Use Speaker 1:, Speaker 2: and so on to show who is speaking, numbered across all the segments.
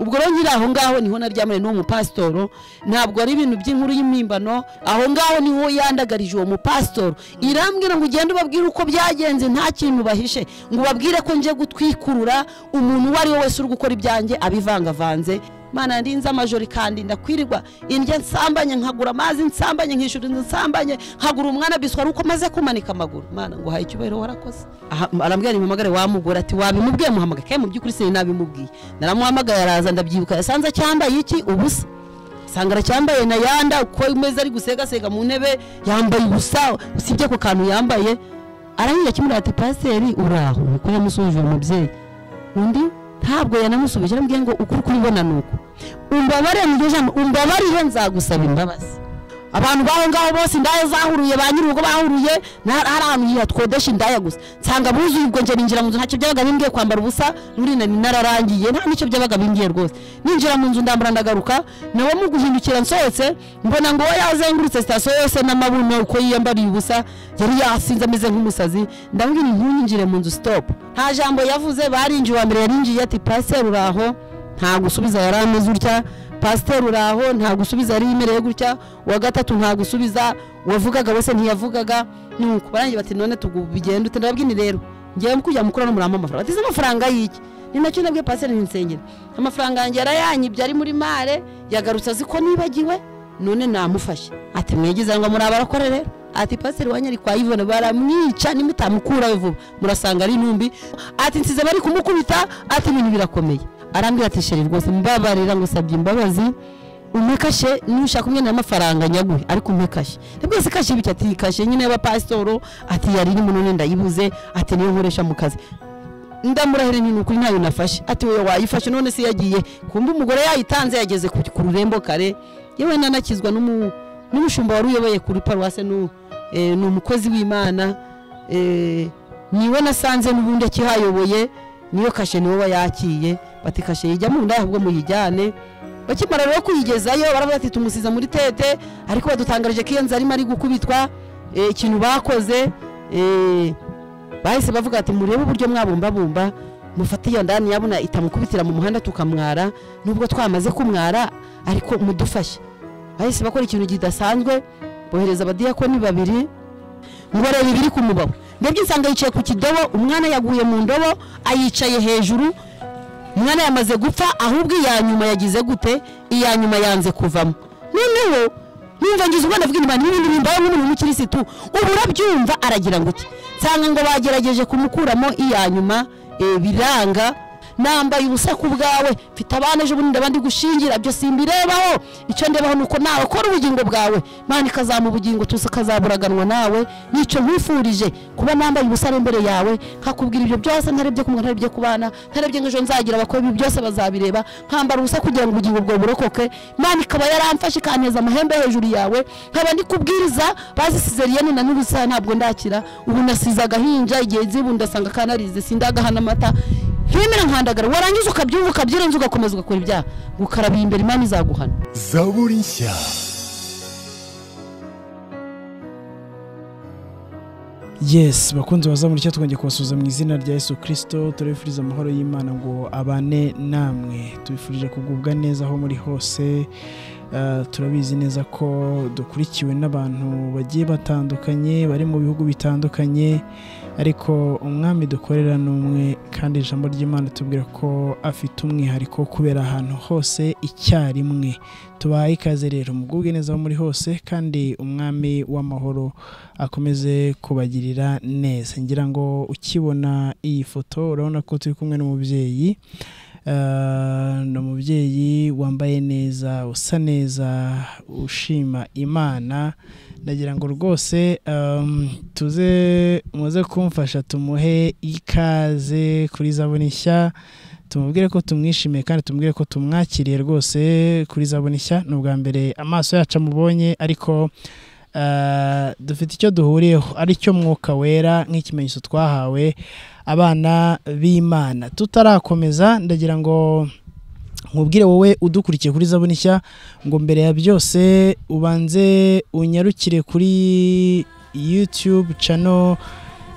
Speaker 1: ubwo rero nyiri aho ngaho niho naryamanye n'uwo mupasitoro ntabwo ari ibintu by'inkuru y'impimbano aho ngaho niho yandagarije uwo mupasitoro irambwira ngo ugende ubabwire uko byagenze nta kintu bahishe ngo ubabwire ko nje gutwikurura umuntu uwo ari we wese uri gukora ibyanjye abivangavanze mana ndinze amajori kandi ndakwirirwa indya nsambanye nkagura amazi nsambanye nkishyura inzu nsambanye nkagura umwana biswa uko maze kumanika amaguru mana ngo haye icyubahiro warakoze Aha, arambwira mpamagare wa mugore ati wabimubwiye muhamagara kandi mu by'ukuri sinabimubwiye naramuhamagaye araza ndabyibuka yasanze acyambaye iki ubusa sanga aracyambaye na yanda uko imeze ari gusegasega mu ntebe yambaye ubusa usibye ako kantu yambaye aranyira kimwe ati paseri uraho niko yamusoje uwo mubyeyi undi ntabwo yanamusubije arambwiye ngo ukuri kuribona ni uku umbabarire mu ijambo umbabarire nzagusaba imbabazi abantu baho ngaho bose indaya zahuriye ba nyiri urugo bahuriye na- hari ahantu hihatwodesha indaya gusa nsanga buzuye ubwo njye ninjira mu nzu ntacyo byabaga bimbwiye kwambara ubusa n'uri nari nararangiye nta n'icyo byabaga bimbwiye rwose ninjira mu nzu ndambara ndagaruka nawe mu guhindukira nsohotse mbona ngo we yazengurutse sitasiyo yose n'amabuno uko yiyambariye ubusa yari yasinze ameze nk'umusazi ndabwira ntunyinjire mu nzu sitopu nta jambo yavuze barinjiye uwa mbere yarinjiye ati pasiteri uraho nta gusubiza yari ameze utya pasiteri uraho nta gusubiza yari yemereye gutya uwa gatatu nta gusubiza uwavugaga wese ntiyavugaga nuko barangiye bati none tugenda ute ndababwini rero ngewe kujya mukura no muramba amafaranga batize amafaranga y'iki ni nacyo nabwiye pasiteri ntinsengere amafaranga yanjye yarayanyibye ari muri mare yagarutse azi ko nibagiwe none namufashe ati mwigize ngo muri abarakore rero ati pasiteri wanyu ari kwa ivone baramwica nimutamukurawe vuba murasanga ari intumbi ati nsize bari kumukubita ati ibintu birakomeye arambwira ati sheri rwose mbabarira ngo usabye imbabazi umekashe nushaka umwe n'amafaranga nyaguhe ariko umekashe rwose kashe bityo ati kashe nyine y'abapasitoro ati yari irimo none ndayibuze ati niyo nkoresha mu kazi ndamurahira ni ukuri ntayo nafashe ati wowe wayifashe none se yagiye kumbe umugore yayitanze yageze ku ku rurembo kare yewe nanakizwa n'umu- n'umushumba wari uyoboye kuri paruwase n'u- eh, ni umukozi w'imana eh, niwe nasanze n'ubundi akihayoboye niyo kashe niwe yakiye bati kashe yijyamo ndaya ahubwo muyijyane bakimara rero kuyigezayo baravuga ati tumusiza muri tete ariko badutangarije ko iyo nzu arimo ari gukubitwa eh, ikintu bakoze eh, bahise bavuga ati murebe uburyo mwabumbabumba mufate iyo ndani yabona itamukubitira mu muhanda tukamwara nubwo twamaze kumwara ariko mudufashe bahise bakora ikintu kidasanzwe bohereza abadiyakoni babiri ngo barebe ibiri kumubaho ndebye nsanga yicaye ku kidobo umwana yaguye mu ndobo ayicaye hejuru umwana yamaze gupfa ahubwo iya nyuma yagize gute iya nyuma yanze kuvamo noneho numva ngize ubwana bw'inyuma n'ibindi bimbaye nk'umuntu w'umukirisitu ubu urabyumva aragira ngo iki nsanga ngo bagerageje kumukuramo iya nyuma eh, biranga nambaye ubusa ku bwawe mfite abana ejo bundi abandi gushingira byo simbirebaho icyo ndebaho ni uko nawe ukora ubugingo bwawe imana ikazama ubugingo tuzi ukazaburaganwa nawe n'icyo nkwifurije kuba nambaye ubusa ari imbere yawe nkakubwira ibyo byose ntarebye kumwe ntarebye ku bana ntarebye ngo ejo nzagira abakora ibi byose bazabireba nkambara ubusa kugira ngo ubugingo bwawe burokoke imana ikaba yaramfashe ikaneza amahembe hejuru yawe nkaba ndi kubwiriza bazisize riyani na n'ubusa ntabwo ndakira ubu nasize agahinja igihe nzibu ndasanga kanarize sindagahana amata ntimera nkandagara warangiza ukabyumva ukabyirenza ugakomeza ugakora ibyaha gukarabira imbere imana izaguhana
Speaker 2: zaburi nshya
Speaker 3: yes bakunzi baza muri cyo twongeye kubasuhuza mu izina rya yesu kirisito turabifuriza amahoro y'imana ngo abane namwe tubifurije kugubwa neza aho muri hose Ah, turabizi neza ko dukurikiwe n'abantu bagiye batandukanye bari mu bihugu bitandukanye ariko umwami dukorera ni umwe kandi ijambo ry'imana tubwira ko afite umwihariko wo kubera ahantu hose icyarimwe tubahaye ikaze rero mugubwe neza aho muri hose kandi umwami w'amahoro akomeze kubagirira neza ngira ngo ukibona iyi foto urabona ko turi kumwe n'umubyeyi Eh, ni umubyeyi wambaye neza usa neza ushima imana ndagira ngo rwose em, tuze muze kumfasha tumuhe ikaze kuri zabone nshya tumubwire ko tumwishimiye kandi tumubwire ko tumwakiriye rwose kuri zabone nshya ni ubwa mbere amaso yacu amubonye ariko Uh, dufite icyo duhuriyeho ari cyo mwuka wera nk'ikimenyetso twahawe abana b'imana tutarakomeza ndagira ngo nkubwire wowe udukurikiye kuri zabone nshya ngo mbere ya byose ubanze unyarukire kuri youtube channel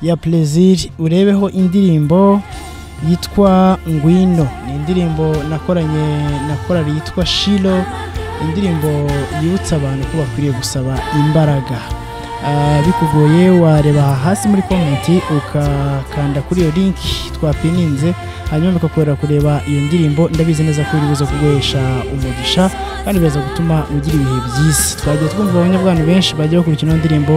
Speaker 3: ya plezir urebeho indirimbo yitwa ngwino ni indirimbo nakoranye na korari yitwa shiro indirimbo yibutsa abantu ko bakwiriye gusaba imbaraga Ah, bikugoye wareba aha hasi muri komenti ukakanda kuri iyo linki twapininze hanyuma bikakwerera kureba iyo ndirimbo ndabizi neza ko iri buze kuguhesha umugisha kandi biraza gutuma ugira ibihe byiza twagiye twumva abanyabwana benshi bagiye bakurikira ino ndirimbo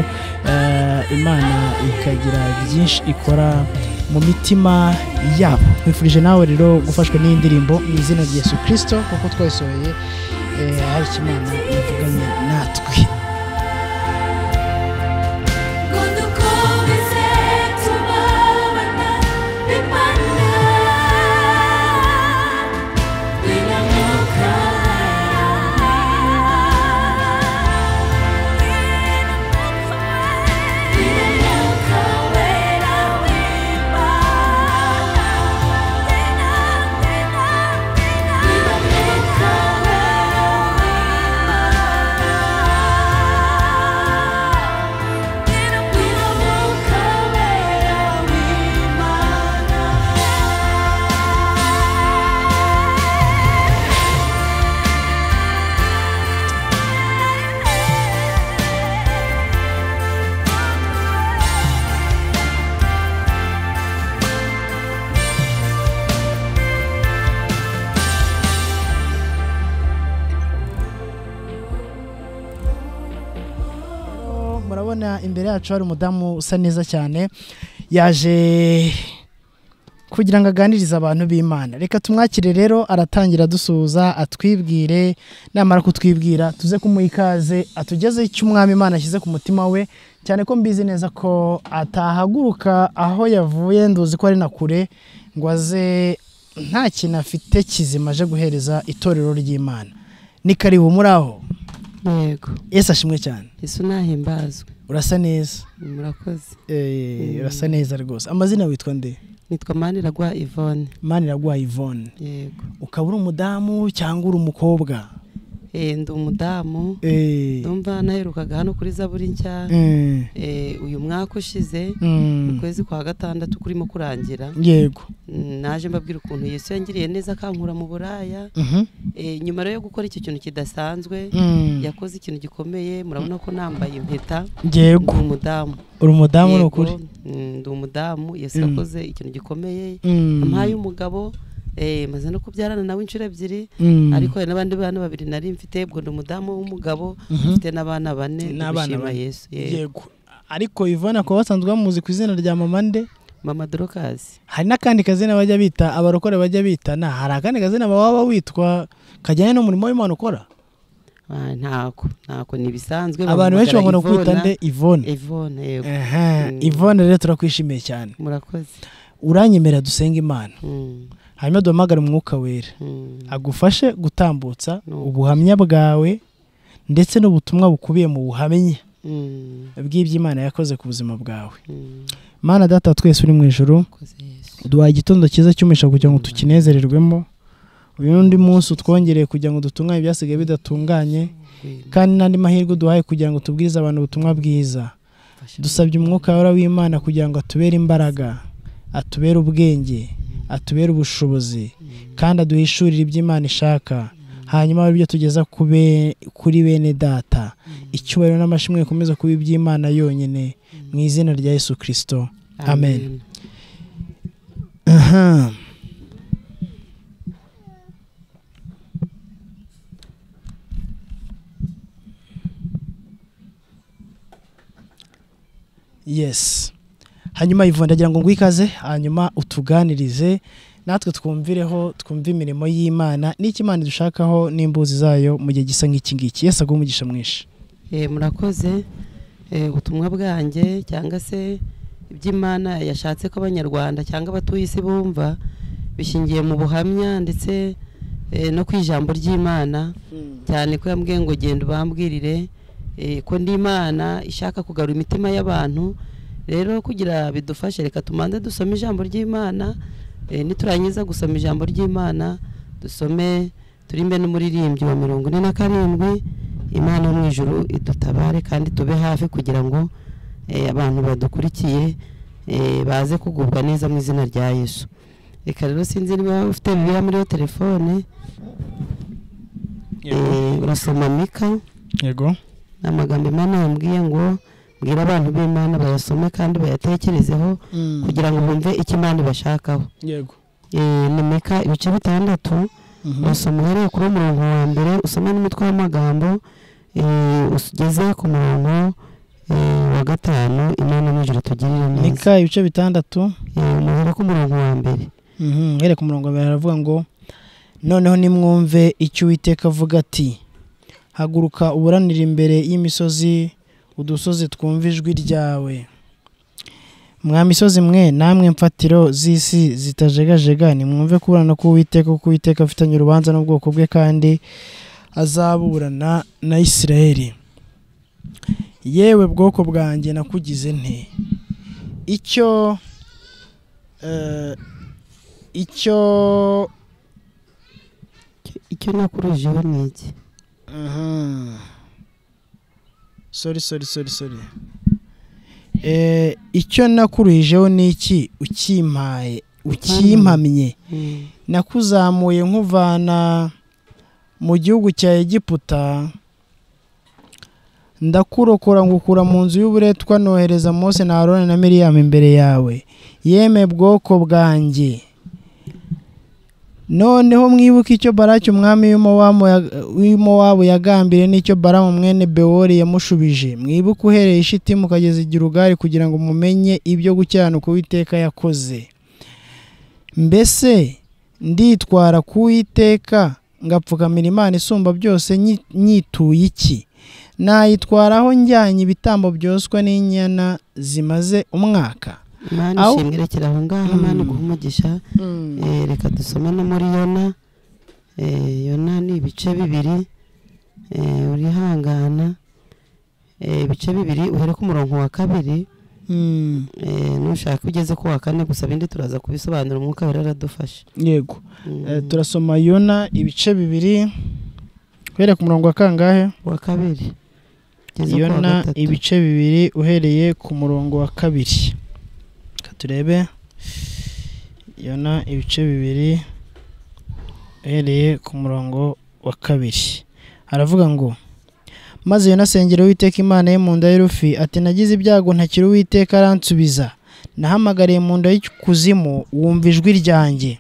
Speaker 3: eh, imana ikagira byinshi ikora mu mitima yabo twifurije nawe rero gufashwa n'iyi ndirimbo mu izina rya yesu kirisito kuko twayisohoye eh, hari icyo imana yavuganye natwe
Speaker 4: Kondukobize tubabana imana binamuka binamuka wera wimana
Speaker 3: murabona imbere yacu hari umudamu usa neza cyane yaje kugira ngo aganirize abantu b'imana reka tumwakire rero aratangira dusuhuza atwibwire namara kutwibwira tuze kumuha ikaze atugezeho icyo umwami imana ashyize ku mutima we cyane ko mbizi neza ko atahaguruka aho yavuye nduzi ko ari na kure ngo aze nta kintu afite kizima aje guhereza itorero ry'imana ni karibu muri aho
Speaker 5: yego
Speaker 3: yesu ashimwe cyane
Speaker 5: isi ntahimbazwe
Speaker 3: urasa neza
Speaker 5: murakoze
Speaker 3: Eh, urasa neza rwose amazina witwa nde
Speaker 5: nitwa maniragwa ivone
Speaker 3: maniragwa ivone
Speaker 5: yego
Speaker 3: ukaba uri umudamu cyangwa uri umukobwa
Speaker 5: Eh, ndi umudamu
Speaker 3: Eh,
Speaker 5: ndumva naherukaga hano kuri zaburi nshya
Speaker 3: eh,
Speaker 5: Eh, uyu mwaka ushize
Speaker 3: mm,
Speaker 5: ukwezi kwa gatandatu kurimo kurangira
Speaker 3: yego
Speaker 5: Mm, naje mbabwira ukuntu yesu yangiriye neza akankura mu buraya
Speaker 3: Mhm,
Speaker 5: Eh, nyuma rero yo gukora icyo kintu kidasanzwe
Speaker 3: mm,
Speaker 5: yakoze ikintu gikomeye murabona ko nambaye impeta
Speaker 3: yego
Speaker 5: ndi umudamu
Speaker 3: uri umudamu ni
Speaker 5: Yego,
Speaker 3: ukuri
Speaker 5: mm, ndi umudamu yesu
Speaker 3: Mm.
Speaker 5: yakoze ikintu gikomeye
Speaker 3: Mm,
Speaker 5: ampaye umugabo eh, maze no kubyarana nawe inshuro ebyiri
Speaker 3: mm,
Speaker 5: ariko hari n'abandi bana babiri nari mfite ubwo ndi umudamu w'umugabo
Speaker 3: mhm,
Speaker 5: mfite n'abana bane
Speaker 3: N'abana
Speaker 5: ndabishima
Speaker 3: bane.
Speaker 5: yesu yego.
Speaker 3: yego ariko ivone akaba basanzwe bamuzi ku izina rya mama nde
Speaker 5: mama dorokazi
Speaker 3: hari n'akandi kazina bajya bita abarokore bajya bita na hari akandi kazina baba witwa kajyanye n'umurimo w'imana ukora
Speaker 5: Ah, ntako ntako ni ibisanzwe
Speaker 3: abantu benshi bakunda kwita nde ivone
Speaker 5: evone yego
Speaker 3: Aha,
Speaker 5: Mm.
Speaker 3: Yvonne rero turakwishimiye cyane
Speaker 5: murakoze
Speaker 3: uranyemerera dusenga imana
Speaker 5: Mm,
Speaker 3: hanyuma duhamagare umwuka wera
Speaker 5: mm.
Speaker 3: agufashe gutambutsa
Speaker 5: Nuko.
Speaker 3: ubuhamya bwawe ndetse n'ubutumwa bukubiye mu buhamya
Speaker 5: Mm,
Speaker 3: bw'iby'imana yakoze ku buzima bwawe
Speaker 5: mm.
Speaker 3: mana data wa twese uri mu ijoro
Speaker 5: murakoze yesu
Speaker 3: duhaye igitondo cyiza cy'umugisha kugira ngo tukinezererwemo uyu n'undi munsi utwongereye kugira ngo dutunganye ibyasigaye bidatunganye kandi n'andi mahirwe duhaye kugira ngo tubwirize abantu ubutumwa bwiza dusabye umwuka wawe w'imana kugira ngo atubere imbaraga atubere ubwenge atubere ubushobozi kandi aduhishurire ibyo imana ishaka hanyuma aribyo tugeza ku be- kuri bene data icyubahiro n'amashimwe bikomeza kuba iby'imana yonyine mu izina rya yesu kirisito amen Aha. yes hanyuma Yvonne ndagira ngo ngwikaze hanyuma utuganirize natwe twumvireho twumve imirimo y'imana n'icyo imana idushakaho n'imbuzi zayo mu gihe gisa nk'iki ngiki yesi aguha umugisha mwinshi
Speaker 5: Eh, murakoze Eh, ubutumwa bwanjye cyangwa se iby'imana yashatse ko abanyarwanda cyangwa abatuye isi bumva bishingiye mu buhamya ndetse eh, no ku ijambo ry'imana cyane ko yambwiye ngo genda ubambwirire eh, ko ndi imana ishaka kugarura imitima y'abantu rero kugira bidufashe reka tumanze dusome ijambo ry'imana eh, niturangiza gusoma ijambo ry'imana dusome turimbe n'umuririmbyi wa mirongo ine na karindwi imana yo mu ijuru idutabare kandi tube hafi kugira ngo eh, abantu badukurikiye eh, baze kugubwa neza mu izina rya yesu reka rero sinzi niba waba ufite bibiliya muri yo telefone Eh, urasoma mika
Speaker 3: yego
Speaker 5: ni amagambo imana yambwiye ngo mbwira abantu b'imana bayasome kandi bayatekerezeho kugira ngo bumve icyo imana ibashakaho
Speaker 3: yego
Speaker 5: Eh, ni mika ibice bitandatu urasoma uhereye kuri umurongo wa mbere usoma n'umutwe w'amagambo eh, ugeze ku murongo eh, wa gatanu imana n'ijoro tugirire neza
Speaker 3: mika ibice bitandatu
Speaker 5: Eh, muhere ku murongo wa mbere
Speaker 3: Mhm, here ku murongo wa mbere haravuga ngo noneho nimwumve icyo uwiteka avuga ati haguruka uburanire imbere y'imisozi udusozi twumva ijwi ryawe mwa misozi mwe namwe mfatiro z'isi zitajegajega nimwumve kuburana k'uwiteka kuko uwiteka afitanye urubanza n'ubwoko bwe kandi azaburana na isirayeli yewe bwoko bwanjye nakugize nte icyo eh, icyo
Speaker 5: icyo nakurijeho ni iki
Speaker 3: Mhm. sorry sorry sorry sorry eh icyo nakuruhijeho ni iki ukimpaye ukimpamye
Speaker 5: Mm.
Speaker 3: nakuzamuye nkuvana mu gihugu cya egiputa ndakurokora ngukura mu nzu y'uburetwa nohereza mose na aroni na miriyamu imbere yawe yeme bwoko bwanjye noneho mwibuke icyo baraki umwami w'Imowamu ya- w'imowabu yagambiriye n'icyo baramu mwene bewori yamushubije mwibuke uhereye ishitimu ukageza igirugari kugira ngo mumenye ibyo gukiranuka uwiteka yakoze mbese nditwara ku Uwiteka ngapfukamira imana isumba byose nyi- nyituye iki nayitwaraho njyanye ibitambo byoswa n'inyana zimaze umwaka
Speaker 5: imana
Speaker 3: Aho-
Speaker 5: ishimwe rekera aho ngaho imana iguha umugisha Eh, reka dusome no muri yona Eh, yona ni ibice bibiri Eh, urihangana Eh, ibice bibiri uhere ku murongo wa kabiri
Speaker 3: Mm,
Speaker 5: Eh, nushaka ugeze ku wa kane gusa ibindi turaza kubisobanura umwuka wera aradufasha
Speaker 3: yego
Speaker 5: Mm,
Speaker 3: Eh, turasoma yona ibice bibiri uhereye ku murongo wa kangahe
Speaker 5: wa kabiri ugeze ku wa
Speaker 3: yona
Speaker 5: gatatu.
Speaker 3: ibice bibiri uhereye ku murongo wa kabiri Reka turebe yona ibice bibiri uhereye ku murongo wa kabiri aravuga ngo maze yona asengera uwiteka imana ye mu nda y'urufi ati nagize ibyago ntakira uwiteka aransubiza nahamagariye mu nda y'ikuzimu wumva ijwi ryanjye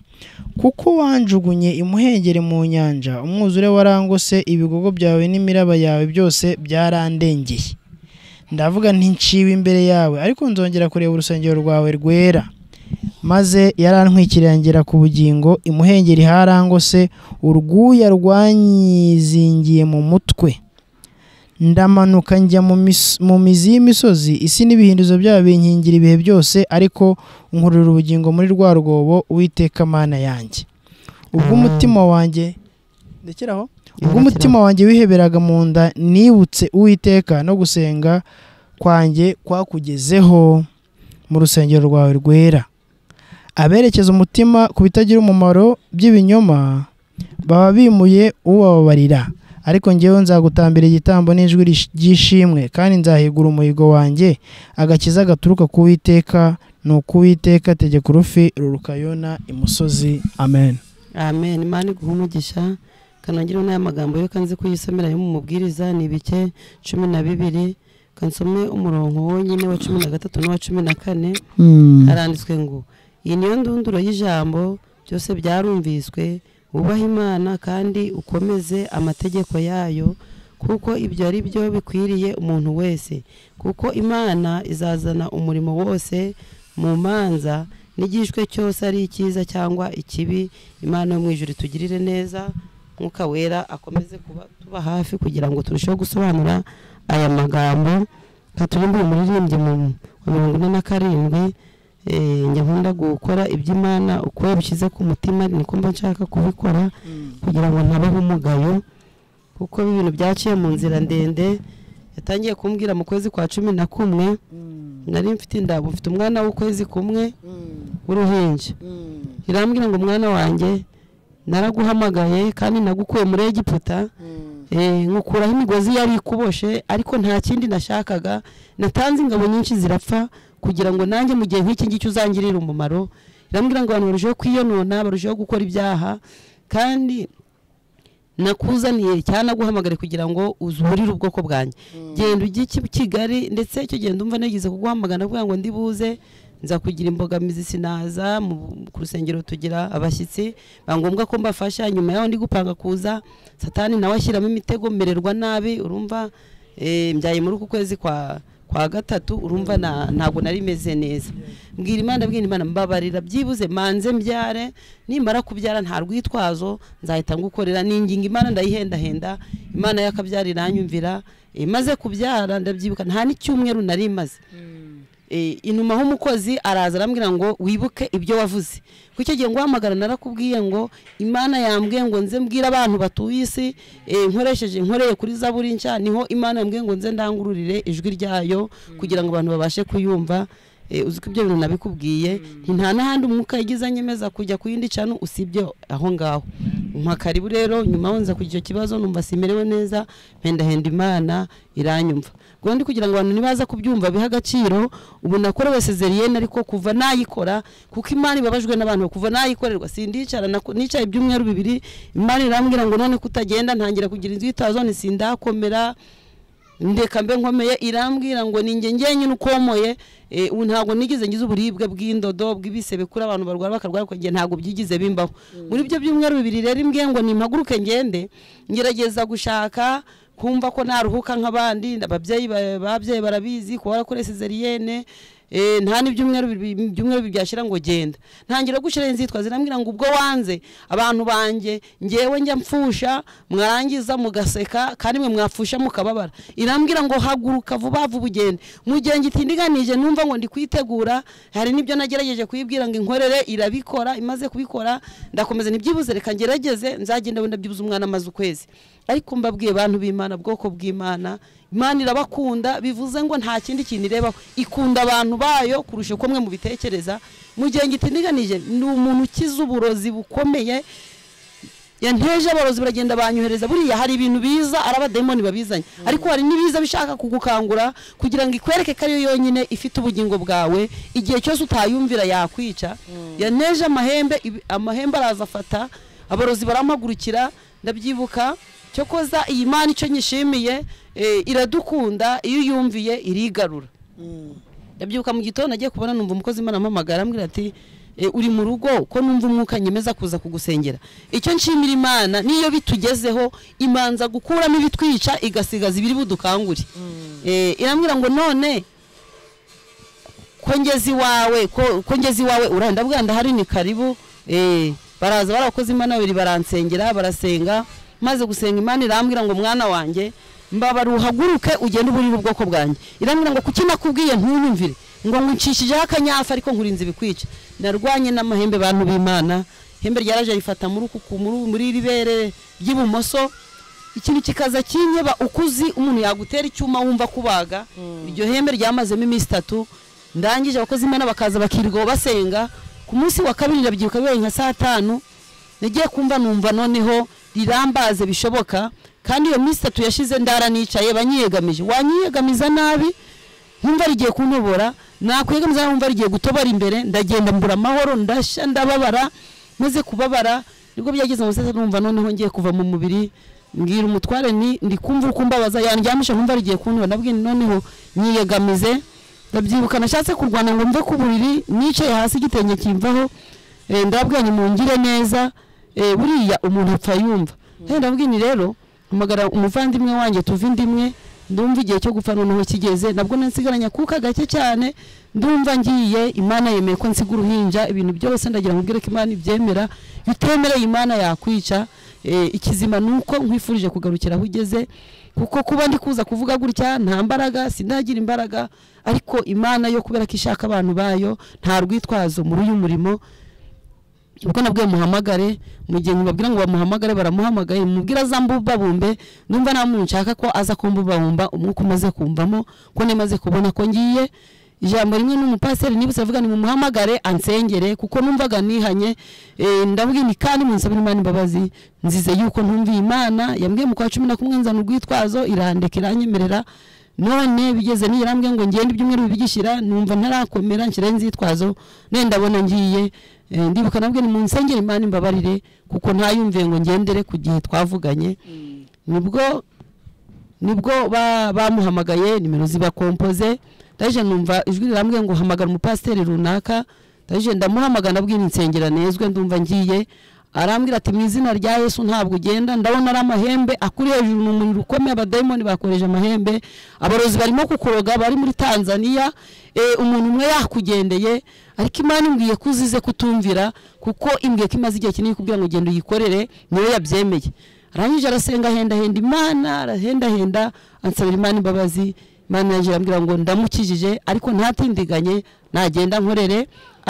Speaker 3: kuko wanjugunye imuhengeri mu nyanja umwuzure warangose ibigogo byawe n'imiraba yawe byose byarandengeye ndavuga nti nshiwe imbere yawe ariko nzongera kureba urusengero rwawe rwera maze yarantwikiriye ngera ku bugingo imuhengeri harangose urwuya rwanyizingiye mu mutwe ndamanuka njya mu mis- mu mizi y'imisozi isi n'ibihindizo byayo binkingira ibihe byose ariko nkurura ubugingo muri rwa rwobo uwiteka mana yanjye ubwo
Speaker 5: Amen.
Speaker 3: umutima wanjye ndekera aho ubwo
Speaker 5: Ndekera
Speaker 3: umutima wanjye wiheberaga mu nda nibutse uwiteka no gusenga kwanjye kwakugezeho mu rusengero rwawe rwera aberekeza umutima ku bitagira umumaro by'ibinyoma baba bimuye ubababarira ariko ngewe nzagutambira igitambo n'ijwi rish- ry'ishimwe kandi nzahigura umuhigo wanjye agakiza gaturuka ku witeka ni ukuwiteka tegeka urufi ruruka yona imusozi amen
Speaker 5: amen imana iguha umugisha kanongere n'aya magambo yo kanze kuyisomera yo mu mubwiriza ni ibice cumi na bibiri kansome umurongo wonyine wa cumi na gatatu n'uwa cumi na kane haranditswe ngo iyi niyo ndunduro y'ijambo byose byarumviswe wubahe imana kandi ukomeze amategeko yayo kuko ibyo ari byo bikwiriye umuntu wese kuko imana izazana umurimo wose mu manza n'igishwe cyose ari icyiza cyangwa ikibi imana yo mu ijuru itugirire neza mwuka wera akomeze kuba tuba hafi kugira ngo turusheho gusobanura aya magambo katurimbure umuririmbyi mu wa mirongo ine na karindwi Eh, njya nkunda gukora iby'imana uko yabishyize ku mutima niko mba nshaka kubikora kugira ngo ntabeho umugayo kuko ibintu byaciye mu nzira ndende yatangiye kumbwira mu kwezi kwa cumi na kumwe nari mfite indabo mfite umwana w'ukwezi kumwe w'uruhinja irambwira ngo mwana wanjye naraguhamagaye kandi nagukuye muri egiputa Eh, nkukuraho imigozi yari ikuboshe ariko nta kindi nashakaga natanze ingabo nyinshi zirapfa kugira ngo nanjye mu gihe nk'iki ngiki uzangirire umumaro irambwira ngo abantu barusheho kwiyonona barusheho gukora ibyaha kandi nakuzaniye cyanaguhamagare kugira ngo uzurire ubwoko bwanjye genda ujye i kigali ndetse icyo gihe ndumva nagize kuguhamagara kugira ngo ndi buze nza kugira imbogamizi sinaza mu- ku rusengero tugira abashyitsi biba ngombwa ko mbafasha nyuma yaho ndi gupanga kuza satani nawe ashyiramo imitego mererwa nabi urumva eh, mbyaye muri uku kwezi kwa kwa gatatu urumva na- ntabwo nari meze neza mbwira imana mbwira imana mbabarira byibuze manze mbyare nimara kubyara nta rwitwazo nzahita ngukorera ninginga imana ndayihendahenda imana y'akabyara iranyumvira Eh, maze kubyara ndabyibuka nta n'icyumweru nari maze Eh, inuma h'umukozi araza arambwira ngo wibuke ibyo wavuze kuko icyo gihe nguhamagara narakubwiye ngo imana yambwiye ngo nze mbwire abantu batuye isi eh, nkoresheje nkoreye kuri zaburi nshya niho imana yambwiye ngo nze ndangururire ijwi ryayo kugira ngo abantu babashe kuyumva Eh, uzi ko ibyo bintu nabikubwiye nti nta n'ahandi umwuka yagize anyemeza kujya ku yindi canu usibye aho ngaho mpa karibu rero nyuma aho nza kugira icyo kibazo numva simerewe neza mpendahenda imana iranyumva ubwo ndi kugira ngo abantu nibaza kubyumva bihe agaciro ubu nakorewe sezeriyene ariko kuva nayikora kuko imana ibabajwe n'abantu kuva nayikorerwa sindicara nako- nicaye ibyumweru bibiri imana irambwira ngo none kutagenda ntangira kugira inzwitazo ntisindakomera ndeka mbe nkomeye irambwira ngo ninjye njyenyine ukomoye eh, ubu ntabwo nigeze ngize uburibwe bw'indodo bw'ibisebe kuri abantu barwara bakarwara ariko njye ntabwo byigize bimbaho muri ibyo byumweru bibiri rero imbwiye ngo nimpaguruke ngende ngerageza gushaka kumva ko naruhuka nk'abandi ababyeyi ba- babyeyi barabizi kuba warakoreye sezeriyene Eh, nta n'ibyumweru bibiri- ibyumweru bibiri byashyira ngo genda ntangira gushyiraho inzitwa zirambwira ngo ubwo wanze abantu banjye ngewe njya mfusha mwarangiza mugaseka kandi mwe mwafusha mukababara irambwira ngo haguruka vuba vuba ugende mu gihe ngitindiganije numva ngo ndi kwitegura hari n'ibyo nagerageje kuyibwira ngo inkorere irabikora imaze kubikora ndakomeza ntibyibuze reka ngerageze nzagenda wenda byibuze umwana amaze ukwezi ariko mbabwiye abantu b'imana bwoko bw'imana imana irabakunda bivuze ngo nta kindi kintu irebaho ikunda abantu bayo kurusha uko mwe mubitekereza mu gihe ngitindiganije ni umuntu ukize uburozi bukomeye yanteje abarozi baragenda banyohereza buriya hari ibintu biza arabademoni babizanye ariko hari n'ibiza bishaka kugukangura kugira ngo ikwereke ko ariyo yonyine ifite ubugingo bwawe igihe cyose utayumvira yakwica yanteje amahembe ibi- amahembe araza afata abarozi barampagurukira ndabyibuka cyo koza iyi mana icyo nyishimiye eh, iradukunda iyo uyumviye irigarura ndabyuka mu gitondo agiye kubona numva umukozi imana ampamagara ambwira ati "Eh, uri mu rugo ko numva umwuka nyemeza kuza kugusengera icyo nshimira imana niyo bitugezeho imanza gukuramo ibitwica igasigaza ibiri budukangure Eh, irambwira ngo none ko ngeze iwawe ko ko ngeze iwawe uraye ndabwira ndahari ni karibu eh, baraza barakoze imana babiri baransengera barasenga maze gusenga imana irambwira ngo mwana wanjye mbabara uhaguruke ugende uburire ubwoko bwanjye irambwira ngo kuki nakubwiye ntuyumvire ngo nkucishijeho akanyafu ariko nkurinze ibikwica narwanye n'amahembe bantu b'imana ihembe ryaraje rifata muri uku ku- muri- muri iri bere ry'ibumoso ikintu kikaza kinyeba ukuzi umuntu yagutera icyuma wumva kubaga iryo hembe ryamazemo iminsi itatu ndangije abakozi imana bakaza bakirirwa basenga ku munsi wa kabiri ndabyibuka bibaye nka saa tanu nagiye kumva numva noneho rirambaze bishoboka kandi iyo minsi itatu yashize ndara nicaye banyiyegamije wanyiyegamiza nabi nkumva rigiye kuntobora nakwegamiza nabi nkumva rigiye gutobora imbere ndagenda mbura amahoro ndashya ndababara maze kubabara nibwo byageze mu sasa numva noneho ngiye kuva mu mubiri mbwira umutware ni ndi kumva uko mbabaza yandyamisha nkumva rigiye kuntobora nabwiye nti noneho nyiyegamize ndabyibuka nashatse kurwana ngo mve ku buriri nicaye hasi igitenge kimvaho eh, ndababwira nti mungire neza eh, buriya umuntu apfa yumva kandi ndabwira nti rero hamagara umuvandimwe wanjye tuva indi imwe ndumva igihe cyo gupfa noneho kigeze nabwo nasigaranye akuka gake cyane ndumva ngiye imana yemeye ko nsiga uruhinja ibintu byose ndagira ngo mbwire ko imana ibyemera iyo utemereye imana yakwica Eh, ikizima ni uko nkwifurije kugarukira aho ugeze kuko kuba ndi kuza kuvuga gutya nta mbaraga sinagira imbaraga ariko imana yo kubera ko ishaka abantu bayo nta rwitwazo muri uyu murimo ubwo nabwiye muhamagare mu gihe mubabwira ngo bamuhamagare baramuhamagaye mubwira aza mbubabumbe numva nta muntu nshaka ko aza kumbubabumba umwuka umaze kumvamo ko nemaze kubona ko ngiye ijambo rimwe n'umupasiteri niba utavuga ni mumuhamagare ansengere kuko numvaga nihanye Eh, ndabwira ni kandi munsabira imana imbabazi nzize yuko ntumviye imana yambwiye mu kwa cumi na kumwe nzana urwitwazo irandeka iranyemerera none bigeze nirambwe ngo ngende ibyumweru bibigishira numva ntarakomera nshyiraho inzitwazo none ndabona ngiye eh, ndibuka nabwo ni mu nsengero imana imbabarire kuko ntayumviye ngo ngendere ku gihe twavuganye nibwo nibwo ba- bamuhamagaye nimero zibakompoze ndaje numva ijwi rirambwiye ngo hamagara umupasiteri runaka ndaje ndamuhamagara ndabwira insengera nezwe ndumva ngiye arambwira ati mu izina rya yesu ntabwo ugenda ndabona ari amahembe akuri hejuru ni umuriro ukomeye abadayimoni bakoreje amahembe abarozi barimo kukuroga bari muri tanzania eh, umuntu umwe yakugendeye ariko imana imbwiye ko uzize kutumvira kuko imbwiye ko imaze igihe kinini kubwira ngo genda uyikorere niyo yabyemeye arangije arasenga ahendahenda imana arahendahenda ansabira imana imbabazi imana yanjye irambwira ngo ndamukijije ariko ntatindiganye nagenda nkorere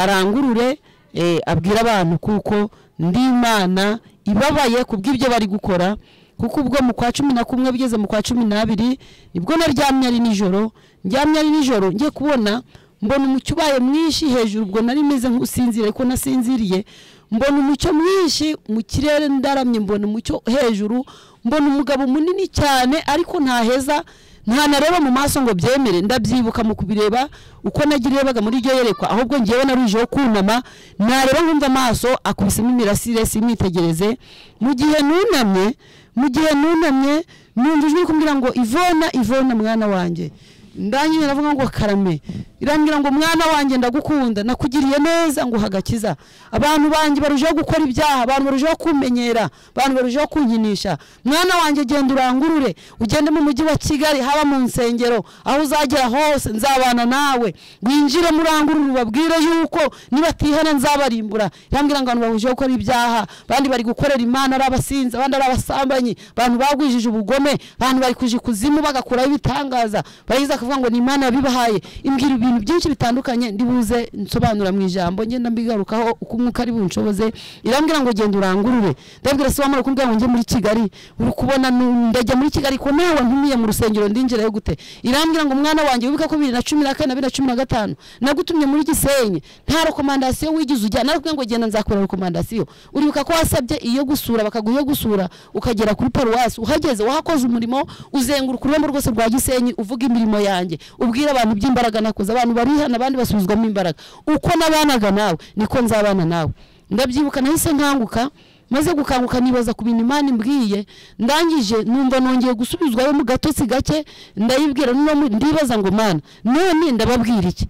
Speaker 5: arangurure eh, abwire abantu kuko ndi imana ibabaye kubw'ibyo bari gukora kuko ubwo mu kwa cumi na kumwe bigeze mu kwa cumi n'abiri nibwo naryamye ari nijoro ndyamye ari nijoro njye kubona mbona umucyo ubaye mwinshi hejuru ubwo nari meze nk'usinziriye ariko nasinziriye mbona umucyo mwinshi mu kirere ndaramye mbona umucyo hejuru mbona umugabo munini cyane ariko ntaheza ntanareba mu maso ngo byemere ndabyibuka mu kubireba uko nagirebaga muri iryo yerekwa ahubwo ngewe narujeho kunama nareba nkumva amaso akubisemo imirasire simwitegereze mu gihe nunamye mu gihe nunamye numva ijwi riri kumbwira ngo ivona ivona mwana wanjye ndangije ndavuga ngo karame irambwira ngo mwana wanjye ndagukunda nakugiriye neza ngo hagakiza abantu banjye barushaho gukora ibyaha abantu barushaho kumenyera abantu barushaho kunkinisha mwana wanjye genda urangurure ugende mu mujyi wa kigali haba mu nsengero aho uzagera hose nzabana nawe winjire murangurure ubabwire yuko nibatihana nzabarimbura irambwira ngo abantu barushaho gukora ibyaha abandi bari gukorera imana ari abasinzi abandi ari abasambanyi abantu bagwijije ubugome abantu bari kuja ikuzimu bagakuraho ibitangaza bayiza akavuga ngo ni imana yabibahaye imbwira ibintu byinshi bitandukanye ndibuze nsobanura mu ijambo ngenda mbigarukaho uko umwuka ari bunshoboze irambwira ngo genda urangurure ndabwira se wamara kumbwira ngo njye muri kigali uri kubona nu- ndajya muri kigali ko nawe ntumiye mu rusengero ndinjirayo gute irambwira ngo mwana wanjye wibuka ko bibiri na cumi na kane na bibiri na cumi na gatanu nagutumye muri gisenyi nta rekomandasiyo wigeze ujya narakubwira ngo genda nzakora rekomandasiyo uribuka ko wasabye iyo gusura bakaguha iyo gusura ukagera kuri paruwasi uhageze wahakoze umurimo uzenguruka ururembo rwose rwa gisenyi uvuga imirimo yanjye ubwira abantu by'imbaraga nakoze abantu barihana abandi basubizwamo imbaraga uko nabanaga nawe niko nzabana nawe ndabyibuka nahise nkanguka maze gukanguka nibaza ku bintu imana imbwiye ndangije numva nongeye gusubizwayo mu gatotsi gake ndayibwira noneho mu- ndibaza ngo mana none ndababwira iki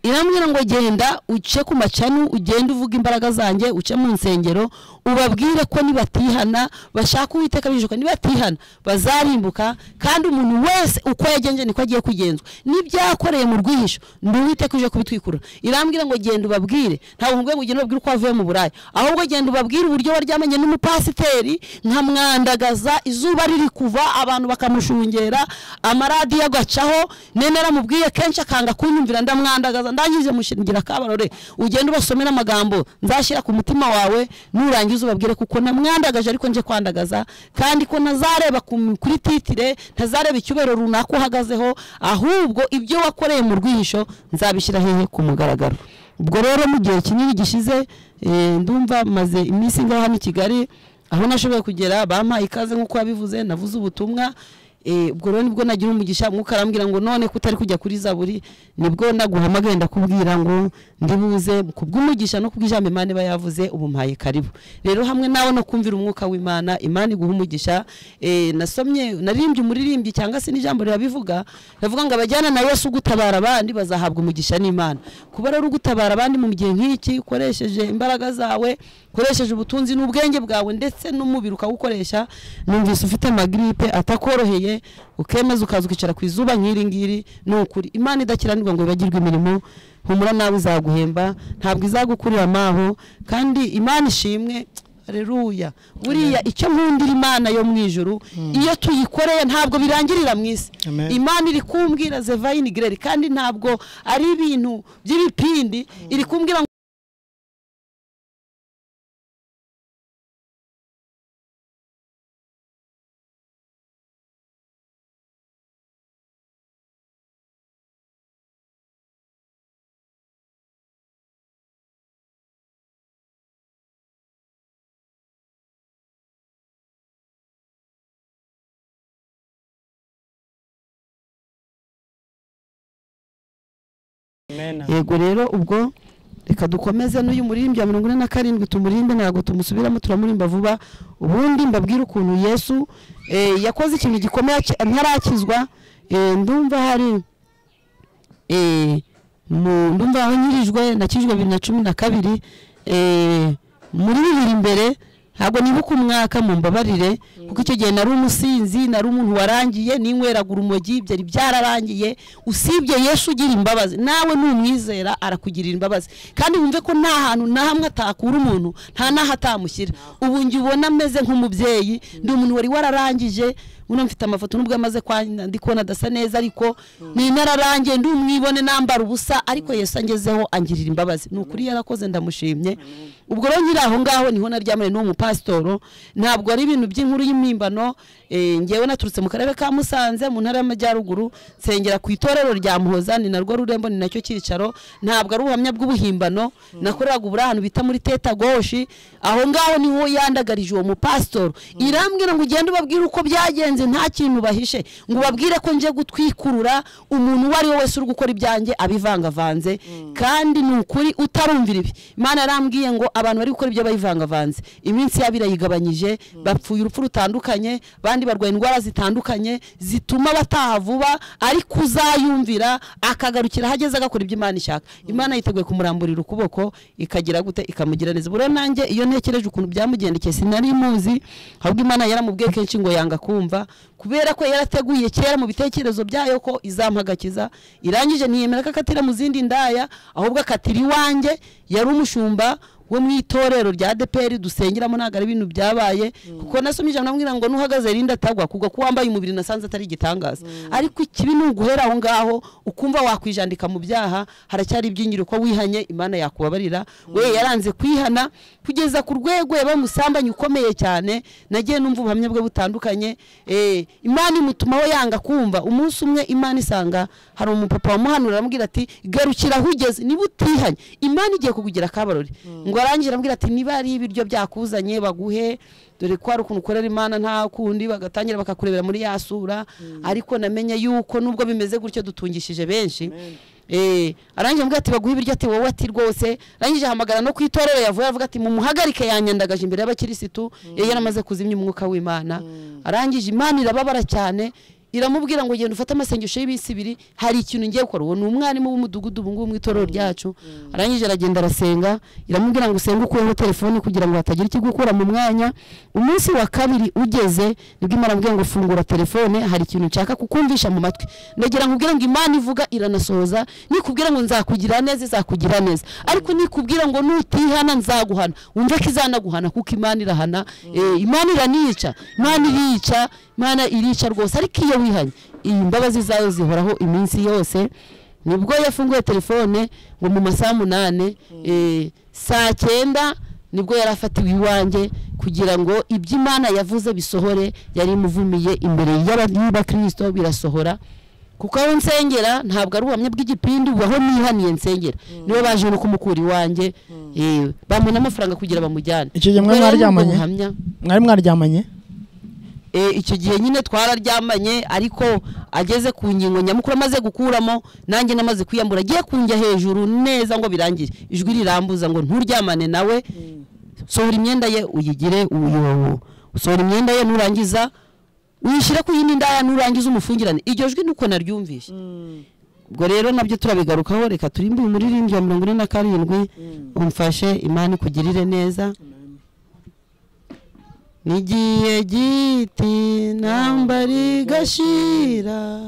Speaker 5: irambwira ngo genda uce ku macanu ugende uvuga imbaraga zanjye uce mu nsengero ubabwire ko nibatihana bashaka uwiteka bishuka nibatihana bazarimbuka kandi umuntu wese uko yagenje niko agiye kugenzwa n'ibyakoreye mu rwihisho ndi uwiteka uje kubitwikurura irambwira ngo genda ubabwire ntabwo ngo ngo ugende ubabwire uko wavuye mu buraya ahubwo genda ubabwire uburyo waryamanye n'umupasiteri nkamwandagaza izuba riri kuva abantu bakamushungera amaradiyo agacaho nene naramubwiye kenshi akanga kunyumvira ndamwandagaza ndangije mushingira kabarore ugende ubasomere amagambo nzashyira ku mutima wawe nurangiza ubabwire kuko namwandagaje ariko nje kwandagaza kandi ko ntazareba ku- kuri titire ntazareba icyubahiro runaka uhagazeho ahubwo ibyo wakoreye mu rwihisho nzabishyira hehe ku mugaragaro ubwo rero mu gihe kinini gishize eh, ndumva maze iminsi ngaho hano i kigali aho nashoboye kugera bampaye ikaze nk'uko yabivuze navuze ubutumwa Eh, ubwo rero nibwo nagira umugisha mwuka arambwira ngo none ko utari kujya kuri zaburi nibwo naguhamagaye ndakubwira ngo ndibuze kubw'umugisha no kubw'ijambo imana iba yavuze ubumpaye karibu rero hamwe nawe no kumvira umwuka w'imana imana iguha umugisha Eh, nasomye naririmbye umuririmbyi cyangwa se n'ijambo rirabivuga ravuga ngo abajyana na yesu gutabara abandi bazahabwa umugisha n'imana kuba rero ugutabara abandi mu gihe nk'iki ukoresheje imbaraga zawe ukoresheje ubutunzi n'ubwenge bwawe ndetse n'umubiri ukawukoresha numvise ufite amagiripe atakoroheye ukemeza ukaza ukicara ku izuba nk'iri ngiri ni ukuri imana idakiranirwa ngo ibagirwe imirimo humura nawe izaguhemba ntabwo izagukurira amaho kandi imana ishimwe reruya buriya icyo nkundira imana yo mu ijuru iyo tuyikoreye ntabwo birangirira mu isi
Speaker 3: Amen.
Speaker 5: imana iri kumbwira zevayini gireri kandi ntabwo ari ibintu by'ibipindi iri kumbwira ngo
Speaker 3: Amen.
Speaker 5: yego rero ubwo reka dukomeze n'uyu muririmbyi wa mirongo ine na karindwi tumurimbe ntabwo tumusubiramo turamurimba vuba ubundi mbabwire ukuntu yesu eh, yakoze ikintu gikomeye aki- ntarakizwa eh, ndumva hari eh, mu- ndumva wanyirijwe nakijwe bibiri na cumi na kabiri eh, muri bibiri imbere ntabwo nibuka umwaka mumbabarire kuko icyo gihe nari umusinzi nari umuntu warangiye ninyweraga urumogi byari byararangiye usibye yesu ugira imbabazi nawe numwizera arakugirira imbabazi kandi wumve ko nta hantu na hamwe atakura umuntu nta n'aho atamushyira ubu njye ubona ameze nk'umubyeyi ndi umuntu wari wararangije uno mfite amafoto nubwo amaze kwangirika ndi kubona adasa neza ariko ni nararangiye ndi umwibone nambara ubusa ariko yesu angezeho angirira imbabazi ni ukuri yarakoze ndamushimye ubwo rero nyiri aho ngaho niho naryamanye n'uwo mupasitoro ntabwo ari ibintu by'inkuru y'impimbano eh, ngewe naturutse mu karere ka musanze mu ntara y'amajyaruguru nsengera ku itorero rya muhoza ni narwo rurembo ni nacyo cyicaro ntabwo ari ubuhamya bw'ubuhimbano nakoreraga uburi ahantu bita muri teta goshi aho ngaho niho yandagarije uwo mupasitoro irambwira ngo ugende ubabwire uko byagenze nta kintu bahishe ngo ubabwire ko nje gutwikurura umuntu uwo ari we wese uri gukora ibyanjye abivangavanze kandi ni ukuri utarumvira ibi imana yarambwiye ngo abantu bari gukora ibyo bayivangavanze iminsi yabo irayigabanyije bapfuye urupfu rutandukanye abandi barwaye indwara zitandukanye zituma bataha vuba ariko uzayumvira akagarukira aho ageze agakora ibyo imana ishaka imana yiteguye kumuramburira ukuboko ikagira gute ikamugira neza ubwo rero nanjye iyo ntekereje ukuntu byamugendekeye sinari muzi ahubwo imana yaramubwiye kenshi ngo yanga kumva kubera ko yarateguye kera mu bitekerezo byayo ko izampagakiza irangije ntiyemera ko akatira mu zindi ndaya ahubwo akatira iwanjye yari umushumba wo mu itorero rya deperi dusengeramo ntabwo ari ibintu byabaye kuko nasomye ijambo namubwira ngo nuhagaze rinda atagwa kugwa ko wambaye umubiri nasanze atari igitangaza ariko ikibi ni uguhera aho ngaho ukumva wakwijandika mu byaha haracyari ibyingiro ko wihanye imana yakubabarira we yaranze kwihana kugeza ku rwego yabaye umusambanye ukomeye cyane nagiye numva ubuhamya bwe butandukanye eh, imana imutumaho yanga kumva umunsi umwe imana isanga hari umupapa wamuhanura aramubwira ati garukira aho ugeze niba utihanye imana igiye kukugira akabarori ngo arangije arambwira ati niba ari ibiryo byakuzanye baguhe dore ko hari ukuntu ukorera imana nta kundi bagatangira bakakurebera muri ya sura ariko namenye yuko nubwo bimeze gutyo dutungishije benshi Eh, arangije ambwira ati baguhe ibiryo ati wowe ati rwose arangije ahamagara no ku itorero yavuye avuga ati mumuhagarike yanyandagaje imbere y'abakirisitu yari yaramaze kuzimya umwuka w'imana arangije imana irababara cyane iramubwira ngo genda ufate amasengesho y'ibisi ibiri hari ikintu ngiye gukora uwo ni umwarimu w'umudugudu ubu ngubu mu itorero ryacu arangije aragenda arasenga iramubwira ngo usenge ukuyeho telefone kugira ngo hatagira ikigukura mu mwanya umunsi wa kabiri ugeze nibwo imana iramubwira ngo fungura telefone hari ikintu nshaka kukumvisha mu matwi ndagira nkubwire ngo imana ivuga iranasohoza nikubwira ngo nzakugira neza izakugira neza ariko nikubwira ngo nutihana nzaguhana wumve ko izanaguhana kuko imana irahana Eh, imana iranica imana irica imana irica rwose ariko iyo wihanye iyi mbabazi zayo zihoraho iminsi yose nibwo yafunguye telefone ngo mu masaha munane eh, saa cyenda nibwo yari afatiwe iwanjye kugira ngo ibyo imana yavuze bisohore yari imuvumiye imbere y'abakristo birasohora kuko aho nsengera ntabwo ari ubuhamya bw'igipindi ubu aho nihaniye nsengera nibo baje no kumukura iwanjye eh, bamuha n'amafaranga kugira bamujyane
Speaker 3: Icyo gihe mwari
Speaker 5: Kubera nibwo
Speaker 3: mwaryamanye?
Speaker 5: buhamya.
Speaker 3: mwari mwaryamanye
Speaker 5: Eh, icyo gihe nyine twararyamanye ariko ageze ku ngingo nyamukuru amaze gukuramo nanjye namaze kwiyambura agiye kunjya hejuru neza ngo birangire ijwi rirambuza ngo nturyamane nawe sohora imyenda ye uyigire uyu sohora imyenda ye nurangiza uyishyire ku yindi ndaya nurangiza umufungirane iryo jwi nuko naryumvishe ubwo rero nabyo turabigarukaho reka turimbe umuririmbyi wa mirongo ine na karindwi umfashe imana ikugirire neza nigiye giti ntambari gashira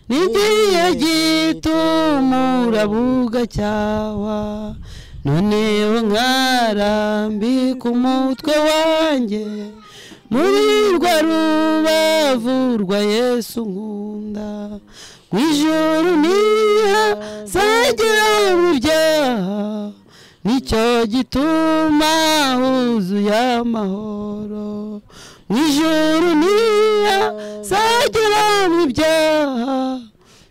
Speaker 5: nigiye gito umurabuga cyawa noneho nkarambika umutwe wanjye muri rwa rubavu rwa yesu nkunda ku ijuru niha zagira mu byaha nicyo gituma huzuye amahoro mu ijuru niya zagera mu byaha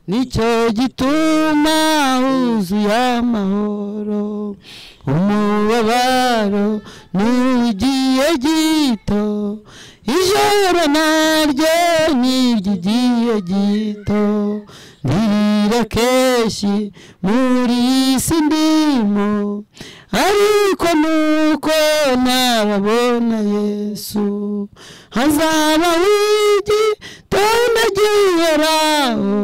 Speaker 5: nicyo gituma huzuye amahoro umubabaro ntugiye gito ijoro naryo niryo igiye gito kenshi muri iyi si ndimo ariko nuko nababona yesu hazaba wigitonda gihoraho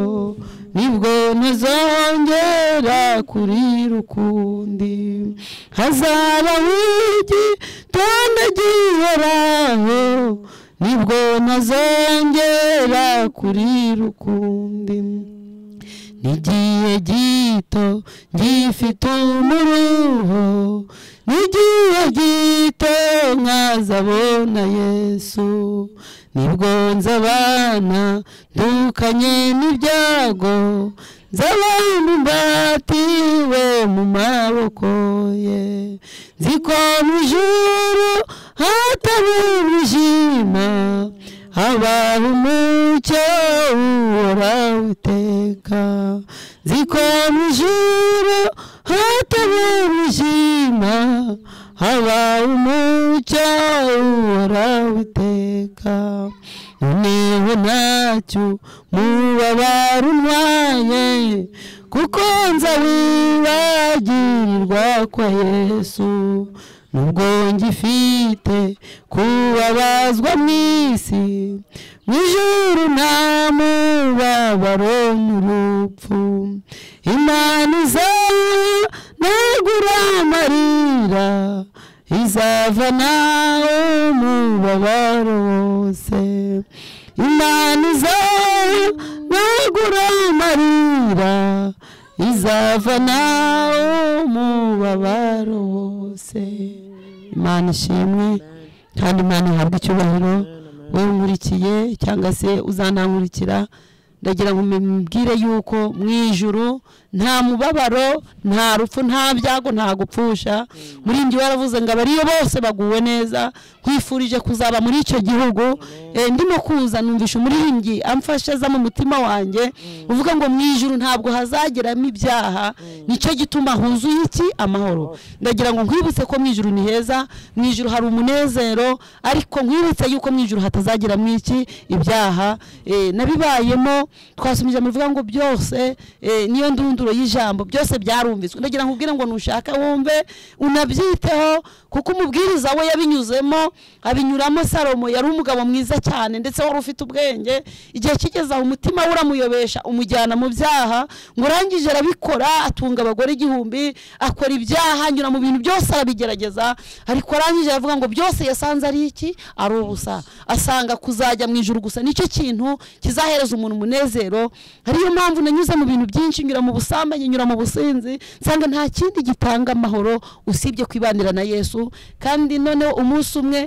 Speaker 5: nibwo ntazongera kurira ukundi hazaba wigitonda gihoraho nibwo ntazongera kurira ukundi nigiye gito gifite umuruho nigiye gito nkazabona yesu nibwo nzabana ndukanye n'ibyago nzabana imbatiwe mu maboko ye nzi ko mu juru hatari umwijima habaho umucyo uhoraho iteka nzi ko mu ijuru hatari umwijima habaho umucyo uhoraho iteka noneho ntacyo mubabara umwanya kuko nza wibagirirwa kwa yesu nubwo ngifite kubabazwa mu isi mu ijuru nta mubabaro n'urupfu imana izaba ntagura amarira izava nawe umubabaro wose imana izaba ntagura amarira izava nawe umubabaro wose imana ishimwe kandi imana ihabwa icyubahiro wowe nkurikiye cyangwa se uzanankurikira ndagira ngo mubwire yuko mu ijuru nta mubabaro nta rupfu nta byago nta gupfusha muri njye waravuze ngo abariyo bose baguwe neza nkwifurije kuzaba muri icyo gihugu Eh, ndimo kuza numvisha umuririmbyi amfashe aza mu mutima wanjye uvuga ngo mu ijuru ntabwo hazageramo ibyaha nicyo gituma huzuye iki amahoro ndagira ngo nkwibutse ko mu ijuru ni heza mu ijuru hari umunezero ariko nkwibutse yuko mu ijuru hatazagiramo iki ibyaha Eh, nabibayemo twasomye ijambo rivuga ngo byose eh, niyo ndunduro y'ijambo byose byarumviswe ndagira ngo ubwire ngo nushaka wumve unabyiteho kuko umubwiriza we yabinyuzemo abinyuramo salomo yari umugabo mwiza cyane ndetse wari ufite ubwenge igihe kigeze aho umutima we uramuyobesha umujyana mu byaha ngo urangije arabikora atunga abagore igihumbi akora ibyaha anyura mu bintu byose arabigerageza ariko arangije aravuga ngo byose yasanze ari iki ari ubusa asanga kuzajya mu ijuru gusa nicyo kintu kizahereza umuntu umunezero ariyo mpamvu nanyuze mu bintu byinshi nyura mu busambanyi nyura mu businzi nsanga nta kindi gitanga amahoro usibye kwibanira na yesu kandi noneho umunsi umwe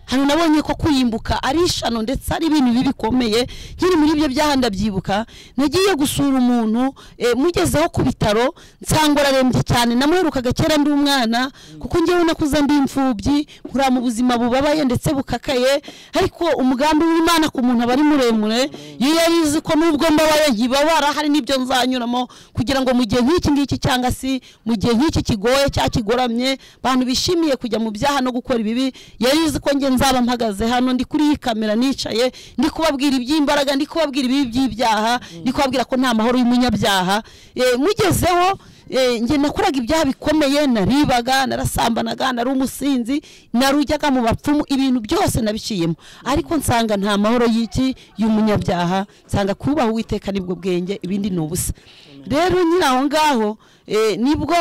Speaker 5: hano nabonye ko kuyimbuka ari ishano ndetse ari ibintu bibi bikomeye nkiri muri ibyo byaha ndabyibuka nagiye gusura umuntu eh, mugezeho ku bitaro nsanga ararembye cyane namuherukaga kera ndi umwana kuko ngewe nakuze ndi imfubyi nkura mu buzima bubabaye ndetse bukakaye ariko umugambi w'imana ku muntu aba ari muremure iyo yari izi ko nubwo mbabaye nkibabara hari n'ibyo nzanyuramo kugira ngo mu gihe nk'iki ngiki cyangwa se mu gihe nk'iki kigoye cyangwa kigoramye abantu bishimiye kujya mu byaha no gukora ibibi yari izi ko njye nzaba mpagaze hano ndi kuri iyi kamera nicaye ndi kubabwira iby'imbaraga ndi kubabwira ibibi by'ibyaha ndi kubabwira ko nta mahoro y'umunyabyaha Eh, mugezeho eh, njye nakoraga ibyaha bikomeye naribaga narasambanaga nari umusinzi narujyaga mu bapfumu ibintu byose nabiciyemo ariko nsanga nta mahoro y'iki y'umunyabyaha nsanga kubaha uwiteka nibwo bwenge ibindi ni ubusa rero nyiri aho ngaho eh, nibwo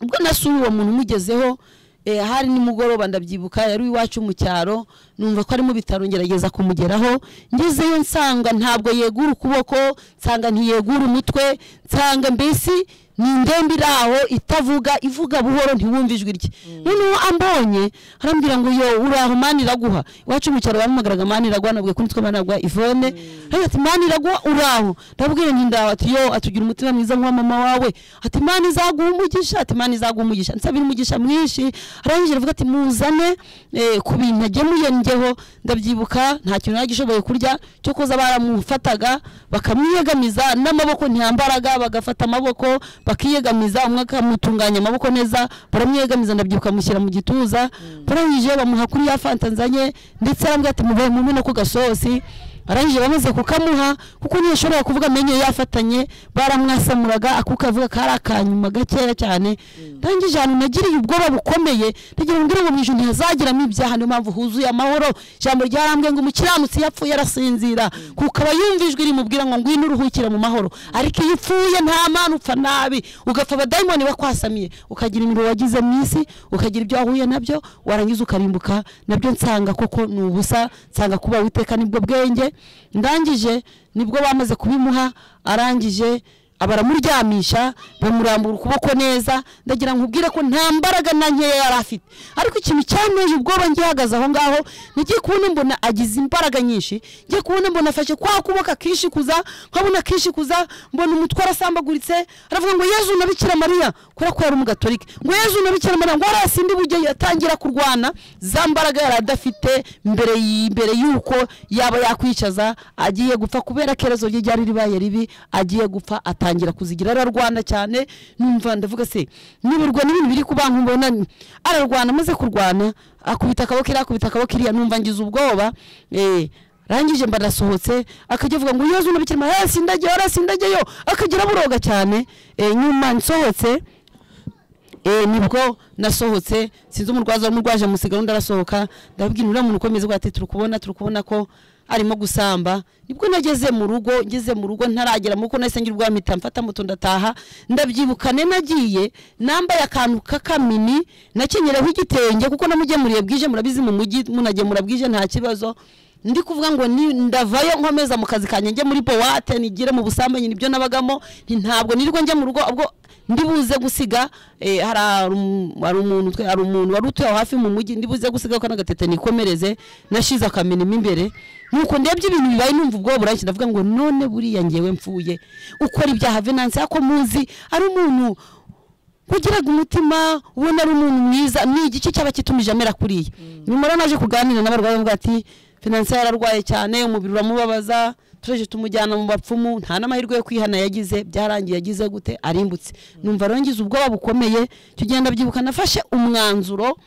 Speaker 5: ubwo nasuye uwo muntu umugezeho eh, hari nimugoroba ndabyibuka yari iwacu mu cyaro numva ko ari mu bitaro ngerageza kumugeraho ngezeyo nsanga ntabwo yegura ukuboko nsanga ntiyegura umutwe nsanga mbese ni indembe iri aho itavuga ivuga buhoro ntiwumve ijwi rye noneho ambonye arambwira ngo yo uraho mani iraguha iwacu mu cyaro bamuhamagaraga mani iraguha nabwiye ko nitwa mani iraguha ivone ariko ati mani iraguha uraho ndabwira nti ndaho ati yo atugira umutima mwiza nk'uwa mama wawe ati mani izaguha umugisha ati mani izaguha umugisha nsabira umugisha mwinshi arangije aravuga ati muzane eh, ku bintu agemuye njyeho ndabyibuka nta kintu nagishoboye kurya cyo kuza baramufataga bakamwiyegamiza n'amaboko ntiyambaraga bagafata amaboko bakiyegamiza umwe akamutunganya amaboko neza baramwiyegamiza ndabyibuka amushyira mu gituza barangije bamuha kuri ya fanta nzanye ndetse arambwira ati mubaye mume no ku gasosi arangije bamaze kukamuha kuko ntiyashoboraga kuvuga amenyo yafatanye baramwasamuraga akuka avuga ko ari akanyuma gakeya cyane ndangije ahantu nagiriye ubwoba bukomeye ndagira ngo ngo mu ijoro ntihazagiramo ibyaha niyo mpamvu huzuye amahoro ijambo ryarambwiye ngo umukiranutsi iyo apfuye arasinzira kuko aba yumva ijwi rimubwira ngo ngwino uruhukire mu mahoro ariko iyo upfuye nta mana upfa nabi ugapfa abadayimoni bakwasamiye ukagira imibiri wagize mu isi ukagira ibyo wahuye nabyo warangiza ukarimbuka nabyo nsanga koko ni ubusa nsanga kuba witeka nibwo bwenge ndangije nibwo bamaze kubimuha arangije baramuryamisha bamurambura ukuboko neza ndagira ngo ubwire ko nta mbaraga na nkeya yari afite ariko ikintu cyanteye ubwoba ngihagaze aho ngaho ngiye kubona mbona agize imbaraga nyinshi ngiye kubona mbona afashe kwa kuboko akishikuza nkabona akishikuza mbona umutwe arasambaguritse aravuga ngo yezu na bikira mariya kubera ko yari umugatolika ngo yezu na bikira mariya ngo arasinde ubugeni atangira kurwana za mbaraga yari adafite mbere y- mbere y'uko yaba yakwicaza agiye gupfa kubera kerezo rye ryari ribaye ribi agiye gupfa atangira kuzigira ararwana cyane numva ndavuga se niburwa n'ibintu biri kubankumbona ararwana amaze kurwana akubita akaboko iriya akubita akaboko iriya numva ngize ubwoba eh, rangije mba nasohotse akajya avuga ngo yezu nabikirima hey, sindageyo ara sindageyo akagira buroga cyane eh, nyuma nsohotse eh, nibwo nasohotse sinzi umurwaza w'umurwaje musiga undi arasohoka ndababwira uriya muntu ukomeza uvuga ati turi kubona turi kubona ko arimo gusamba nibwo nageze mu rugo ngeze mu rugo ntaragera mu rugo nahise ngira ubwoba mpita mfata moto ndataha ndabyibukane nagiye nambaye akantu k'akamini nakenyereho igitenge kuko namugemuriye bwije murabizi mu mujyi munagemura bwije nta kibazo ndi kuvuga ngo ni ndavayo nkomeza mu kazi kanjye njye muri powate nigire mu busambanyi nibyo nabagamo nti ntabwo nirirwa njya mu rugo ubwo ndibuze gusiga eh, hari um- hari umuntu twe- hari umuntu wari utuye aho hafi mu mujyi ndibuze gusiga ko n'agatete nikomereze nashize akamena mo imbere nuko ndebye ibintu bibaye numva ubwoba burashye ndavuga ngo none buriya ngewe mfuye ukora ibyaha venanse ako muzi ari umuntu ugiraga umutima ubona ari umuntu mwiza ni igice cyaba kitumije amera kuriya nyuma rero naje kuganira n'abarwayi bavuga ati finanse yararwaye cyane umubiri uramubabaza turaje tumujyana mu bapfumu nta n'amahirwe yo kwihana yagize byarangiye yagize gute arimbutse numva rero ngize ubwoba bukomeye icyo gihe ndabyibuka nafashe umwanzuro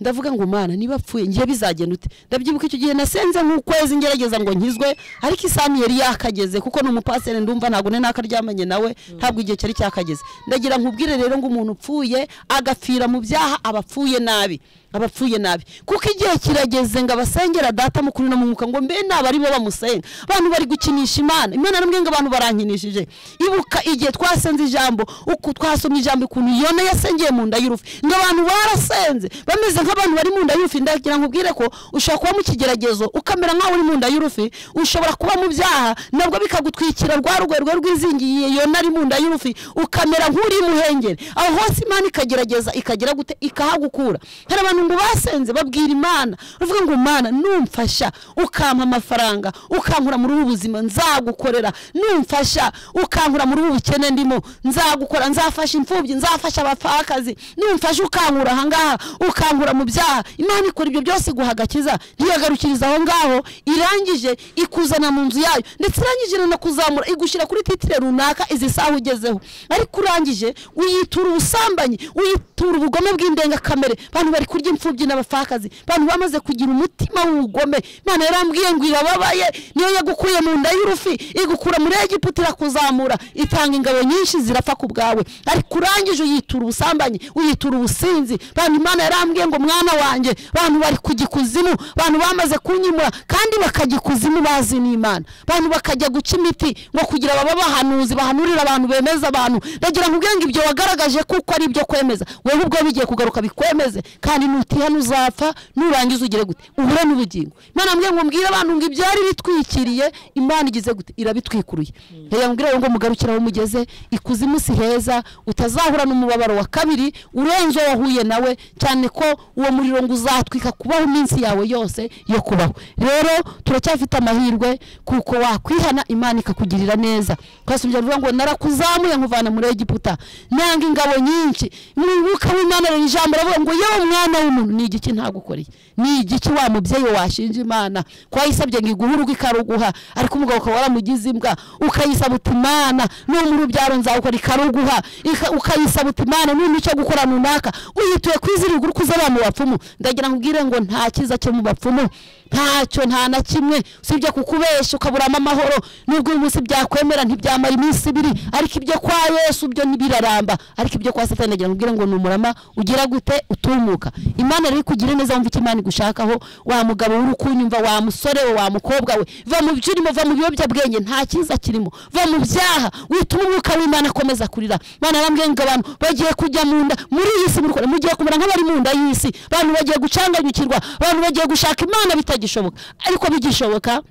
Speaker 5: ndavuga ngo mana niba apfuye ngiye bizagenda ute ndabyibuka icyo gihe nasenze nk'ukwezi ngerageza ngo nkizwe ariko isaha yari yakageze kuko ni umupaseri ndumva ntabwo ni nakaryamanye nawe ntabwo igihe cyari cyakageze ndagira nkubwire rero ngo umuntu upfuye agapfira mu byaha aba apfuye nabi aba apfuye nabi kuko igihe kirageze ngo abasengera data mukuru no mu mwuka ngo mbe naba aribo bamusenga abantu bari gukinisha imana imana namwe ngo abantu barankinishije ibuka igihe twasenze ijambo uku twasoma ijambo ukuntu yona yasengeye mu nda y'urufi ngo abantu barasenze bameze nk'abantu bari mu nda y'urufi ndagira nkubwire ko ushobora kuba mu kigeragezo ukamera nk'aho uri mu nda y'urufi ushobora kuba mu byaha nabwo bikagutwikira rwa rwerwe rwizingiye yona ari mu nda y'urufi ukamera nk'uri muhengeri aho hose imana ikagerageza ikagira gute ikahagukura hari abantu ngo basenze babwira imana uvuga ngo mana numfasha ukampa amafaranga ukankura muri ubu buzima nzagukorera numfasha ukankura muri ubu bukene ndimo nzagukora nzafasha imfubyi nzafasha abapfakazi numfasha ukankura ahangaha ukankura mu byaha imana ikora ibyo byose iguha agakiza ntiyagarukiriza aho ngaho irangije ikuzana mu nzu yayo ndetse irangije iranakuzamura igushyira kuri titire runaka izi saha ugezeho ariko urangije uyitura ubusambanyi uyitura ubugome bw'indengakamere abantu bari kurya imfubyi n'abapfakazi abantu bamaze kugira umutima w'ubugome imana yarambwiye ngo irababaye niyo yagukuye mu nda y'urufi igukura muri egiputa irakuzamura itanga ingabo nyinshi zirapfa ku bwawe ariko urangije uyitura ubusambanyi uyitura ubusinzi bantu imana yarambwiye ngo mwana wanjye bantu bari kujya ikuzimu bantu bamaze kunyimura kandi bakajya ikuzimu bazi n'imana bantu bakajya guca imiti ngo kugira baba bahanuzi bahanurira abantu bemeza abantu ndagira ngo ubwenge ibyo wagaragaje kuko ari ibyo kwemeza wewe ubwo bigiye kugaruka bikwemeze kandi nutiha ntuzapfa nurangiza ugire gute uhure n'ubugingo imana mbwiye ngo mbwire abantu ngo ibyari bitwikiriye imana igize gute irabitwikuruye reba mbwire ngo mugarukire aho mugeze ikuzimu si heza utazahura n'umubabaro wa kabiri urenze uwo wahuye nawe cyane ko uwo muriro ngo uzatwika kubaho iminsi yawe yose yo kubaho rero turacyafite amahirwe kuko wakwihana imana ikakugirira neza twasumbye aravuga ngo narakuzamuye nkuvana muri egiputa nanga ingabo nyinshi umwuka w'imana rero ijambo aravuga ngo yewe mwana w'umuntu ni igiki ntagukoreye ni igiki wa mubyeyi washinja imana ko wayisabye ngo iguhe urugo ikaruguha ariko umugabo ukaba waramugize imbwa ukayisaba uti imana numa urubyaro nzawukora ikaruguha ika- ukayisaba uti imana numa icyo gukora runaka uyituye kwizirigwa uri kuzabamu bapfumu ndagira ngo ubwire ngo nta cyiza cyo mu bapfumu ntacyo nta na kimwe usibye kukubeshya ukaburamo amahoro nubwo uyu munsi byakwemera ntibyamara iminsi ibiri ariko ibyo kwa yesu byo ntibiraramba ariko ibyo kwa satani agira ngo ubwire ngo ni umurama ugira gute utumuka imana rero ikugire neza wumva icyo imana igushakaho wa mugabo we uri kunyumva wa musore we wa mukobwa we va mu byo urimo va mu biyobyabwenge nta cyiza kirimo va mu byaha wituma umwuka w'imana akomeza kurira imana arambwira ngo abantu bagiye kujya mu nda muri iyi si muri- mugiye kumera nk'abari mu nda y'isi abantu bagiye gucanganyukirwa abantu bagiye gushaka imana bitagishoboka ariko bigishoboka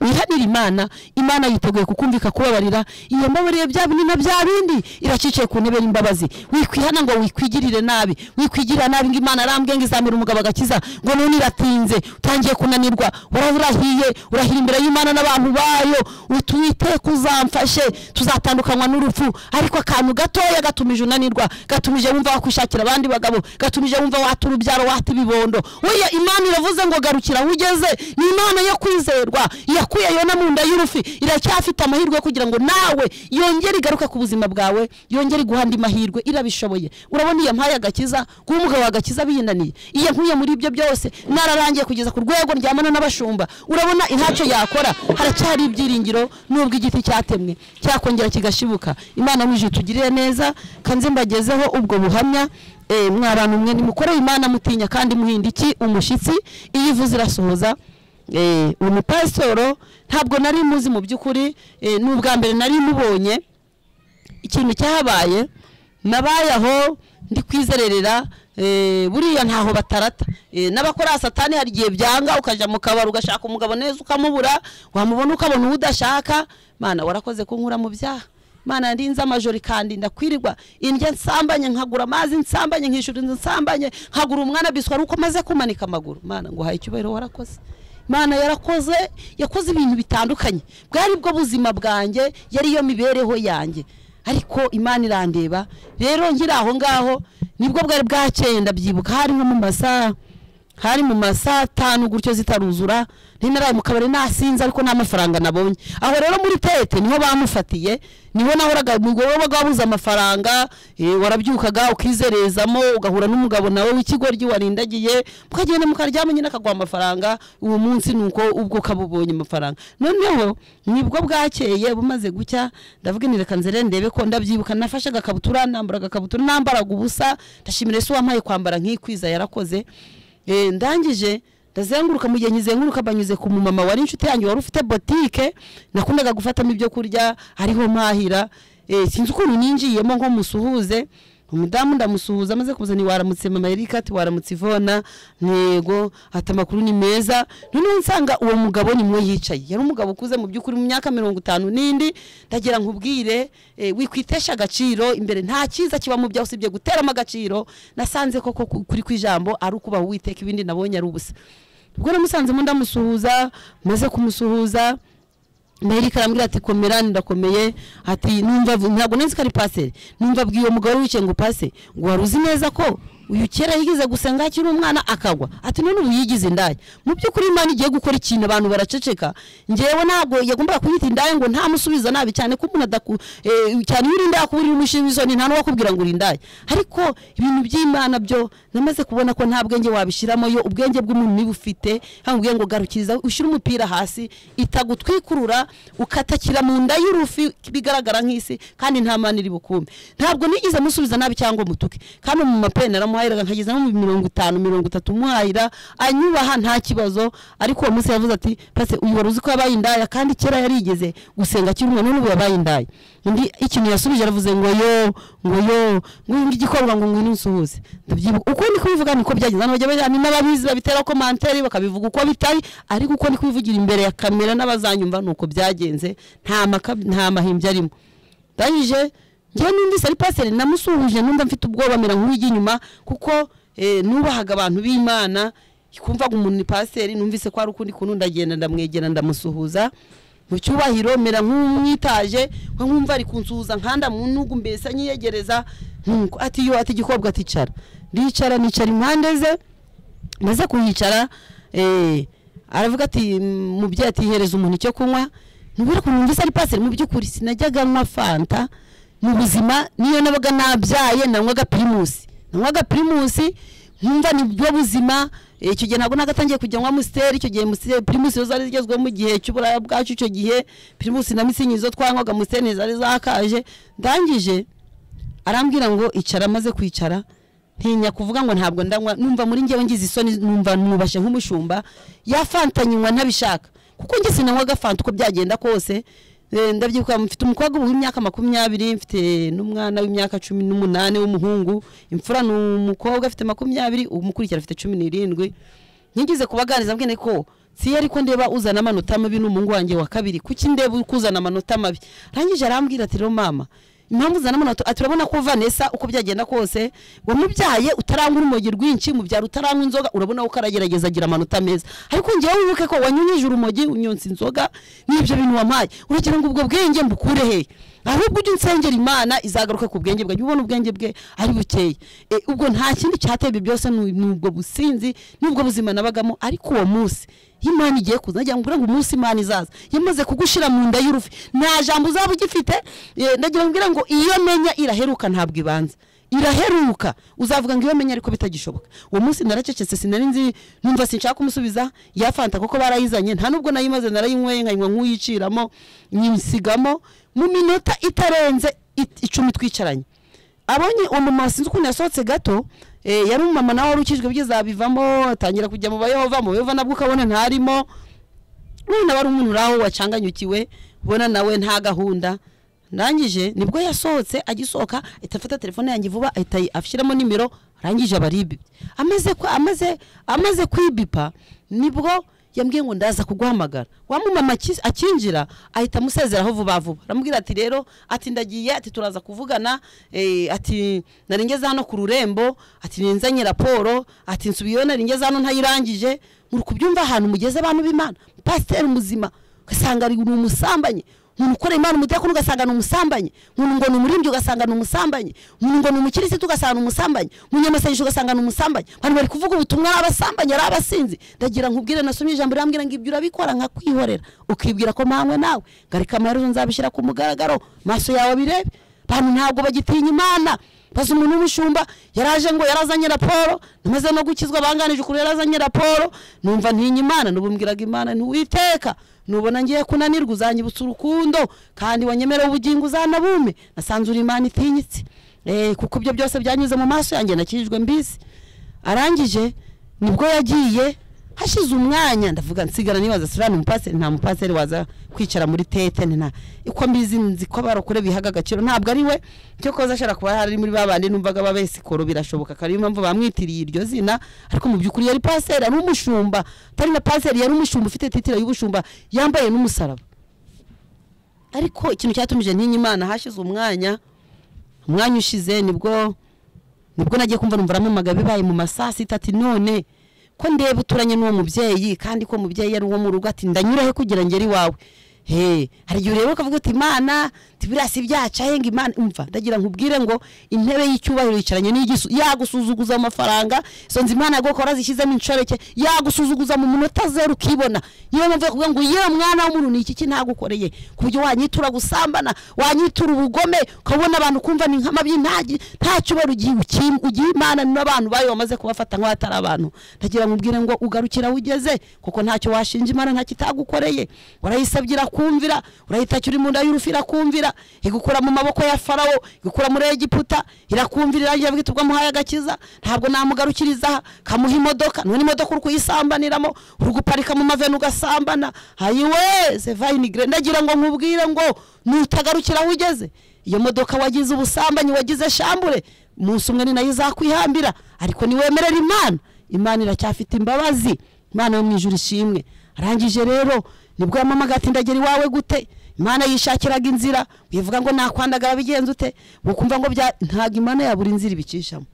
Speaker 5: wihanira imana imana yiteguye kukumvika kubabarira iyo mbabarire bya binini bya bindi iracikiye ku ntebe y'imbabazi wikwihana ngo wikwigirire nabi wikwigirira nabi ngo imana arambwe ngo izamira umugabo agakiza ngo none iratinze utangiye kunanirwa uraba urahiye urahira imbere y'imana n'abantu bayo uti witeka uzamfashe tuzatandukanywa n'urupfu ariko akantu gatoya gatumije unanirwa gatumije wumva wakwishakira abandi bagabo gatumije wumva wata urubyaro wata ibibondo oya imana iravuze ngo garukira aho ugeze ni imana yo kwizerwa yakuye yona mu nda y'urufi iracyafite amahirwe yo kugira ngo nawe yongere igaruke ku buzima bwawe yongere iguha andi mahirwe irabishoboye urabona iyo mpaye agakiza kuba umugabo agakiza biyinaniye iyo nkuye muri ibyo byose nararangiye kugeza ku rwego ndyamana n'abashumba urabona ntacyo yakora haracyari ibyiringiro nubwo igiti cyatemwe cyakongera kigashibuka imana mwijuru tugirire neza kanze mbagezeho ubwo buhamya Eh, mwa bantu mwe nimukoreye imana mutinya kandi muhinda iki umushyitsi iyo ivuze irasohoza Eh, uyu mupasitoro ntabwo nari muzi mu by'ukuri eh, ni ubwa mbere nari mubonye ikintu cyahabaye nabaye aho ndi kwizererera eh, buriya ntaho batarata Eh, n'abakora satani hari igihe byanga ukajya mu kabari ugashaka umugabo neza ukamubura wamubona ukabona uwo udashaka mana warakoze kunkura mu byaha mana ndinze amajoro kandi ndakwirirwa indya nsambanye nkagura amazi nsambanye nkishura inzu nsambanye nkagura umwana biswa ari uko maze kumanika amaguru mana nguhaye icyubahiro warakoze mana yarakoze yakoze ibintu bitandukanye bwari bwo buzima bwanjye yari yo mibereho yanjye ariko imana irandeba rero nkiri aho ngaho nibwo bwari bwacyenda byibuka hari nko mu masaha hari mu masaha atanu gutyo zitaruzura nari naraye mu kabari nasinze ariko nta mafaranga nabonye aho rero muri tete niho bamufatiye niho nahoraga mu gihe wabaga wabuze amafaranga eh, warabyukaga ukizerezamo ugahura n'umugabo nawe w'ikigoryi warindagiye mukagenda mukaryama nyine akaguha amafaranga uwo munsi ni uko ubwo ukabubonye amafaranga noneho nibwo bwakeye bumaze gucya ndavuga nti reka nzere ndebe ko ndabyibuka nafashe agakabutura nambara agakabutura nambaraga ubusa ndashimira ese wampaye kwambara nk'ikwiza yarakoze Eh, ndangije ndazenguruka mu gihe nkizenguruka banyuze ku mumama wari inshuti yanjye wari ufite botike nakundaga gufatamo ibyo kurya ariho mpahira Eh, sinzi ukuntu ninjiyemo nko musuhuze umudamu ndamusuhuza amaze kuza ni waramutse mama erika ati waramutse ivona ntego ati amakuru ni meza noneho nsanga uwo mugabo ni mwe yicaye yari umugabo ukuze mu by'ukuri mu myaka mirongo itanu n'indi ndagira nkubwire eh, wikwitesha agaciro imbere nta cyiza kiba mu byaho usibye guteramo agaciro nasanze koko ku- kuri kw'ijambo ari ukubaha uwiteka ibindi nabonye ari ubusa ubwo namusanzemo ndamusuhuza maze kumusuhuza Merika arambwira ati komera ndakomeye ati numva vu- ntabwo nzi ko ari paseri numva bwiye uwo mugabo wicaye ngo pase ngo wari uzi neza ko uyu kera yigize gusenga akiri umwana akagwa ati none ubu yigize indaya mu by'ukuri imana igiye gukora ikintu abantu baraceceka ngewe ntabwo yagombaga kuyita indaya ngo ntamusubiza nabi cyane ko umuntu adaku eh, cyane iyo uri indaya kuba uri umushinga isoni nta n'uwakubwira ngo uri indaya ariko ibintu by'imana byo namaze kubona ko nta bwenge wabishyiramo yo ubwenge bw'umuntu niba ufite hamubwiye ngo garukiriza ushyire umupira hasi itagutwikurura ukatakira mu nda y'urufi bigaragara nk'isi kandi nta mani iri bukumbe ntabwo nigeze musubiza nabi cyangwa mutuke kandi mu mapeni aramuhahiraga nkageza no mu mirongo itanu mirongo itatu muhahira anyubaha nta kibazo ariko uwo munsi yavuze ati pase uyu wari uzi ko yabaye indaya kandi kera yarigeze gusenga akiri umwana n'ubu yabaye indaya undi ikintu yasubije aravuze ngo yo ngo yo ngo uyu ngiki ikorwa ngo ngwino unsuhuze ndabyibuka uko ni kubivuga niko byagenze abantu bajya bajyana n'ababizi babitera komanteri bakabivuga uko bitari ariko uko ni kubivugira imbere ya kamera n'abazanyumva nuko byagenze nta maka nta mahimbya arimo ndangije njyewe numvise ari paseri namusuhuje numva mfite ubwoba mera nk'uwijya inyuma kuko eh, nubahaga abantu b'imana kumvaga umuntu ni paseri numvise ko hari ukundi kuntu ndagenda ndamwegera ndamusuhuza mu cyubahiro mera nk'umwitaje nka nkumva ari kunsuhuza nkanda mu ntugu mbese nyiyegereza nkuko ati yo ati igikobwa ati cara ndicara nicara impande ze maze kuhicara eh, aravuga ati "Mm, mubyeyi ati hereza umuntu icyo kunywa ntubwire ukuntu numvise ari paseri mu by'ukuri sinajyaga nywa fanta mu buzima niyo nabaga nabyaye nanywaga pirimusi nanywaga pirimusi nkumva nibwo buzima icyo gihe ntabwo nagatangiye kujya nywa musiteri icyo gihe musiteri pirimusi zari zigezweho mu gihe cy'uburaya bwacu icyo gihe pirimusi na mitsingi zo twanywaga musiteri zari zakaje ndangije arambwira ngo icara amaze kwicara ntinya kuvuga ngo ntabwo ndanywa numva muri ngewe ngize isoni numva nubashe nk'umushumba yafanta nywa ntabishaka kuko nge sinanywaga fanta uko byagenda kose Eh, ndabyibuka mfite umukobwa w'imyaka makumyabiri mfite n'umwana w'imyaka cumi n'umunani w'umuhungu imfura ni umukobwa afite makumyabiri umukurikira afite cumi n'irindwi nkigize kubaganiriza mbwene ko si yari ko ndeba uzana amanota mabi n'umuhungu wanjye wa kabiri kuki ndeba uri kuzana amanota mabi arangije arambwira ati rero mama impamvu uzana amanota ati urabona ko vanessa uko byagenda kose wamubyaye utarangwa urumogi rwinshi mubyara utarangwa inzoga urabona ko aragerageza agira amanota meza ariko ngewe wibuke ko wanyunyije urumogi unyonsa inzoga n'ibyo bintu wampaye uragira ngo ubwo bwenge mbukure hehe ahubwo ujye unsengera imana izagaruka ku bwenge bwe jya ubona ubwenge bwe ari bukeye E, ubwo nta kindi cyateye ibyo byose ni ni ubwo businzi n'ubwo buzima nabagamo ariko uwo munsi iyo imana igiye kuza nagira ngo mbwire ngo umunsi imana izaza yamaze kugushira mu nda y'urufi nta jambo uzaba ugifite e, nagira ngo mbwire ngo iyo menya iraheruka ntabwo ibanza iraheruka uzavuga ngo iyo menya ariko bitagishoboka uwo munsi naracecetse sinari nzi numva sinshaka kumusubiza yafanta kuko barayizanye nta nubwo nayimaze narayinyweye nkanywa nk'uyiciramo nyisigamo mu minota itarenze it- icumi twicaranye abonye uwo mama sinzi ukuntu yasohotse gato eh, yari umumama nawe wari ukijwe byizabivamo atangira kujya mu bayehova mu bayehova nabwo ukabona ntarimo none wari umuntu uri aho wacanganyukiwe ubona nawe nta gahunda ndangije nibwo yasohotse agisohoka ahita afata telefone yanjye vuba ahita ayi- ashyiramo nimero arangije abaribi amaze ku- amaze amaze kwibipa nibwo yambwiye ngo ndaza kuguhamagara wa mumama aki- akinjira ahita amusezeraho vuba vuba aramubwira ati rero ati ndagiye ati turaza kuvugana eh, ati nari ngeze hano ku rurembo ati ninzanye raporo ati nsubiyeyo nari ngeze hano ntayirangije muri kubyumva ahantu mugeze abantu b'imana pasiteri muzima ugasanga ari ni umusambanye umuntu ukora imana umudakuru ugasanga ni umusambanyi umuntu ngo ni umurimbyi ugasanga ni umusambanyi umuntu ngo ni umukirisitu ugasanga ni umusambanyi umunyamasengesho ugasanga ni umusambanyi abantu bari kuvuga ubutumwa ari abasambanyi ari abasinzi ndagira nkubwire nasomye ijambo rirambwira ngo ibyo urabikora nkakwihorera ukibwira ko mpanywe nawe ngarika amaherezo nzabishyira ku mugaragaro maso yawe birebe abantu ntabwo bagitinya imana baza umuntu w'umushumba yaraje ngo yarazanye raporo namaze no gukizwa banganije ukuri yarazanye raporo numva ntinya imana nubumbwiraga imana ntiwiteka nubona ngiye kunanirwa uzanyibutsa urukundo kandi wanyemera ubugingo uzanabume nasanze uri imana itinyitse eh, kuko ibyo byose byanyuze mu maso yanjye nakijijwe mbisi arangije nibwo yagiye hashize umwanya ndavuga nsigara nibaza sura ni umupaseri nta mupaseri waza kwicara muri tete ni nta uko mbizi nzi ko abarokore bihaga agaciro ntabwo ari we cyo koza ashobora kuba ari muri ba bandi numvaga baba sikoro birashoboka ko ariyo mpamvu bamwitiriye iryo zina ariko mu by'ukuri yari paseri ari umushumba atari na paseri yari umushumba ufite titire y'ubushumba yambaye n'umusaraba ariko ikintu cyatumije ntinya imana hashize umwanya umwanya ushize nibwo nibwo nagiye kumva numva aramumaga bibaye mu masaa sita ati none ko ndeba uturanye n'uwo mubyeyi kandi ko mubyeyi ari uwo mu rugo ati ndanyurahe kugira ngere iwawe he hari igihe ureba ukavuga uti imana tibiriya si byacaye ngo imana umva ndagira nkubwire ngo intebe y'icyubahiro yicaranye n'igisu yagusuzuguza mu mafaranga izo nzu imana yaguha ukaba warazishyizemo inshoreke yagusuzuguza mu munota zeru ukibona yewe mvuye kuvuga ngo yewe mwana w'umuntu ni iki ki ntagukoreye ku buryo wanyitura gusambana wanyitura ubugome ukabona abantu kumva ni nkama by'intagi nta cyubahiro ugiye ukim- ugiye imana n'abantu bayo bamaze kubafata nk'aho atari abantu ndagira nkubwire ngo ugarukira aho ugeze kuko ntacyo washinja imana ntacyo itagukoreye urayisabye irakumvira urayitacyo uri mu nda y'urufi irakumvira igukura mu maboko ya farawo igukura muri egiputa irakumvira irangira bwite ubwo amuhaye agakiza ntabwo namugarukiriza aha kamuha imodoka none imodoka uri kuyisambaniramo uri guparika mu maveni ugasambana hayiwe sevainigre ndagira ngo nkubwire ngo nutagarukira aho ugeze iyo modoka wagize ubusambanyi wagize shambure umunsi umwe ni nayo izakwihambira ariko niwemerera imana imana iracyafite imbabazi imana yo mu ijuru ishimwe arangije rero nibwo yamamaga ati ndagera iwawe gute imana yishakiraga inzira wivuga ngo nakwandagara bigenze ute ukumva ngo bya ntabwo imana yabura inzira ibicishamo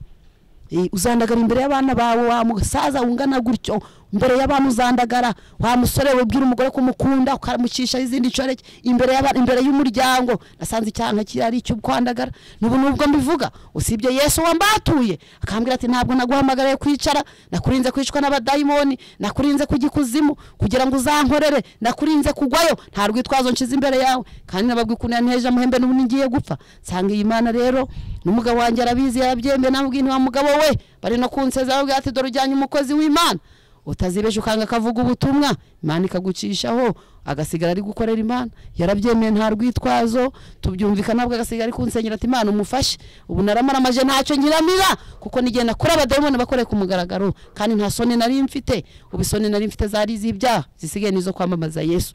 Speaker 5: Eh, uzandagara imbere y'abana bawe wa musaza wungana gutyo imbere y'abana uzandagara wa musore wibwira umugore ko umukunda ukamucisha izindi nshoreke imbere y'abana imbere y'umuryango nasanze icyaha kirari cyo kwandagara n'ubu nubwo mbivuga usibye Yesu wambatuye akambwira ati ntabwo naguhamagariye kwicara nakurinze kwicwa n'abadayimoni nakurinze kujya ikuzimu kugira ngo uzankorere nakurinze kugwayo nta rwitwazo nshize imbere yawe kandi nababwi ukuntu yanteje amuhembe n'ubu ngiye gupfa nsanga iyi mana rero n'umugabo wanjye arabizi yabyembe namubwiye ntiwa mugabo we bari no kunseza babwira ati dore ujyanye umukozi w'imana utazibesha ukanga akavuga ubutumwa imana ikagucishaho agasigara ari gukorera imana yarabyemeye nta rwitwazo tubyumvikana nabwo agasigara ari kunsengera ati imana umufashe ubu naramaramaje ntacyo nyiramira kuko nigenda kuri abadayimoni bakoreye ku mugaragaro kandi nta soni nari mfite ubu isoni nari mfite zari iz'ibyaha zisigaye n'izo kwamamaza yesu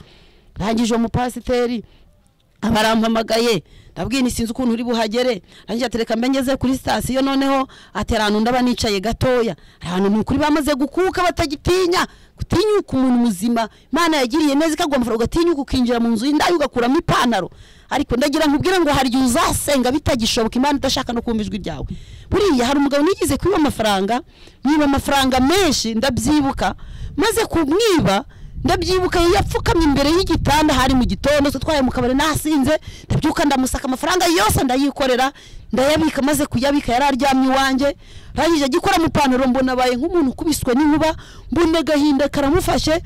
Speaker 5: rangije uwo mupasiteri abarampamagaye ndabwira ni sinzi ukuntu uri buhagere rangira atereka mbe ngeze kuri sitasiyo noneho ati hari ahantu ndaba nicaye gatoya hari ahantu ni ukuri bamaze gukuka batagitinya gutinyuka umuntu muzima imana yagiriye neza ikagomba ugatinyuka ukinjira mu nzu y'indaya ugakuramo ipantaro ariko ndagira nkubwire ngo hari igihe uzasenga bitagishoboka imana idashaka no kumva ijwi ryawe buriya hari umugabo nigeze kwiba amafaranga mwiba amafaranga menshi ndabyibuka maze kumwiba ndabyibuka yapfukamye imbere y'igitanda hari mu gitondo twe twaye mu kabari nasinze ndabyuka ndamusaka amafaranga yose ndayikorera ndayabika maze kuyabika yari aryamye iwanjye arangije agikora mu ipantaro mbona abaye nk'umuntu ukubiswe n'inkuba mbona agahinda karamufashe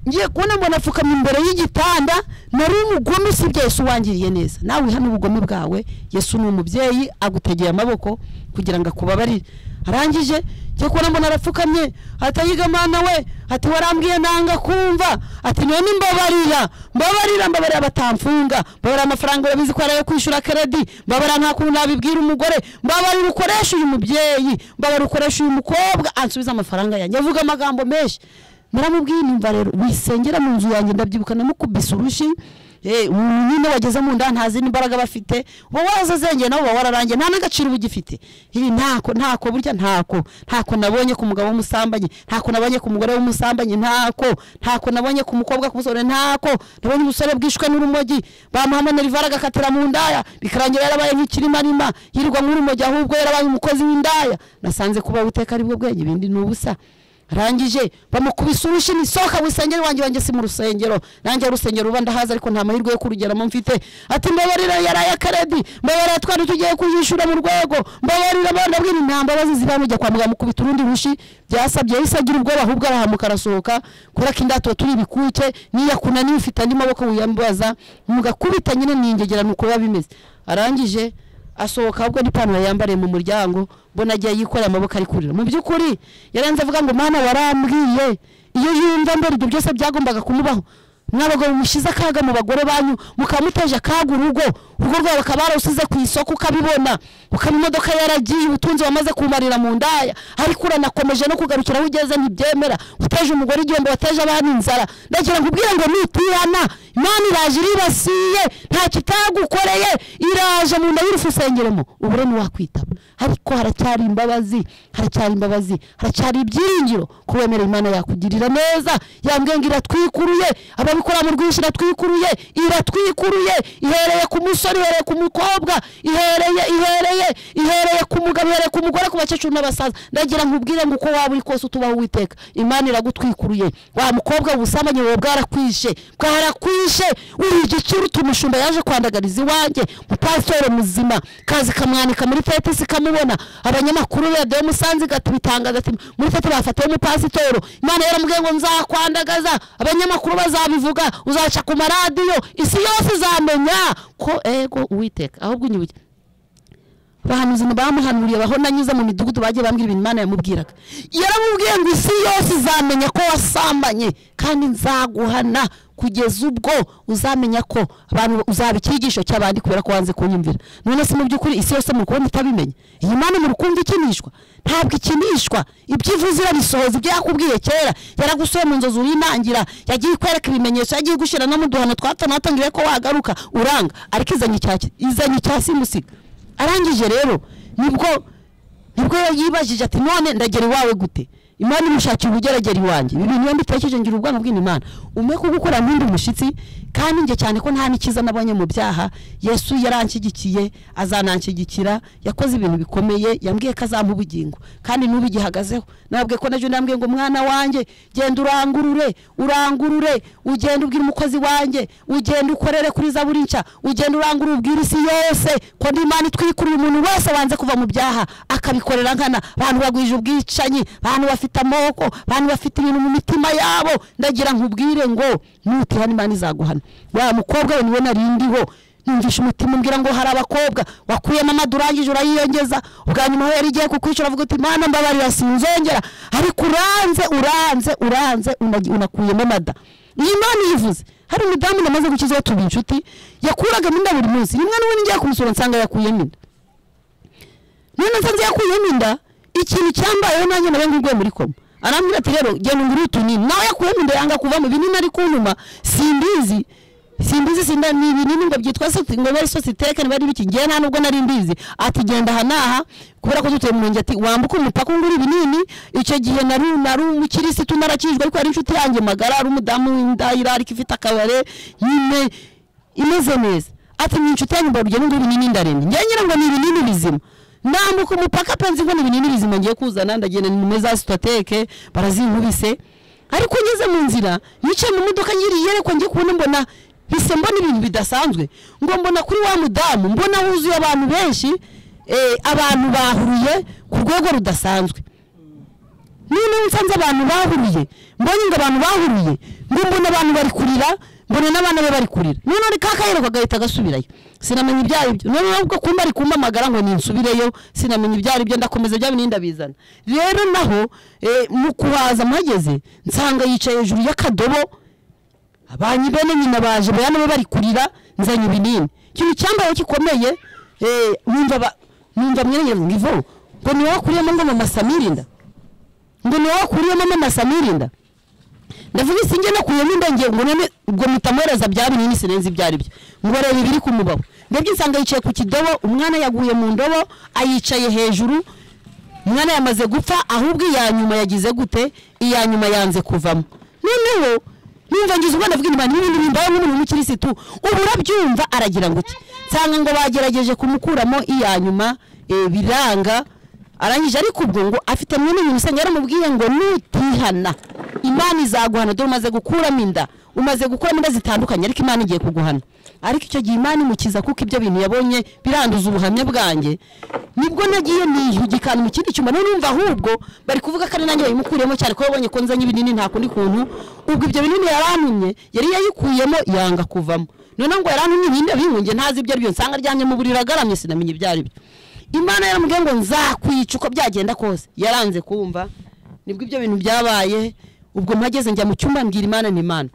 Speaker 5: ngiye kubona mbona apfukamye imbere y'igitanda nari umugome usibye yesu wangiriye neza nawe hano ubugome bwawe yesu ni umubyeyi agutegeye amaboko kugira ngo akubabarire arangije njye kubona mbona arapfukamye atayiga mwana we ati warambwiye nanga kumva ati none mbabarira mbabarira mbabarira batamfunga mbabarira amafaranga babizi ko arayo kwishyura keredi mbabarira nta kuntu nabibwira umugore mbabarira ukoresha uyu mubyeyi mbabarira ukoresha uyu mukobwa ansubiza amafaranga yanjye avuga amagambo menshi naramubwiye numva rero wisengera mu nzu yanjye ndabyibuka namukubise urushi Eh, umuntu nyine wageze mu nda nta zindi mbaraga bafite uba warazazengeye nawe uba wararangiye nta n'agaciro uba ugifite iri ntako ntako burya ntako ntako nabonye ku mugabo w'umusambanyi ntako nabonye ku mugore w'umusambanyi ntako ntako nabonye ku mukobwa ku musore ntako nabonye umusore bwishwe n'urumogi bamuhamanira ivara agakatira mu ndaya bikarangira yarabaye nk'ikirimarima yirirwa nk'urumogi ahubwo yarabaye umukozi w'indaya nasanze kuba uteka ari bwo bwenge ibindi ni ubusa arangije bamukubise urushi nisohoka mu rusengero wanjye wanjye si mu rusengero nanjye urusengero uba ndahazi ariko nta mahirwe yo kurugeramo mfite ati mbabarira yaraye akaredi mbabarira twari tugiye kuyishyura mu rwego mbabarira abana bwira nta mbabazi ziba mujya kwa muganga mukubita urundi rushi byasabye yahise agira ubwoba ahubwo arahamuka arasohoka kubera ko indatuba turi ibikuke n'iyo akunaniye ufite andi maboko wiyambaza mugakubita nyine ni ingegerano uko biba bimeze arangije asohoka ahubwo n'ipantaro yambariye mu muryango mbona agiye yikoreye amaboko ari kurira mu by'ukuri yarenze avuga ngo mwana warambwiye iyo yumva mbere ibyo byose byagombaga kumubaho mwabagabo mushize akaga mu bagore banyu mukamuteje akaga urugo urugo rwawe ukaba warusize ku isoko ukabibona ukaba imodoka yaragiye ubutunzi wamaze kumarira mu ndaya ariko uranakomeje no kugarukira aho ugeze ntibyemera uteje umugore igihombo wateje abana inzara ndagira ngo ubwire ngo nutihana imana iraje iribasiye nta kitagukoreye iraje mu nda y'urufu usengeremo ubure ntiwakwitaba ariko haracyari imbabazi haracyari imbabazi haracyari ibyiringiro ko wemera imana yakugirira neza yambwiye ngo iratwikuruye ababikora mu rwinshi iratwikuruye iratwikuruye ihereye ku musore ihereye ku mukobwa ihereye ihereye ihereye ku mugabo ihereye ku mugore ku bakecuru n'abasaza ndagira nkubwire ngo uko waba uri kose utubaho witeka imana iragutwikuruye wa mukobwa ubusambanyi buba bwarakwishe bwarakwishe uri igiciro umushumba yaje kwandagariza iwanjye mupasitoro muzima kazi kamwanika muri tetesi kamubona abanyamakuru radiyo musanze igata ibitangaza ati muri tete bafatiye umupasitoro imana yaramubwiye ngo nzakwandagaza abanyamakuru bazabivuga uzaca ku maradiyo isi yose izamenya ko ego uwiteka ahubwo inyubuye abahanuzi bamuhanuriye abaho nanyuze mu midugudu bagiye bambwira ibintu imana yamubwiraga yaramubwiye ngo isi yose izamenya ko wasambanye kandi nzaguhana kugeza ubwo uzamenya ko abantu uzaba icyigisho cy'abandi kubera ko wanze kunyumvira none se mu by'ukuri isi yose muri kubona itabimenya iyi mana muri kumva ikinishwa ntabwo ikinishwa ibyo ivuze irabisohoza ibyo yakubwiye kera yaragusoye mu nzozi urinangira yagiye ikwereka ibimenyetso yagiye igushyira no mu duhano twatanatangiwe ko wagaruka uranga ariko izanye icya izanye icya simusiga arangije rero nibwo nibwo yibajije ati none ndagera iwawe gute imana imushakira ubugeragera iwanjye ibi bintu iyo mbitekereje ngira ubwanwa bw'imana umwe kugukora nk'undi mushyitsi kandi njye cyane ko nta n'ikiza nabonye mu byaha yesu yaranshyigikiye azananshyigikira yakoze ibintu bikomeye yambwiye ko azampa ubugingo kandi n'ubu igihagazeho nabwe ko nabyo nambwiye ngo mwana wanjye genda urangurure urangurure ugenda ubwira umukozi wanjye ugenda ukorere kuri za buri nshya ugenda urangurure ubwira isi yose ko ndi imana itwikuriye umuntu wese wanze kuva mu byaha akabikorera nkana abantu bagwije ubwicanyi abantu bafite bafite amoko abantu bafite ibintu mu mitima yabo ndagira nkubwire ngo nutihana imana izaguhana wa mukobwa we niwe narindiho yumvisha umutima umbwira ngo hari abakobwa wakuyemo amadu urangije urayiyongeza ubwa nyuma aho yari igiye kukwishyura avuga uti mana mbabarira sinzongera ariko uranze uranze uranze unagi- unakuyemo amada iyi mana yivuze hari umudamu namaze gukizaho tuba inshuti yakuragamo inda buri munsi rimwe n'ubu ngiye kumusura nsanga yakuyemo inda none nsanze yakuyemo inda ikintu cyambayeho nanjye nawe ngurwe muri koma arambwira ati rero genda ungure utunini nawe yakuyemo inda yanga kuvamo ibinini ari kunyuma simbizi simbizi sinda ni ibinini ngo byitwa sosi- ngo bari sositeke niba ari biki ngewe nta nubwo nari mbizi ati genda aha n'aha kubera ko dutuye mu murenge ati wambuka umupaka ungura ibinini icyo gihe nari nari umukirisitu narakijwe ariko yari inshuti yanjye magara ari umudamu w'indayira ariko ifite akabare nyine imeze neza ati ni inshuti yanyu mbarugero ngo ibinini ndarembye njye ngira ngo ni ibinini bizima nambuka umupaka pe nzi ngo ni ibinini bizima ngiye kuzana ndagenda nimwe za sitoteke barazinkubise ariko ngeze mu nzira nicaye mu modoka ngiriye ariko njye kubona mbona hise mbona ibintu bidasanzwe ngo mbona kuri wa mudamu mbona huzuye abantu benshi eh, abantu bahuruye ku rwego rudasanzwe none nsanze abantu bahuriye mbonye ngo abantu bahuriye ngo mbona abantu bari kurira mbona n'abana be bari kurira none ari ka kayero kagahita agasubirayo sinamenya ibyayo ibyo none nubwo kumba ari kumpamagara ngo ninsubireyo sinamenya ibyayo ibyo ndakomeza bya bindi ndabizana rero naho eh, mu kuhaza mpageze nsanga yicaye hejuru y'akadobo abanyi bene nyina baje baya nabo bari kurira nzanye ibinini ikintu cyambayeho gikomeye eh, numva ba- numva mwenyine ngo ivo ngo ni wowe kuriyemo ngo mama samirinda ngo ni wowe kuriyemo mama samirinda ndavuga isi njye nakuyemo indenge ngo none ubwo mpita mwohereza bya binini sinenze ibyo ari byo ngo reba ibiri ku mubavu ndebye nsanga yicaye ku kidobo umwana yaguye mu ndobo ayicaye hejuru umwana yamaze gupfa ahubwo iya nyuma yagize gute iya nyuma yanze kuvamo noneho numva ngize ubwo ndavuga inyuma n'ibindi bimbaye nk'umuntu w'umukirisitu ubu urabyumva aragira ngo iki nsanga ngo bagerageje kumukuramo iya nyuma eh, biranga arangije ariko ubwo ngo afite mwene nyina usanga yaramubwiye ngo nutihana imana izaguhana dore umaze gukuramo inda umaze gukuramo inda zitandukanye ariko imana igiye kuguhana ariko icyo gihe imana imukiza kuko ibyo bintu yabonye biranduza ubuhamya bwanjye nibwo nagiye niyugikana mu kindi cyuma none numva ahubwo bari kuvuga ko ari nanjye bayimukuriyemo cyane ko babonye ko nzanye ibinini nta kundi kuntu ubwo ibyo binini yarantumye yari yayikuyemo yanga kuvamo noneho ngo yarantumye ibindi binkunge ntazi ibyo ari byo nsanga aryamye mu buriri agaramye sinamenya ibyo ari byo imana yaramubwiye ngo nzakwica uko byagenda kose yaranze kumva nibwo ibyo bintu byabaye ubwo mpageze njya mu cyumba mbwira imana ni imana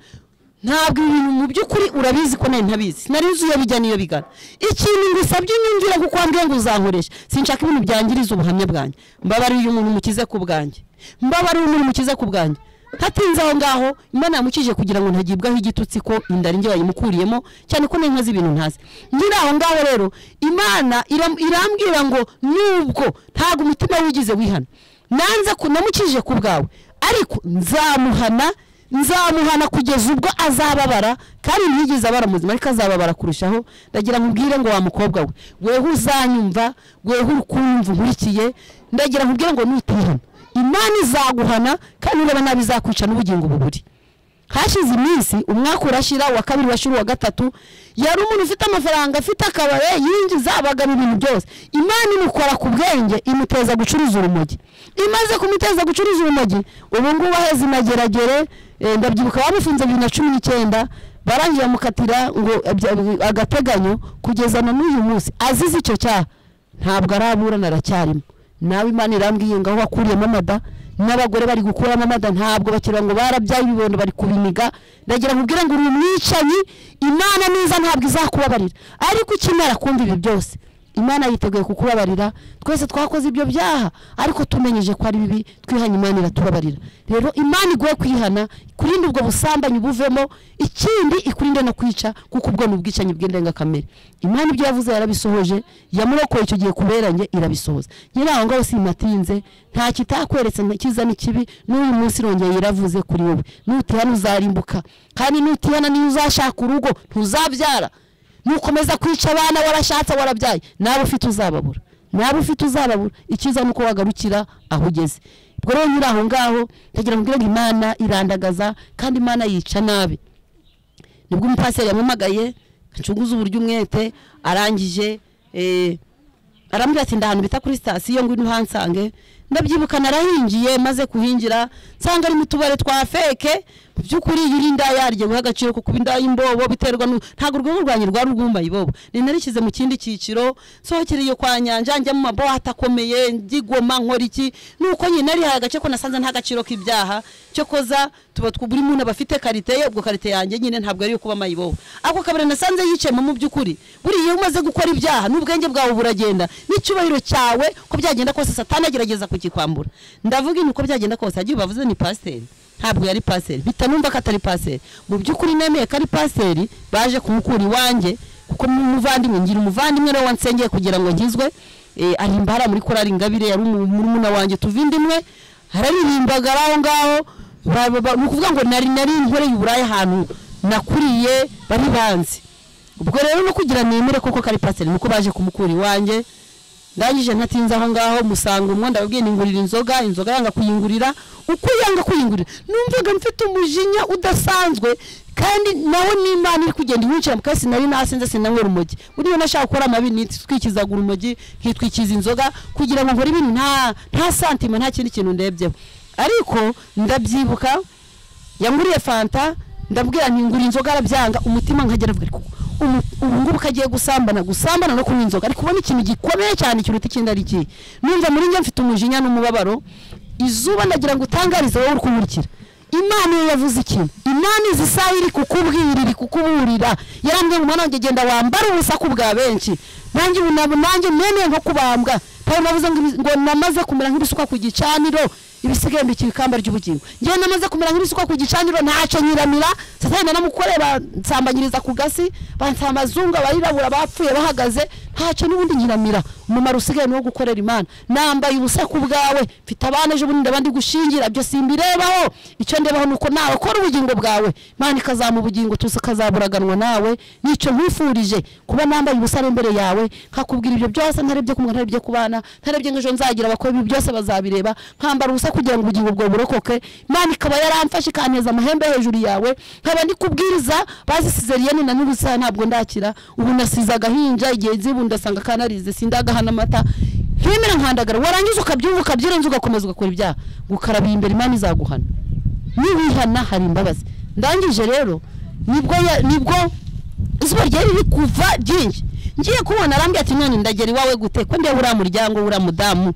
Speaker 5: ntabwo ibi bintu mu by'ukuri urabizi ko nari ntabizi sinari nzi iyo bijya n'iyo bigana ikintu ngusabye unyumvira kuko wambwiye ngo uzankoresha sinshaka ibintu byangiriza ubuhamya bwanjye mbabarira uyu muntu mukize ku bwanjye mbabarira uyu muntu mukize ku bwanjye hatinze aho ngaho imana yamukije kugira ngo ntagibwaho igitutsi ko inda ari njye wayimukuriyemo cyane ko ntazi ibintu ntazi nyiri aho ngaho rero imana iram- irambwira ngo nubwo ntabwo umutima wigize wihana nanze ku namukije ku bwawe ariko nzamuhana nzamuhana kugeza ubwo azababara kandi ntiyigeze abara muzima ariko azababara kurushaho ndagira ngo ubwire ngo wa mukobwa we weho uzanyumva weho uri kumva unkurikiye ndagira ngo ubwire ngo nutihana imana izaguhana kandi ureba nabi izakwica n'ubugingo buburi hashize iminsi umwaka urashira uwa kabiri urashira uwa gatatu yari umuntu ufite amafaranga afite akabare yinjiza abagabo ibintu byose imana imukora ku bwenge imuteza gucuruza urumogi imaze kumuteza gucuruza urumogi ubu ngubu aheze inageragere eh, ndabyibuka bamufunze bibiri na cumi n'icyenda barangije bamukatira ngo abya- agateganyo kugeza na n'uyu munsi azize icyo cyaha ntabwo araburana aracyarimo nawe imana irambwiye ngaho wakuriyemo amada n'abagore bari gukuramo amada ntabwo bakira ngo barabyaye ibibondo bari kubiniga ndagira ngo ubwire ngo uri umwicanyi imana neza ntabwo izakubabarira ariko ukimara kumva ibi byose imana yiteguye kukubabarira twese twakoze ibyo byaha ariko tumenyeje ko ari bibi twihanye imana iratubabarira rero imana iguhe kwihana kurinde ubwo busambanyi buvemo ikindi ikurinde no kwica kuko ubwo ni ubwicanyi bw'indengakamere imana ibyo yavuze yarabisohoje yamurokoye icyo gihe kuberanye irabisohoza nyine aho ngaho simatinze nta kitakweretse nta cyiza n'ikibi n'uyu munsi irongeye iravuze kuri wowe nutihana uzarimbuka kandi nutihana niyo uzashaka urugo ntuzabyara nukomeza kwica abana warashatse warabyaye nawe ufite uzababura nawe ufite uzababura icyiza ni uko wagarukira aho ugeze ubwo rero nyiri aho ngaho ndagira ngo mbwire ngo imana irandagaza kandi imana yica nabi nibwo umupasiteri yamumagaye acuguza uburyo umwete arangije eh, arambwira ati ndahantu bita kuri sitasiyo ngo ino uhansange ndabyibuka narahingiye maze kuhingira nsanga ari mu tubare twa feke mu by'ukuri iyo uri indaya guha agaciro ko kuba indaya imbobo biterwa nu ntabwo urwego rwanjye rwari urwumbaye ibobo ni narishyize mu kindi cyiciro sohokereye kwa nyanja njya mu mabohate akomeye ngigoma nkora iki nuko nyine narihaye agace ko nasanze nta gaciro k'ibyaha cyo koza tuba tw- buri muntu aba afite karite ye ubwo karite yanjye nyine ntabwo ariyo kuba mayibobo ako kabari nasanze yicayemo mu by'ukuri buriya iyo umaze gukora ibyaha n'ubwenge bwawe buragenda n'icyubahiro cyawe ko byagenda kose satani agerageza kukikwambura ndavuga ibi uko byagenda kose hagiye bavuze ni pasiteri ntabwo yari pasiteri mpita numva ko atari pasiteri mu by'ukuri nemeye ko ari pasiteri baje kumukura iwanjye kuko ni umuvandimwe ngira umuvandimwe niwe wansengeye kugira ngo nkizwe Eh, aririmba hariya muri korari ingabire yari umu- murumuna wanjye tuvindimwe hararirimbaga ari aho ngaho ba- ba- ba- ni ukuvuga ngo nari nari inkoreye uburaya ahantu nakuriye bari banzi ubwo rero no kugira nemere koko kari pasiteri nuko baje kumukura iwanjye ndangije ntatinze aho ngaho musanga umwe ndababwiye ningurira inzoga inzoga yanga kuyingurira uko yanga kuyingurira numvaga mfite umujinya udasanzwe kandi nawe n'imana iri kugenda inyinjira mu kasi nari nasinze sinanywera urumogi buriya nashaka gukora amabi nitwikizaga urumogi nkitwikiza inzoga kugira ngo nkore ibintu nta nta santima nta kindi kintu ndebyeho ariko ndabyibuka yanguriye fanta ndabwira nti ngura inzoga arabyanga umutima nkagera avuga ariko ubu ubu ngubu ko agiye gusambana gusambana no kunywa inzoga ariko ubona ikintu gikomeye cyane kiruta ikindi ari iki numva muri njye mfite umujinya n'umubabaro izuba ndagira ngo utangarize wowe uri kumurikira imana iyo yavuze ikintu imana izi isaha iri kukubwira iri kukuburira yarambwiye ngo mwana wanjye genda wambare ubusaku bwa benshi nanjye ubu nabo nanjye nemeye nko kubambwa pawulo navuze ngo ibi- ngo namaze kumera nk'ibisuka ku gicaniro ibisigaye mbikira ikamba ry'ubugingo njyewe namaze kumera nk'ibisuka ku gicaniro ntacyo nyiramira satani naramukorera nsambanyiriza ku gasi bansa amazungu abarirabura bapfuye bahagaze ntacyo n'ubundi nyiramira umumaro usigaye ni uwo gukorera imana nambaye ubusa ku bwawe mfite abana ejo bundi ndabandi gushingira ibyo simbirebaho icyo ndebaho ni uko nawe kora ubugingo bwawe imana ikazama ubugingo tuzi ikazaburaganwa nawe n'icyo nkwifurije kuba nambaye ubusa ari imbere yawe nkakubwira ibyo byose ntarebye kumwe ntarebye ku bana ntarebye ngo ejo nzagira abakora ibi byose bazabireba nkambara ubusa kugira ngo ubugingo bwawe burokoke imana ikaba yaramfashe ikaneza amahembe hejuru yawe nkaba ndi kubwiriza bazisize riyeni na n'ubusa ntabwo ndakira ubu nasize agahinja igihe nzibu ndasanga kanarize sindagahana amata ntimera nkandagara warangiza ukabyumva ukabyirenza ugakomeza ugakora ibyaha gukaraba imbere imana izaguhana niwihana hari imbabazi ndangije rero nibwo ya- nibwo izuba ryari riri kuva ryinshi ngiye kubona arambwira ati mwana ndagera iwawe gute ko ndeba uriya muryango uriya mudamu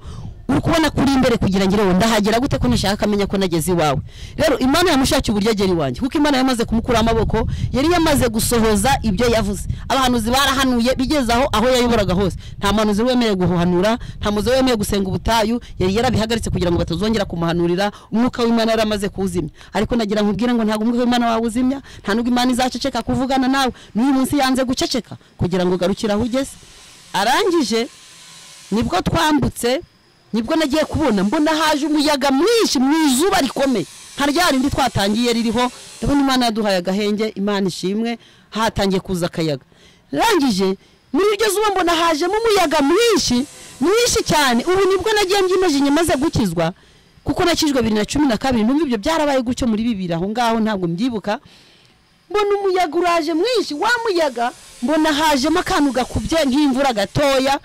Speaker 5: uri kubona kuri imbere kugira ngo irewe ndahagera gute ko ntashaka amenya ko nageze iwawe rero imana yamushakiye uburyo agera iwanjye kuko imana yamaze kumukuraho amaboko yari yamaze gusohoza ibyo yavuze abahanuzi barahanuye bigeze aho aho yayoboraga hose nta muhanuzi wemerewe guhanura nta muzi wemerewe gusenga ubutayu yari yarabihagaritse kugira ngo batazongera kumuhanurira umwuka w'imana yari amaze kuwuzimya ariko nagira nkubwire ngo ntabwo umwuka w'imana wawuzimya nta nubwo imana izaceceka kuvugana nawe n'uyu munsi yanze guceceka kugira ngo ugarukire aho ugeze arangije nibwo twambutse nibwo nagiye kubona mbona haje umuyaga mwinshi mu izuba rikomeye nka rya rindi twatangiye ririho ndabona imana yaduhaye agahenge imana ishimwe hatangiye kuza akayaga rangije muri iryo zuba mbona hajemo umuyaga mwinshi mwinshi cyane ubu nibwo nagiye mbyimeje maze gukizwa kuko nakijwe bibiri na cumi na kabiri numva ibyo byarabaye gutyo muri bibiri aho ngaho ntabwo mbyibuka mbona umuyaga uraje mwinshi wa muyaga mbona hajemo akantu gakubye nk'imvura gatoya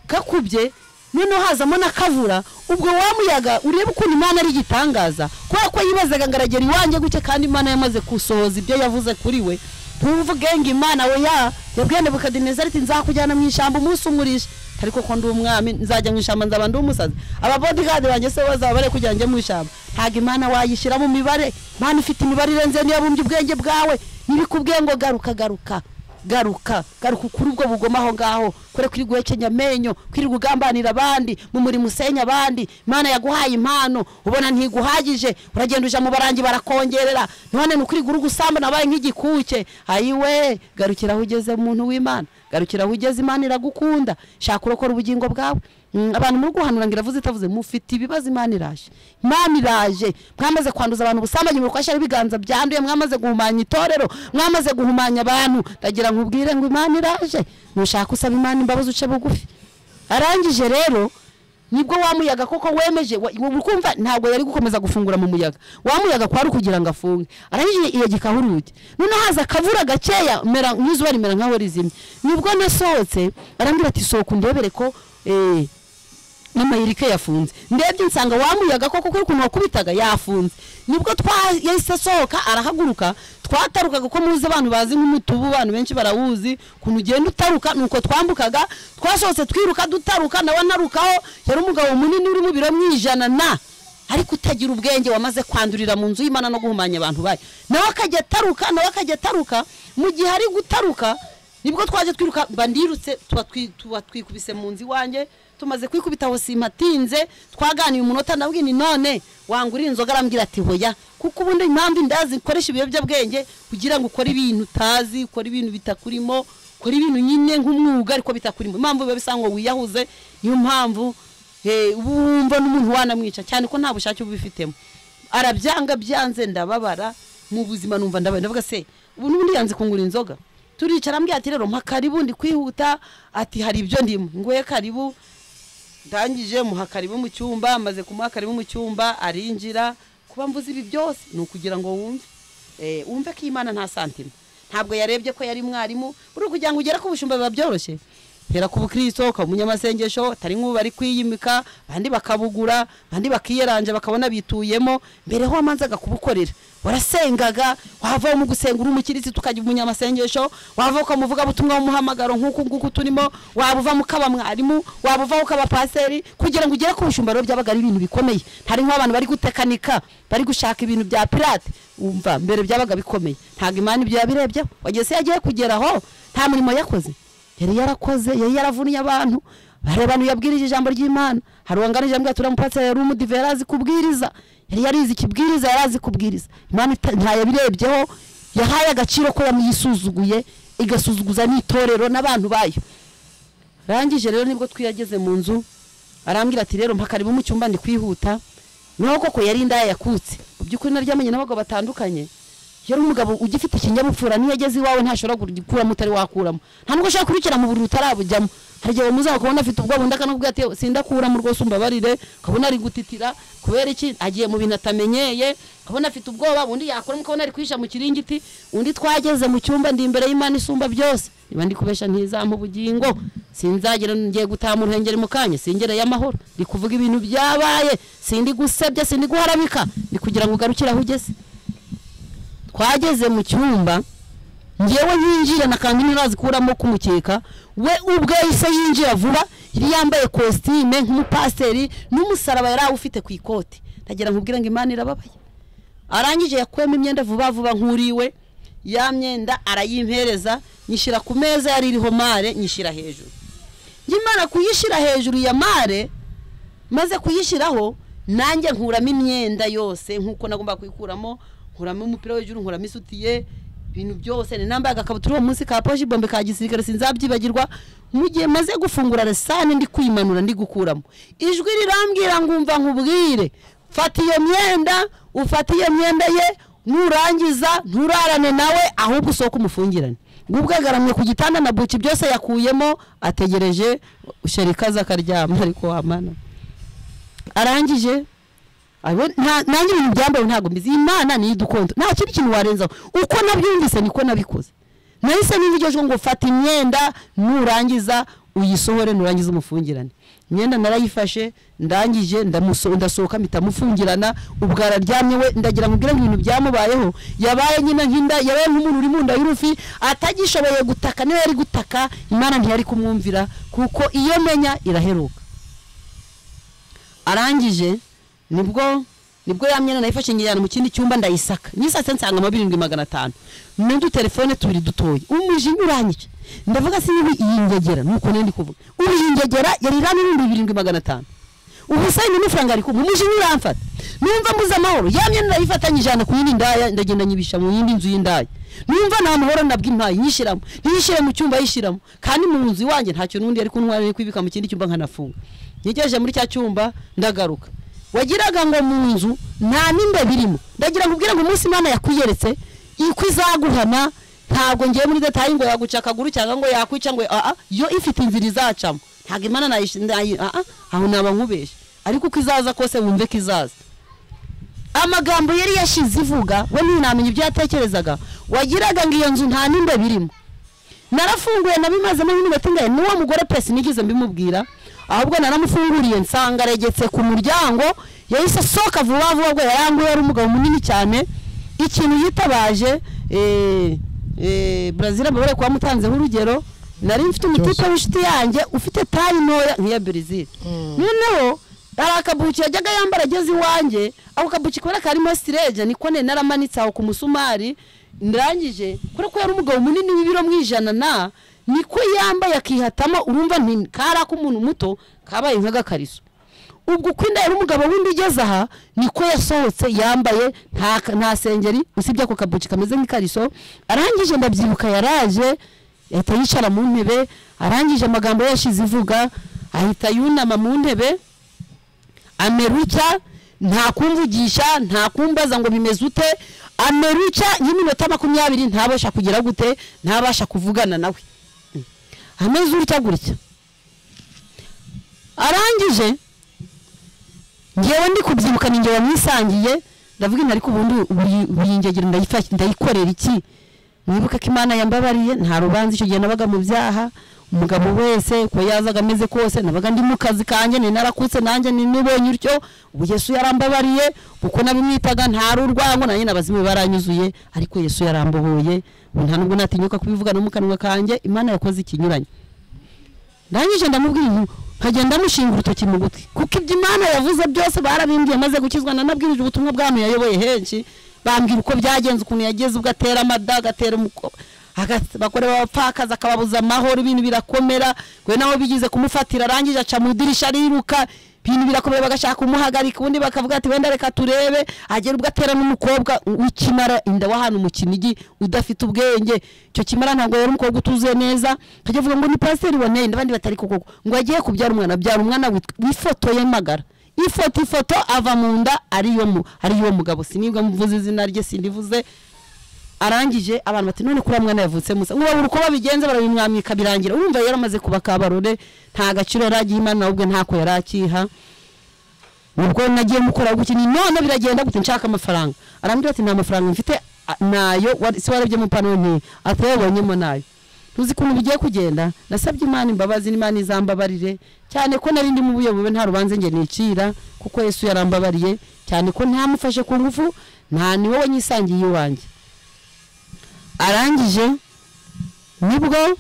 Speaker 5: gakubye noneho hazamo n'akavura ubwo wa muyaga urebe ukuntu imana ari igitangaza kubera ko yibazaga ngo aragera iwanjye gutya kandi imana yamaze kusohoza ibyo yavuze kuri we ntuvuge ngo imana we ya yabwiye nebukadinezari ati nzakujyana mu ishyamba umunsi umurisha ariko ko ndi umwami nzajya mu ishyamba nzaba ndi umusazi aba bodigadi banjye se bazaba bari kugira ngo njye mu ishyamba ntabwo imana wayishyira mu mibare imana ifite imibare irenze niyo yabumbye ubwenge bwawe ntibikubwiye ngo garuka garuka garuka garuka ukuri ubwo bugoma aho ngaho kure kuri guhekenya amenyo kuri ugambanira abandi mu murimo usenya abandi imana yaguhaye impano ubona ntiguhagije uragenda uja mu barangi barakongerera none ni ukuri guru gusamba nabaye nk'igikuke ayiwe garukira aho ugeze muntu w'imana garukira aho ugeze imana iragukunda shaka urokora ubugingo bwawe Mm, abantu muri guhanura ngo iravuze itavuze mufite ibibazo imana iraje imana iraje mwamaze kwanduza abantu ubusambanyi murukwashyira ibiganza byanduye mwamaze guhumanya itorero mwamaze guhumanya abantu ndagira ngo ubwire ngo imana iraje nushaka usaba imana imbabazi uce bugufi arangije rero nibwo wa muyaga koko wemeje wa- ubu kumva ntabwo yari gukomeza gufungura mu muyaga wa muyaga kwari ukugira ngo afunge arangije iyagikaho urugi noneho haza akavura gakeya mera nk'izuba rimera nkaho rizimye nibwo nasohotse arambwira ati sohoka undebere ko eh, n'amayirike yafunze ndebye nsanga wamuyaga koko kuri ukuntu wakubitaga yafunze nibwo twa- yahise asohoka arahaguruka twatarukaga ko muzi abantu bazi nk'umutubu abantu benshi barawuzi ukuntu ugenda utaruka nuko twambukaga twasohotse twiruka dutaruka nawe narukaho yari umugabo munini uri mu biro mu ijana na ariko utagira ubwenge wamaze kwandurira mu nzu y'imana no guhumanya abantu bayo nawe akajya ataruka nawe akajya ataruka mu gihe ari gutaruka nibwo twajya twiruka mba ndirutse tuba twi- tuba twikubise mu nzu iwanjye tumaze kwikubita aho simatinze twaganiye umunota nabwiye ni none wangurira inzoga arambwira ati hoya kuko ubundi impamvu indazi ikoresha ibiyobyabwenge kugira ngo ukore ibintu utazi ukore ibintu bitakurimo ukore ibintu nyine nk'umwuga ariko bitakurimo impamvu biba bisa ngo wiyahuze niyo mpamvu Eh, ubu wumva n'umuntu wanamwica cyane ko nta bushake uba ubifitemo arabyanga byanze ndababara mu buzima numva ndabaye ndavuga se ubu n'ubundi yanze kungura inzoga turicara ambwira ati rero mpa karibu ndi kwihuta ati hari ibyo ndimo ngoye karibu ndangije muha karibu mu cyumba amaze kumuha karibu mu cyumba arinjira kuba mvuze ibi byose ni ukugira ngo wumve Eh, wumve ko imana nta santima ntabwo yarebye ko yari mwarimu uri kugira ngo ugere ku bushumba biba byoroshye hera ku bukristo ukaba umunyamasengesho atari nk'ubu bari kwiyimika abandi bakabugura abandi bakiyeranja bakabona bituyemo mbere ho wamanzaga kubukorera warasengaga wava mu gusenga uri umukirisi tukajya umunyamasengesho wava ukamuvuga butumwa w'umuhamagaro nk'uku nguku turimo waba uva mukaba mwarimu waba uva ukaba paseri kugira ngo ugere ku bushumbaro byabaga ari ibintu bikomeye hari nk'abantu bari gutekanika bari gushaka ibintu bya pirate umva mbere byabaga bikomeye ntabwo imana ibyo yabirebyeho wagiye se yagiye kugeraho nta murimo yakoze yari yarakoze yari yaravunye abantu hari abantu yabwirije ijambo ry'imana hari uwanganije ambwira ati uriya mupasiteri yari umudive yari azi kubwiriza yari yarize ikibwiriza yari azi kubwiriza imana ita- ntayabirebyeho yahaye agaciro ko yamuyisuzuguye igasuzuguza n'itorero n'abantu bayo rangije rero nibwo twiyageze mu nzu arambwira ati rero mpakaribu mu cyumba ndi kwihuta niho koko yari indaya yakutse mu by'ukuri naryamanye n'abagabo batandukanye yari umugabo ugifite ikinyabupfura niyo ageze iwawe ntashobora gukuramo utari wakuramo nta nubwo ushobora kurukira mu buriri utarabujyamo hari igihe bamuzaho ukabona afite ubwoba undi akanakubwira ati sindakuramo rwose umbabarire ukabona ari gutitira kubera iki agiye mu bintu atamenyeye ukabona afite ubwoba undi yakuramo ukabona ari kwihisha mu kiringiti undi twageze mu cyumba ndi imbere y'imana isumba byose niba ndi kubesha ntizampa ubugingo sinzagera ngiye gutaha mu ruhengeri mu kanya singereye amahoro ndi kuvuga ibintu byabaye sindi gusebya sindi guharabika ndi kugira ngo ugarukire aho ugeze twageze mu cyumba ngewe yinjira na kanzu ntirazi kuramo kumukeka we ubwe yahise yinjira vuba yari yambaye kositime nk'umupasiteri n'umusaraba yari awufite ku ikoti ndagira ngo ubwire ngo imana irababaye arangije yakuyemo imyenda vuba vuba nk'uriwe ya myenda arayimpereza nyishyira ku meza yari iriho mare nyishyira hejuru nyimara kuyishyira hejuru ya mare maze kuyishyiraho nanjye nkuramo imyenda yose nk'uko nagomba kuyikuramo nkuramo umupira w'ijuru nkuramo isutiye ibintu byose ni nambaye agakabutura uwo munsi ka poshi bombe ka gisirikare sinzabyibagirwa mu gihe maze gufungura resane ndi kwimanura ndi gukuramo ijwi rirambwira ngumva nkubwire fata iyo myenda ufata iyo myenda ye nurangiza nturarane nawe ahubwo usohoke umufungirane ngubwo agaramye ku gitanda na buki byose yakuyemo ategereje sherikaza akaryama ariko wamana arangije abo- nta- nanjye ibintu byambaye ntabwo mbizi imana niyo idukonda nta kindi kintu warenzaho uko nabyumvise niko nabikoze nahise n'ibigejwe ngo fata imyenda nurangiza uyisohore nurangiza umufungirane imyenda narayifashe ndangije ndamuso- ndasohoka mpita mufungirana ubwo araryamye we ndagira ngo ubwire ngo ibintu byamubayeho yabaye nyine nk'inda yabaye nk'umuntu uri mu nda y'urufi atagishoboye gutaka niyo yari gutaka imana ntiyari kumwumvira kuko iyo menya iraheruka arangije nibwo nibwo ya myenda nayifashe njyana mu kindi cyumba ndayisaka nyisatse nsangamo birindwi magana atanu n'udutelefone tubiri dutoya umujinya uranyije ndavuga se niba yingegera nuko nari ndi kuvuga uriyingegera yari irani n'ibihumbi birindwi magana atanu ubusayini n'ifaranga ari kumwe umujinya uramfata numva mbuze amahoro ya myenda ndayifata nyijana ku yindi ndaya ndagenda nyibisha mu yindi nzu y'indaya numva nta mahoro nabwo impaye nyishyiramo ntiyishyire mu cyumba yishyiramo kandi mu nzu iwanjye ntacyo n'undi yari kuntwara ari kwibika mu kindi cyumba nkanafunga ngejeje muri cya cyumba ndagaruka wagiraga ngo mu nzu nta nimba birimo ndagira ngo ubwire ngo umunsi imana yakwiyeretse iko izaguhana ntabwo ngiye muri detayi ngo yaguca akaguru cyangwa ngo yakwica ngo aa yo ifite inzira izacamo ntabwo imana nayishi- nayi- aa aho naba nkubeshye ariko uko izaza kose wumve ko izaza amagambo yari yashize ivuga we ntinamenya ibyo yatekerezaga wagiraga ngo iyo nzu nta nimba birimo narafunguye nabimazemo nk'iminota ingahe n'uwo mugore pesi nigeze mbimubwira ahubwo naramufunguriye nsanga aregetse ku muryango yahise asohoka vuba vuba bwo yaranguye ari umugabo munini cyane ikintu yitabaje eh, eh, brazil amabere kuba amutanzeho urugero nari mfite umutipe w'inshuti yanjye ufite tayi ntoya nk'iya brazil noneho hari akabuki yajyaga yambara ageze iwanjye ako kabuki kubera karimo sireje niko ne naramanitse aho ku musumari ndangije kubera ko yari umugabo munini w'ibiro mu ijana na niko yambaye akihatamo urumva nti kari ak'umuntu muto kabaye nk'agakariso ubwo uko inda yari umugabo w'indi igeze aha niko yasohotse yambaye nta nta sengeri usibye ako kabuki kameze nk'ikariso arangije ndabyibuka yaraje ahita yicara mu ntebe arangije amagambo yashize ivuga ahita yunama mu ntebe ameruka nta kumvugisha nta kumbaza ngo bimeze ute ameruka y'iminota makumyabiri ntabasha kugira gute ntabasha kuvugana nawe ameze utya gutya arangije ngewe ndi kubyibuka ni ngewe wamwisangiye ndavuga intu ariko ubundi buri- buri ngegero ndayifa- ndayikorera iki mwibuke ko imana yambabariye nta rubanza icyo gihe nabaga mu byaha umugabo wese uko yazaga ameze kose nabaga ndi mu kazi kanjye ni narakutse nanjye ni nibonye utyo ubu yesu yarambabariye uko nabimwitaga ntari urwango nanjye n'abazimu baranyuzuye ariko yesu yarambohoye ubu nta nubwo natinyuka kubivuga no mu kanwa kanjye imana yakoze ikinyuranye ndangije ndamubwira intu nkagenda mushinga urutoki mu gutwi kuko ibyo imana yavuze byose barabimbwiye maze gukizwa nanabwirije ubutumwa bwami yayoboye henshi bambwira uko byagenze ukuntu yageze ubwo atera amada agatera umuko agas- bakorewe abapfakazi akababuza amahoro ibintu birakomera we nawe bigize kumufatira arangije aca mu idirisha ariruka ibintu birakomera bagashaka kumuhagarika ubundi bakavuga ati wenda reka turebe agera ubwo atera n'umukobwa w'ikimara inda w'ahantu mu kinigi udafite ubwenge icyo kimara ntabwo yari umukobwa utuzuye neza akajya avuga ngo ni pasiteri waneye n'abandi batari ku koko ngo agiye kubyara umwana abyara umwana wit- wifotoye magara ifoto ifoto ava mu nda ariyo mu ariyo mugabo sinibwa mvuze izina rye sindivuze arangije abantu bati none kuri mwana yavutse musa nk'ubu uko babigenza barabimwamika birangira urumva yari amaze kuba kabarore nta gaciro yari agiye imana ahubwo ntako yari akiha ubwo nagiye mukora gutya ni none biragenda gute nshaka amafaranga arambwira ati nta mafaranga mfite a- nayo wari- si warabye mu pano nti atayabonyemo nayo tuzi ukuntu bigiye kugenda nasabye imana imbabazi n'imana izambabarire cyane ko nari ndi mu buyobowe nta rubanza njye nicira kuko yesu yarambabariye cyane ko ntamufashe ku ngufu nta ni wowe nyisangiye iwanjye arangije nibwo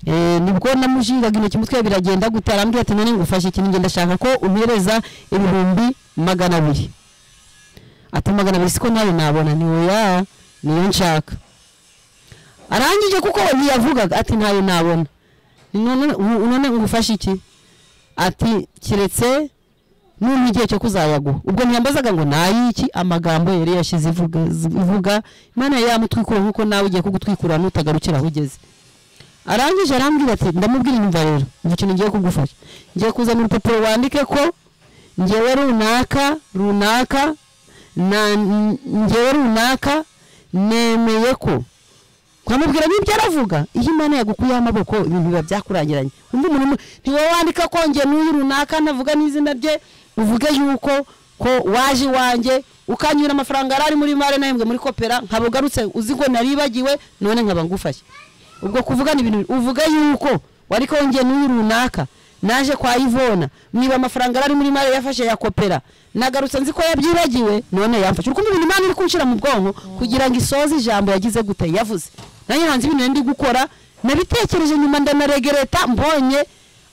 Speaker 5: eh, nibwo namujingaga intoki umutwe biragenda gute arambwira ati none ngufashe ikintu ngenda ndashaka ko umpereza ibihumbi magana abiri ati magana abiri siko nawe nabona ni oya niyo nshaka arangije kuko we ntiyavugaga ati ntayo nabona Ni none u- none ngufashe iki ati kiretse n'ubu igihe cyo kuzayaguha ubwo ntiyambazaga ngo nayiki amagambo yari yashize ivuga ivuga imana yari yamutwikura nk'uko nawe ugiye kugutwikura nutagarukira aho ugeze arangije arambwira ati ndamubwira inyumva rero ngo ikintu ngiye kugufasha ngiye kuzana urupapuro wandike ko ngewe runaka runaka na n- ngewe runaka nemeye ko kwamubwira n'ibyo aravuga iyo imana yagukuyeho amaboko ibintu biba byakurangiranye undi muntu ntiwe wandika ko njye n'uyu runaka ntavuga n'izina rye uvuge yuko ko waje iwanjye ukanyura amafaranga yari ari muri mare nahembwe muri kopera nkaba ugarutse uzi ngo naribagiwe none nkaba ngufashye ubwo kuvugana ibintu uvuge yuko wari ko njye n'uyu runaka naje kwa ivona niba amafaranga yari ari muri mare yafashe ya kopera nagarutse nzi ko yabyibagiwe none yamfashe urukundo ibintu imana iri kunshira mu bwonko kugira ngo isoze ijambo yagize gute yavuze nanjye hanze ibintu ndi gukora nabitekereje nyuma ndanaregereta mbonye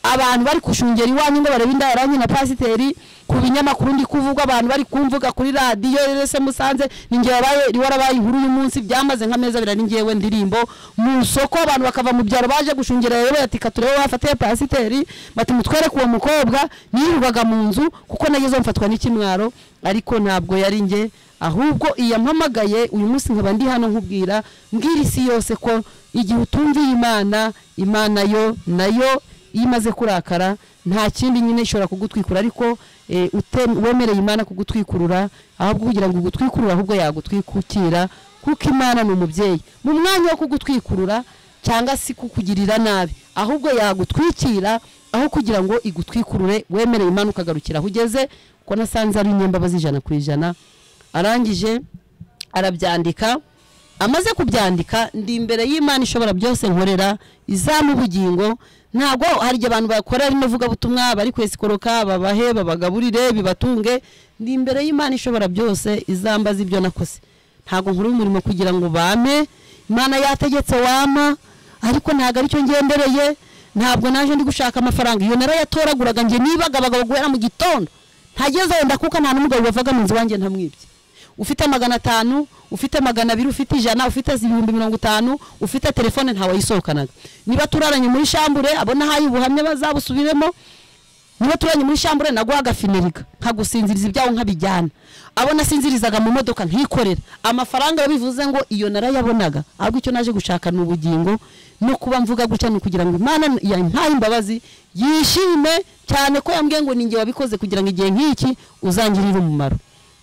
Speaker 5: abantu bari kushungera iwanyu ngo barebe inda yaranjye na pasiteri ku binyamakuru ndi kuvugwa abantu bari kumvuga kuri radiyo rese musanze ninjye wabaye warabaye inkuru y'umunsi byamaze nk'ameza abiri ari njyewe ndirimbo mu isoko abantu bakava mu byaro baje gushungera yayoboye ati katurebe wafatiye pasiteri bati mutwereke uwo mukobwa nirirwaga mu nzu kuko nagezeho mfatwa n'ikimwaro ariko ntabwo yari njye ahubwo iyo mpamagaye uyu munsi nkaba ndi hano nkubwira mbwira isi yose ko igihe utumviye imana imana yo nayo iyo imaze kurakara nta kindi nyine ishobora kugutwikura ariko eh, ute- wemereye imana kugutwikurura ahubwo kugira ngo ugutwikurure ahubwo yagutwikukira kuko imana ni umubyeyi mu mwanya wo kugutwikurura cyangwa se kukugirira nabi ahubwo yagutwikira aho kugira ngo igutwikurure wemereye imana ukagarukira aho ugeze kuko nasanze ari inyembabazi ijana ku ijana arangije arabyandika amaze kubyandika ndi imbere y'imana ishobora byose nkorera izampa ubugingo ntabwo hari igihe abantu bakora rino vugabutumwa bari kwesikoroka babahe babagaburire bibatunge ndi imbere y'imana ishobora byose izambaza ibyo nakoze ntabwo nkora umurimo kugira ngo bame imana yategetse wama ariko ntabwo aricyo ngendereye ntabwo naje ndi gushaka amafaranga iyo narayatoraguraga njye nibagabagaba guhera mu gitondo ntagezeho ndakuka nta n'umugabo wavaga mu nzu wanjye ntamwibye ufite magana atanu ufite magana abiri ufite ijana ufite ibihumbi mirongo itanu ufite telefone ntawayisohokanaga niba turaranye muri shambure abo nahaye ubuhamya bazabusubiremo niba turanye muri shambure naguha agafinirika nkagusinziriza ibyawe nkabijyana abo nasinzirizaga mu modoka nkikorera amafaranga bivuze ngo iyo narayabonaga ahubwo icyo naje gushaka ni ubugingo no kuba mvuga gutya ni ukugira ngo imana yampaye imbabazi yishime cyane ko yambwiye ngo ni njye wabikoze kugira ngo igihe nk'iki uzangirire umumaro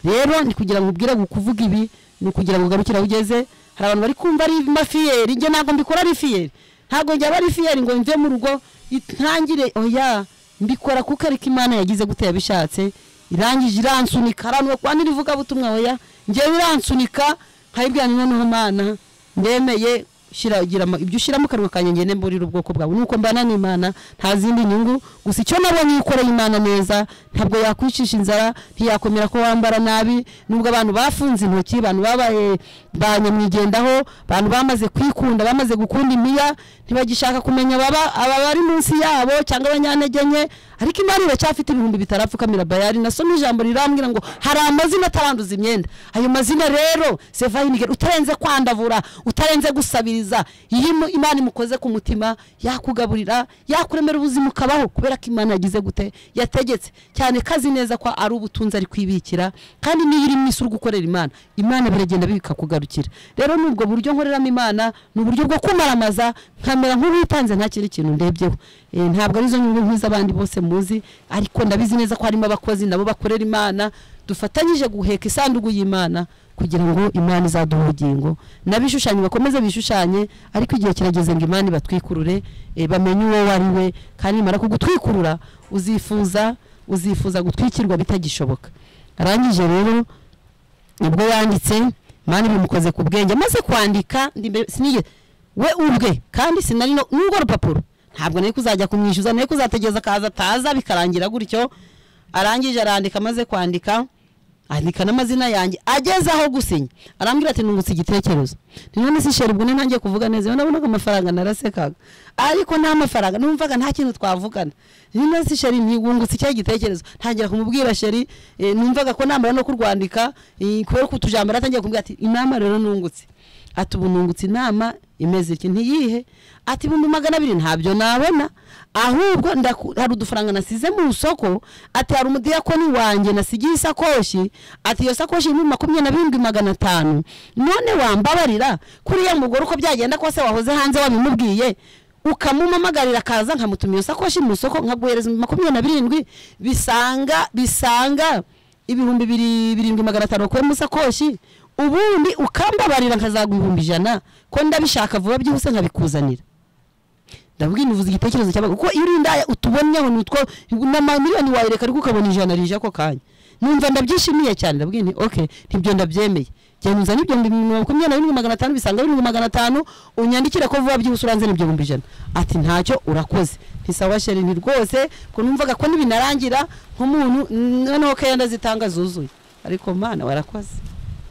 Speaker 5: rero ni kugira ngo ubwire kuvuga ibi ni kugira ngo ugarukire aho ugeze hari abantu bari kumva ari mafiyeri njye ntabwo mbikora ari fiyeri ntabwo njya ari fiyeri ngo mve mu rugo itangire oya mbikora kuko ariko imana yagize gute yabishatse irangije iransunika abantu bakwanda irivugabutumwa oya ngewe iransunika nkayibwira nti noneho mana ndemeye shyira gira ama- ibyo ushyira mu kanwa kanjye ngende mburira ubwoko bwawe nuko mbana n'imana nta zindi nyungu gusa icyo nabonye yikoreye imana neza ntabwo yakwicisha inzara ntiyakomera ko wambara nabi nubwo abantu bafunze intoki abantu babaye ba nyamwigendaho abantu bamaze kwikunda bamaze gukunda imiya ntibagishaka kumenya ababa aba bari munsi yabo cyangwa abanyantege nke ariko imana iracyafite ibihumbi bitarapfukamira bayari nasomye ijambo rirambwira ngo hari amazina ataranduza imyenda ayo mazina rero sevahinigeri utarenze kwandavura utarenze gusabiriza iyo imu- imana imukoze ku mutima yakugaburira yakuremera ubuzima ukabaho kubera ko imana yagize gute yategetse cyane ko azi neza ko ari ubutunzi ari kwibikira kandi niyo iri mu isi uri gukorera imana imana biragenda bikakugarukira rero nubwo buryo nkoreramo imana ni uburyo bwo kumaramaza nkamera nk'uwitanze nta kindi kintu ndebyeho Eh, ntabwo arizo nyungu nk'iz'abandi bose muzi ariko ndabizi neza ko harimo abakozi nabo bakorera imana dufatanyije guheka isanduku y'imana kugira ngo imana izaduhe ubugingo n'abishushanyi bakomeze bishushanye ariko igihe kirageze ngo imana ibatwikurure eh, bamenye uwo wari we kandi nimara kugutwikurura uzifuza uzifuza gutwikirwa bitagishoboka arangije rero ubwo yanditse imana ibimukoze ku bwenge amaze kwandika ndi imbere- sinigeze we ubwe kandi sinari no n'urwo rupapuro ntabwo nari kuzajya kumwishyuza nari kuzategereza akaza ataza bikarangira gutyo arangije arandika amaze kwandika andika n'amazina yanjye ageze aho gusinya arambwira ati nungutse igitekerezo ni none si sheri ubwo ni ntangiye kuvuga neza iyo nabonaga amafaranga narasekaga ariko nta mafaranga numvaga nta kintu twavugana ni none si sheri ntigungutse icyo gitekerezo ntangira kumubwira sheri eh, numvaga ko namara no kurwandika eh, kubera ko utujambo yaratangiye kumbwira ati inama rero nungutse ati ubu nungutse inama imeze iki ntiyihe ati ibihumbi magana abiri ntabyo nabona ahubwo ndaku- hari udufaranga nasize mu isoko ati hari umudiyakoni wanjye nasigiye isakoshi ati iyo sakoshi irimo makumyabiri na birindwi magana atanu none wambabarira kuriya mugore uko byagenda kose wahoze hanze wabimubwiye ukamumamagarira akaza nkamutumira iyo sakoshi mu isoko nkaguhereza makumyabiri na birindwi bisanga bisanga ibihumbi biri- birindwi magana atanu wakuye mu isakoshi ubundi ukambabarira nkazaguha ibihumbi ijana ko ndabishaka vuba byihuse nkabikuzanira ndabwira uvuze igitekerezo cy'abago kuko iyo uri indaya utubonyeho ni utwo n'amamiliyoni wayereka ariko ukabona ijana rije ako kanya numva ndabyishimiye cyane ndabwira nti ok ntibyo ndabyemeye genda uzane ibyo bihumbi makumyabiri na birindwi magana atanu bisanga birindwi magana atanu unyandikire ko vuba byihuse uranze n'ibyo bihumbi ijana ati ntacyo urakoze nti sawa sheri nti rwose ko numvaga ko nibinarangira nk'umuntu mm, noneho keya ndazitanga zuzuye ariko mana warakoze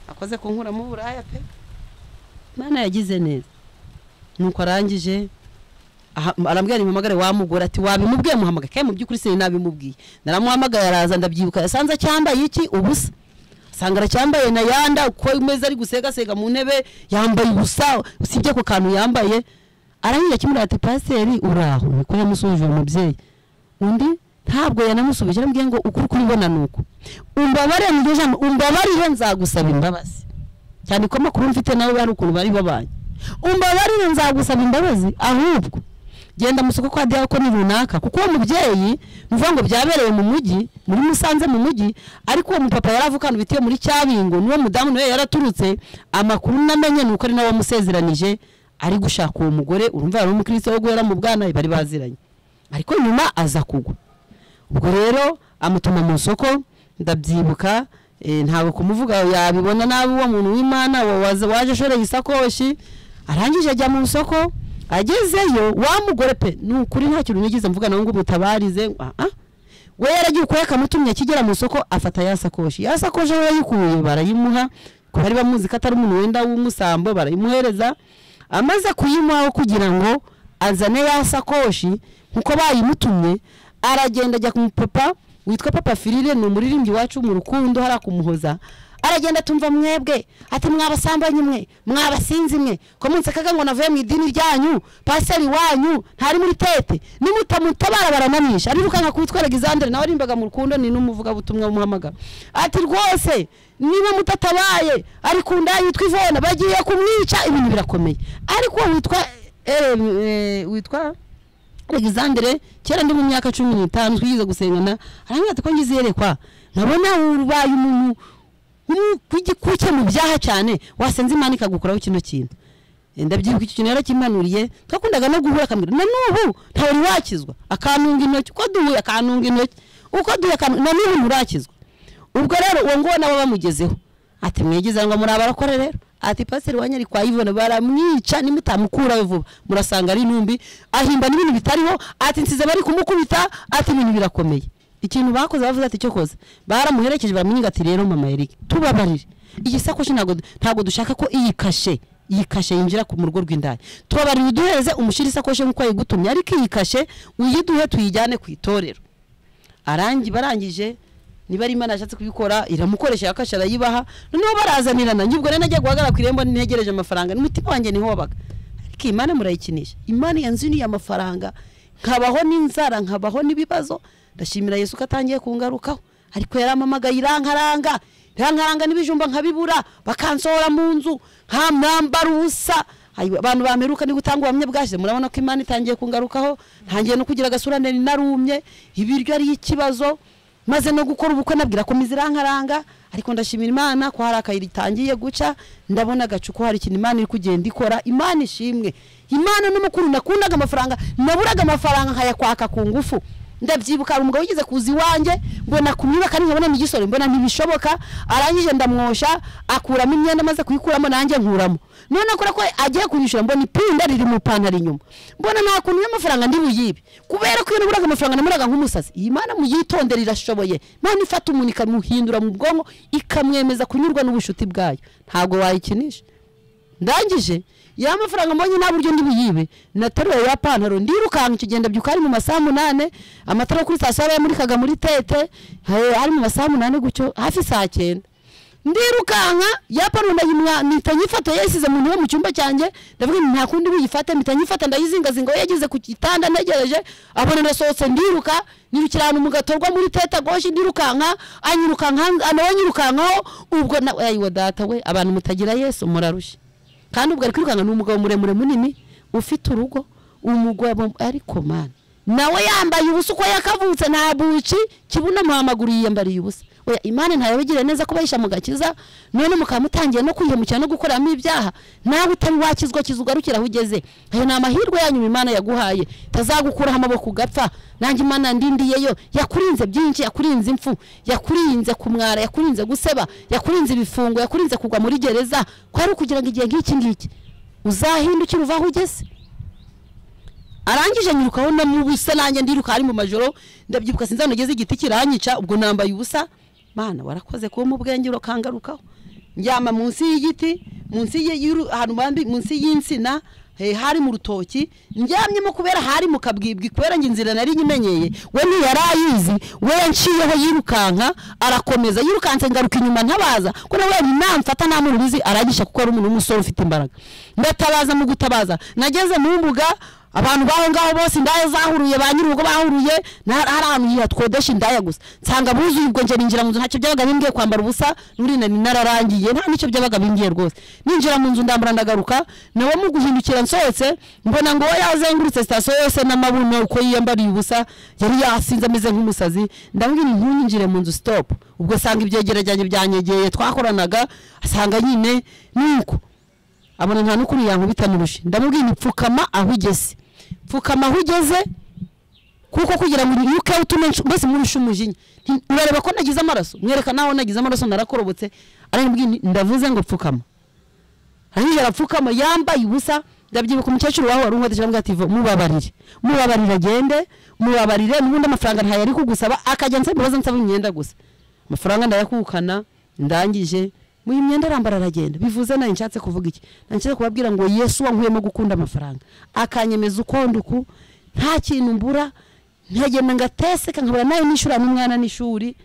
Speaker 5: akoze kunkuramo uburaya pe mana yagize neza nuko arangije aha- arambwira nimuhamagare wamugore ati wabimubwiye muhamagare kandi mu by'ukuri sinari nabimubwiye naramuhamagaye araza ndabyibuka yasanze acyambaye iki ubusa asanga aracyambaye na yanda uko imeze ari gusegasega mu ntebe yambaye ubusa usibye ako kantu yambaye aranyira kimwe ati pasiteri uraho niko yamusubije uwo mubyeyi undi ntabwo yanamusubije arambwiye ngo ukuri kuribona ni uku umbabare ni ryo jambo umbabarire nzagusaba imbabazi cyane ko amakuru mfite nawe bari ukuntu bari babanye umbabarire nzagusaba imbabazi ahubwo genda mu isoko kwa diyakoni runaka kuko uwo mubyeyi ni ukuvuga ngo byabereye mu mujyi muri musanze mu mujyi ariko uwo mupapa yari avukana ubitiye muri cyabingo n'uwo mudamu nawe yaraturutse amakuru namenye ni uko ari nawe wamusezeranije ari gushaka uwo mugore urumva yari umukristo wo guhera mu bwana bari baziranye ariko nyuma aza kugwa ubwo rero amutuma mu isoko ndabyibuka Eh, ntabwo kumuvuga yabibona nabi uwo muntu w'imana wa- waza- waje ashoreye isakoshi arangije ajya mu isoko agezeyo wa mugore pe ni ukuri nta kintu nigeze mvuga nawe ngo umutabarize ngo ah, ah. we yaragiye ukwayo akamutumye akigera mu isoko afata ya sakoshi ya sakoshi aho yayikuye barayimuha ko bari bamuzi ko atari umuntu wenda w'umusambo barayimuhereza amaze kuyimuhaho kugira ngo azane ya sakoshi nkuko bayimutumye aragenda ajya ku mupapa witwa papa firire ni umuririmbyi wacu mu rukundo hariya kumuhoza aragenda atumva mwebwe ati mwabasambanyi mwe mwabasinzi mwe ko munsekaga ngo navuye mu idini ryanyu paseri wanyu ntari muri tete nimutamutabara baranamisha arirukanka kuwitwara gizandere nawe arimbaga mu rukundo ni n'umuvugabutumwa wumuhamagara ati rwose niba mutatabaye ari ku nda yitwa ivona bagiye kumwica ibintu birakomeye ariko uwo witwa eh, eh, witwa alexandre kera ndi mu myaka cumi n'itanu twigize gusengana arambwira ati ko ngize yerekwa nkabona ubaye umuntu w'umu- w'igikuke mu byaha cyane wasenze imana ikagukuraho kino kintu ndabyibuka icyo kintu yarakimpanuriye twakundaga no guhura akambwira na n'ubu ntawe wari wakizwa akantunga intoki uko duhuye akantunga intoki uko duhuye akantunga na n'ubu nturakizwa ubwo rero uwo nguwo nawe bamugezeho ati mwigize ngo muri abarokore rero ati pasiteri wanyu ari kwa ivone baramwica nimutamukurawe vuba murasanga ari intumbi ahimba n'ibintu bitariho ati nsize bari kumukubita ati ibintu birakomeye ikintu bakoze bavuze ati cyo koze baramuherekeje baramwinga ati rero mama erike tubabarire iyi sakoshi ntabwo ntabwo dushaka ko iyi kashe iyi kashe yinjira ku mu rugo rw'indaya tubabarire uduhereze umushyire isakoshi nk'uko yayigutumye ariko iyi kashe uyiduhe tuyijyane ku itorero arangi barangije niba ari imana yashatse kubikora iramukoresha yakasha arayibaha noneho barazanirana njye ubwo rero najya guhagarara ku irembo ntegereje amafaranga n'umutima wanjye niho wabaga ariko iyi mana murayikinisha imana yanziniye amafaranga nkabaho n'inzara nkabaho n'ibibazo ndashimira yesu ko atangiye kungarukaho ariko yaramamagaye irankaranga irankaranga n'ibijumba nkabibura bakansohora mu nzu nta mwambaro ubusa Ayiwa, abantu bameruka ni gutanga ubuhamya bwashize murabona ko imana itangiye kungarukaho ntangiye no kugira agasura nari narumye ibiryo ari ikibazo maze no gukora ubukwe nabwira ko mizi irankaranga ariko ndashimira imana ko hari akayira itangiye guca ndabona agacu ko hari ikintu imana iri kugenda ikora imana ishimwe imana n'umukuru nakundaga amafaranga naburaga amafaranga nkayakwaka ku ngufu ndabyibuka hari umugabo wigeze kuza iwanjye mbona kumwiba ari nkabona n'igisore mbona ntibishoboka arangije ndamwosha akuramo imyenda amaze kuyikuramo nanjye nkuramo none akora ko agiye kunyishyura mbona ipinda riri mu ipantaro inyuma mbona nta kuntu y'amafaranga ndi buyibe kubera ko iyo naburaga amafaranga namuraga nk'umusazi iyi mana muyitondere irashoboye none ifata umuntu ikamuhindura mu bwonko ikamwemeza kunyurwa n'ubushuti bwayo ntabwo wayikinisha ndangije ya mafaranga mbonye nta buryo ndi buyibe nataruye ya pantaro ndirukanka icyo gihe ndabyuka ari mu masaha munane amatara yo kuri sitasiyo yamurikaga muri tete eh, ari mu masaha munane gutyo hafi saa cyenda ndirukanka ya pantaro ndayimwa mpita nyifata yasize mu ntebe mu cyumba cyanjye ndavuga nti nta kundi buyifate mpita nyifata ndayizingazinga we yageze ku gitanda ntegereje abona ndasohotse ndiruka nirukira ahantu mu gatorwa muri teta goshi ndirukanka anyirukanka nawe anyirukankaho ubwo na ayiwa data we abantu mutagira yesu murarushye kandi ubwo ari kwirukanka ni umugabo muremure munini ufite urugo umugabo ariko mana nawe yambaye ubusa uko yakavutse nta buci kibuno mu amaguru yiyambariye ubusa oya imana ntayabigire neza ko bahisha mu gakiza none mukaba mutangiye no kwihemukira no gukoreramo ibyaha nawe utari wakizwa kiza ugarukira aho ugeze ayo ni amahirwe yanyu imana yaguhaye itazagukuraho amaboko ugapfa nanjye imana ndindiyeyo yakurinze byinshi yakurinze impfu yakurinze kumwara yakurinze guseba yakurinze ibifungo yakurinze kugwa muri gereza ko ari ukugira ngo igihe nk'iki ngiki uzahindukire uva aho ugeze arangije nyirukaho no mu busa nanjye ndiruka ari mu majoro ndabyibuka sinzi ahantu nageze igiti kiranyica ubwo nambaye ubusa mana warakoze kuba mu bwenge ukangarukaho njyama munsi y'igiti munsi y- y'uru- ahantu bambi munsi y'insina eh, hari mu rutoki ndyamyemo kubera hari mu kabwibwi kubera njye inzira nari nyimenyeye we ntiyari ayizi we yanciyeho yirukanka arakomeza yirukanse ngaruka inyuma ntabaza ko nawe namfata namurubizi aragisha kuko ari umuntu w'umusore ufite imbaraga ndatabaza mu gutabaza nageze mu mbuga abantu baho ngaho bose indaya zahuruye ba nyir'urugo bahuruye na- hari ahantu hatwodesha indaya gusa nsanga buzuye ubwo njye ninjira mu nzu ntacyo byabaga bimbwiye kwambara ubusa n'uri nari nararangiye nta nicyo byabaga bimbwiye rwose ninjira mu nzu ndambura ndagaruka nawe mu guhindukira nsohotse mbona ngo we yazengurutse sitasiyo yose n'amabuno uko yiyambariye ubusa yari yasinze ameze nk'umusazi ndamubwira ntunyinjire mu nzu stop ubwo sanga ibyegera byanjye byanyegeye twakoranaga asanga nyine nuko abona nta n'ukuri yankubita mu rushi ndamubwira nti pfukama aho ugeze pfukama aho ugeze kuko kugira ngo umwuka we utume nshu- mbese murushe umujinya Nti- urareba ko nagize amaraso mwereka nawe nagize amaraso narakorobotse arambwira nti, ndavuze ngo pfukama arangije arapfukama yambaye ubusa ndabyibuka umukecuru wawe wari unkoresha arambwira ati "Vo, mubabarire mubabarire agende mubabarire n'ubundi amafaranga ntayo ari kugusaba akajya nsaba imbabazi nsaba imyenda gusa amafaranga ndayakukana ndangije muyi myenda arambara aragenda bivuze nayo nshatse kuvuga iki nshatse kubabwira ngo yesu wankuyemo gukunda amafaranga akanyemeza ukonda uku nta kintu mbura nkagenda ngateseka nkabura nayo nishyura n'umwana n'ishuri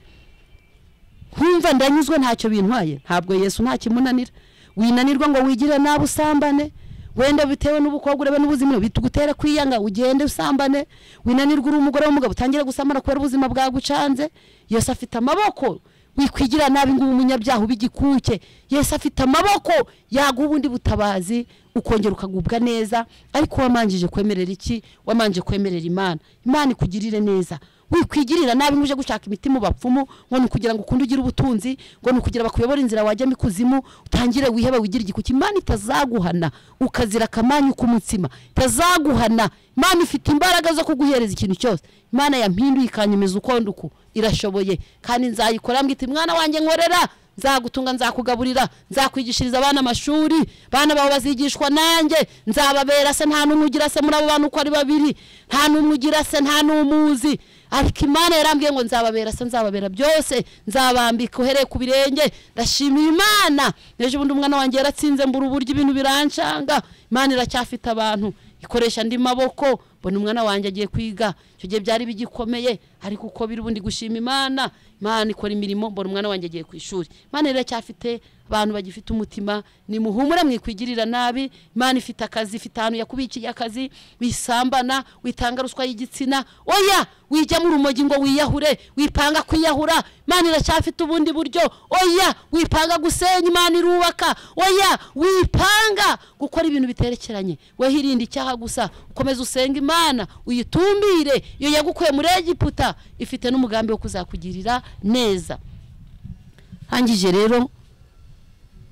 Speaker 5: nkumva ndanyuzwe ntacyo bintwaye ntabwo yesu nta kimunanira winanirwa ngo wigire nabi usambane wenda bitewe n'ubukobwa urebe n'ubuzima bitugutera kwiyanga ugende usambane winanirwa uri umugore w'umugabo utangire gusambana kubera ubuzima bwagucanze yesu afite amaboko wikwigira nabi ngo ube umunyabyaha ube igikuke yesu afite amaboko yaguha ubundi butabazi ukongera ukagubwa neza ariko wamanjije kwemerera iki wamanje kwemerera imana imana ikugirire neza wikwigirira nabi ngo uje gushaka imiti mu bapfumu ngo ni ukugira ngo ukunde ugire ubutunzi ngo ni ukugira bakuyobore inzira wajyamo ikuzimu utangire wihebe wigire igikuki imana itazaguhana ukazira akamanyu k'umutsima itazaguhana imana ifite imbaraga zo kuguhereza ikintu cyose imana yampinduye ikanyemeza ukondo uku irashoboye kandi nzayikora mbwita mwana wanjye nkorera nzagutunga nzakugaburira nzakwigishiriza abana amashuri abana bawe bazigishwa nanjye nzababera se nta n'umwe ugira se muri abo bantu uko ari babiri nta n'umwe ugira se nta n'umuzi ariko imana yarambwiye ngo nzababera se nzababera byose nzabambika uhereye ku birenge ndashimira imana ejo bundi umwana wanjye yaratsinze mbura uburyo ibintu birancanga imana iracyafite abantu ikoresha andi maboko mbona umwana wanjye agiye kwiga icyo gihe byari bigikomeye ariko uko biri ubundi gushima imana imana ikora imirimo mbona umwana wanjye agiye ku ishuri imana iracyafite abantu bagifite umutima nimuhumure mwikwigirira nabi imana ifite akazi ifite ahantu yakubikiye akazi wisambana witanga ruswa y'igitsina oya wijyamo urumogi ngo wiyahure wipanga kwiyahura imana iracyafite ubundi buryo oya wipanga gusenya imana irubaka oya wipanga gukora ibintu biterekeranye wehirinde icyaha gusa ukomeze usenga imana uyitumbire iyo yagukuye muri egiputa ifite n'umugambi wo kuzakugirira neza hangije rero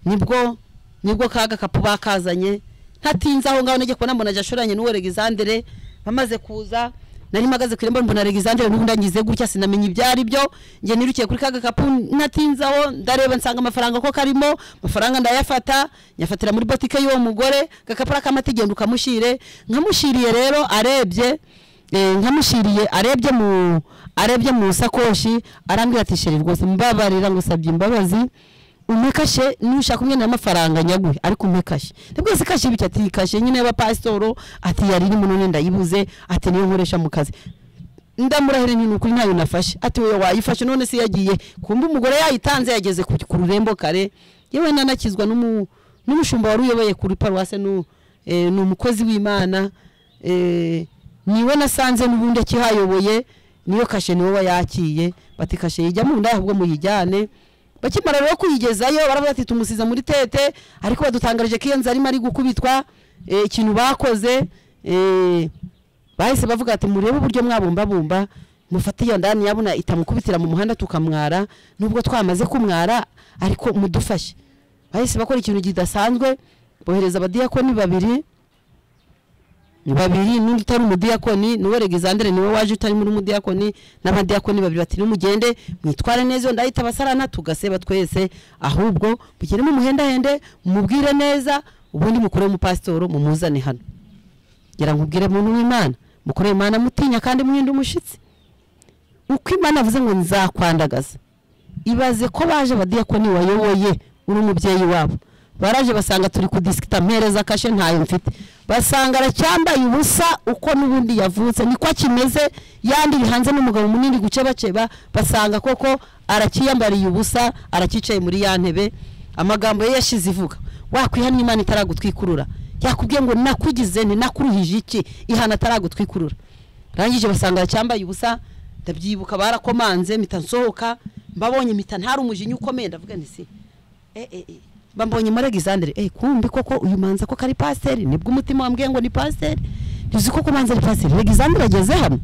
Speaker 5: nibwo nibwo ka gakapu bakazanye ntatinze aho ngaho najya kubona mbona jashoranye n'uwo Alexandre bamaze kuza nari mpagaze ku irembo mbona Alexandre n'ubundi angize gutya sinamenye ibyari byo njye nirukiye kuri ka gakapu ntatinze aho ndareba nsanga amafaranga ko karimo amafaranga ndayafata nyafatira muri botike y'uwo mugore gakapu akamata igenda ukamushyire nkamushyiriye rero arebye eh, nkamushyiriye arebye mu arebye mu sakoshi arambwira ati sheri rwose mbabarira ngo usabye imbabazi umekashe nushaka umwe n'amafaranga nyaguhe ariko umekashe nibwo se kashe bityo ati kashe nyine y'abapasitoro ati yari irimo none ndayibuze ati niyo nkoresha mu kazi ndamurahire nti nukuri ntayo nafashe ati wowe wayifashe none se yagiye kumbe umugore yayitanze yageze ku, ku rurembo kare yewe nanakizwa n'umu- n'umushumba wari uyoboye kuri paruwase nu- eh, ni umukozi w'imana eh, niwe nasanze n'ubundi akihayoboye niyo kashe niwe wayakiye bati kashe yijyamo ubundi ahubwo muyijyane bakimara rero kuyigezayo baravuga ati tumusize muri tete ariko badutangarije ko iyo nzu arimo ari gukubitwa eh, ikintu bakoze eh, bahise bavuga ati murebe uburyo mwabumbabumba mufate iyo ndani yabona itamukubitira mu muhanda tukamwara nubwo twamaze kumwara ariko mudufashe bahise bakora ikintu kidasanzwe bohereza abadiyakoni babiri babiri n'undi utari umudiyakoni niwe regizandere niwe waje utari muri umudiyakoni n'abadiyakoni babiri bati nimugende mwitware neza iyo ndahita abasarana tugaseba twese ahubwo mugire mumuhendahende mumubwire neza ubundi mukure umupasitoro mumuzane hano ngira ngo ubwire muntu w'imana mukore imana mutinya kandi mwinde umushyitsi uko imana avuze ngo nzakwandagaza ibaze ko baje abadiyakoni wayoboye uri umubyeyi wabo baraje basanga turi kudisikita mpereza kashe ntayo mfite basanga aracyambaye ubusa uko n'ubundi yavutse niko akimeze yandiri hanze n'umugabo munini gucebaceba basanga koko arakiyambariye ubusa arakicaye muri ya ntebe amagambo ye yashize ivuga wakwihana imana itaragutwikurura yakubwiye ngo nakugize nti nakuruhije iki ihana ataragutwikurura rangije basanga aracyambaye ubusa ndabyibuka barakomanze mpita nsohoka mbabonye mpita ntari umujinya ukomeye ndavuga nti si eh, eh, eh. bambonye muri Alexandre eh kumbi koko uyu manza ko kari pasiteri nibwo umutima wambwiye ngo ni pasiteri ntizi koko manza ari pasiteri Alexandre ageze hano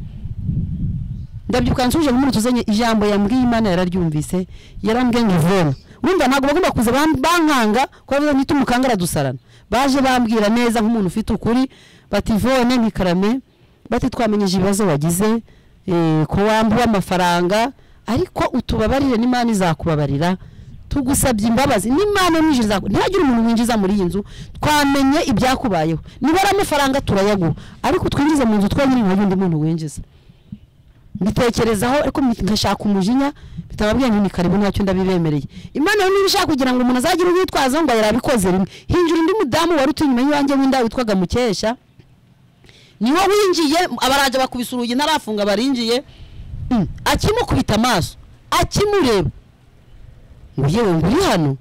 Speaker 5: ndabyibuka nsuje muri tuzanye ijambo yambwiye imana yararyumvise yarambwiye ngo ivoma wumva ntabwo bagomba kuza bam- bankanga ko bavuze ngo umukangara dusarana baje bambwira neza nk'umuntu ufite ukuri bati ivone ntikarame bati twamenyeje ibibazo wagize eh, ko wambuwe amafaranga ariko utubabarire n'imana izakubabarira tugusabye imbabazi n'imana ninjiza ntihagire umuntu winjiza muri iyi nzu twamenye ibyakubayeho niba ari amafaranga turayaguha ariko twinjize mu nzu twonyine nta wundi muntu winjiza mbitekerezaho ariko mbi- nkashaka umujinya bitababwiye ngo ni karibu ntacyo ndabibemereye imana rero niba ishaka kugira ngo umuntu azagire urwitwazo ngo yarabikoze rimwe hinjira undi mudamu wari utuye inyuma y'iwanjye w'inda witwaga mukesha niwo winjiye abaraje bakubise urugi ntarafunga barinjiye Mm. akimukubita amaso akimureba ngo yewe ngo uri hano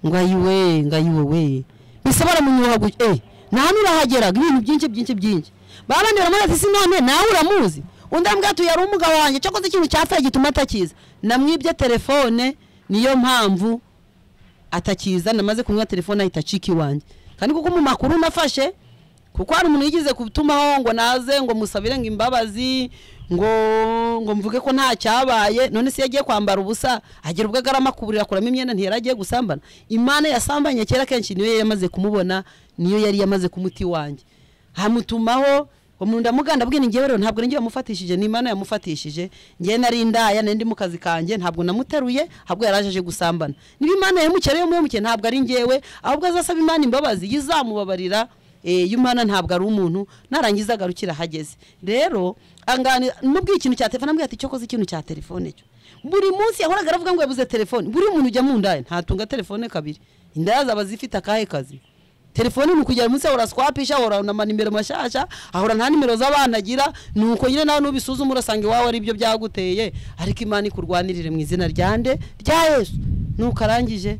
Speaker 5: ngo ayiwe ngo ayiwe we mbese baramunyura gutya eh nta hantu urahageraga ibintu byinshi byinshi byinshi ba bandi baramubaza isi none nawe uramuzi undi arambwira ati yari umugabo wanjye cyakoze ikintu cyapfaye gituma atakiza namwibye telefone niyo mpamvu atakiza namaze kunywa telefone ahita acika iwanjye kandi kuko mu makuru nafashe kuko hari umuntu yigeze gutumaho ngo naze ngo musabire ngo imbabazi ngo ngo mvuge ko nta cyabaye none se iyo agiye kwambara ubusa agira ubwo agarama kuburira akuramo imyenda ntiyari agiye gusambana imana yasambanye kera kenshi niyo yari yamaze kumubona niyo yari yamaze kumuti wanjye hamutumaho umuntu ndamuganda abwira njyewe rero ntabwo ninjye yamufatishije ni imana yamufatishije njyewe nari indaya nari ndi mu kazi kanjye ntabwo namuteruye ahubwo yari aje aje gusambana niba imana yamukiye ariyo muhemukiye ntabwo ari njyewe ahubwo azasaba imana imbabazi yizamubabarira eh, imana ntabwo ari umuntu narangiza agarukira ahageze rero angani mubwiye ikintu cya telefone ambwira ati cyo koze ikintu cya telefone cyo buri munsi yahoraga aravuga ngo yabuze telefone buri muntu ujya mu ndaya ntatunga telefone kabiri indaya zaba zifite akahe kazi telefone ni ukugera munsi ahora swapisha ahora na manimero mashasha ahora nta nimero z'abana agira nuko nyine nawe nubisuzuma urasanga iwawe ari byo byaguteye ariko imana ikurwanirire mu izina rya nde rya yesu nuko arangije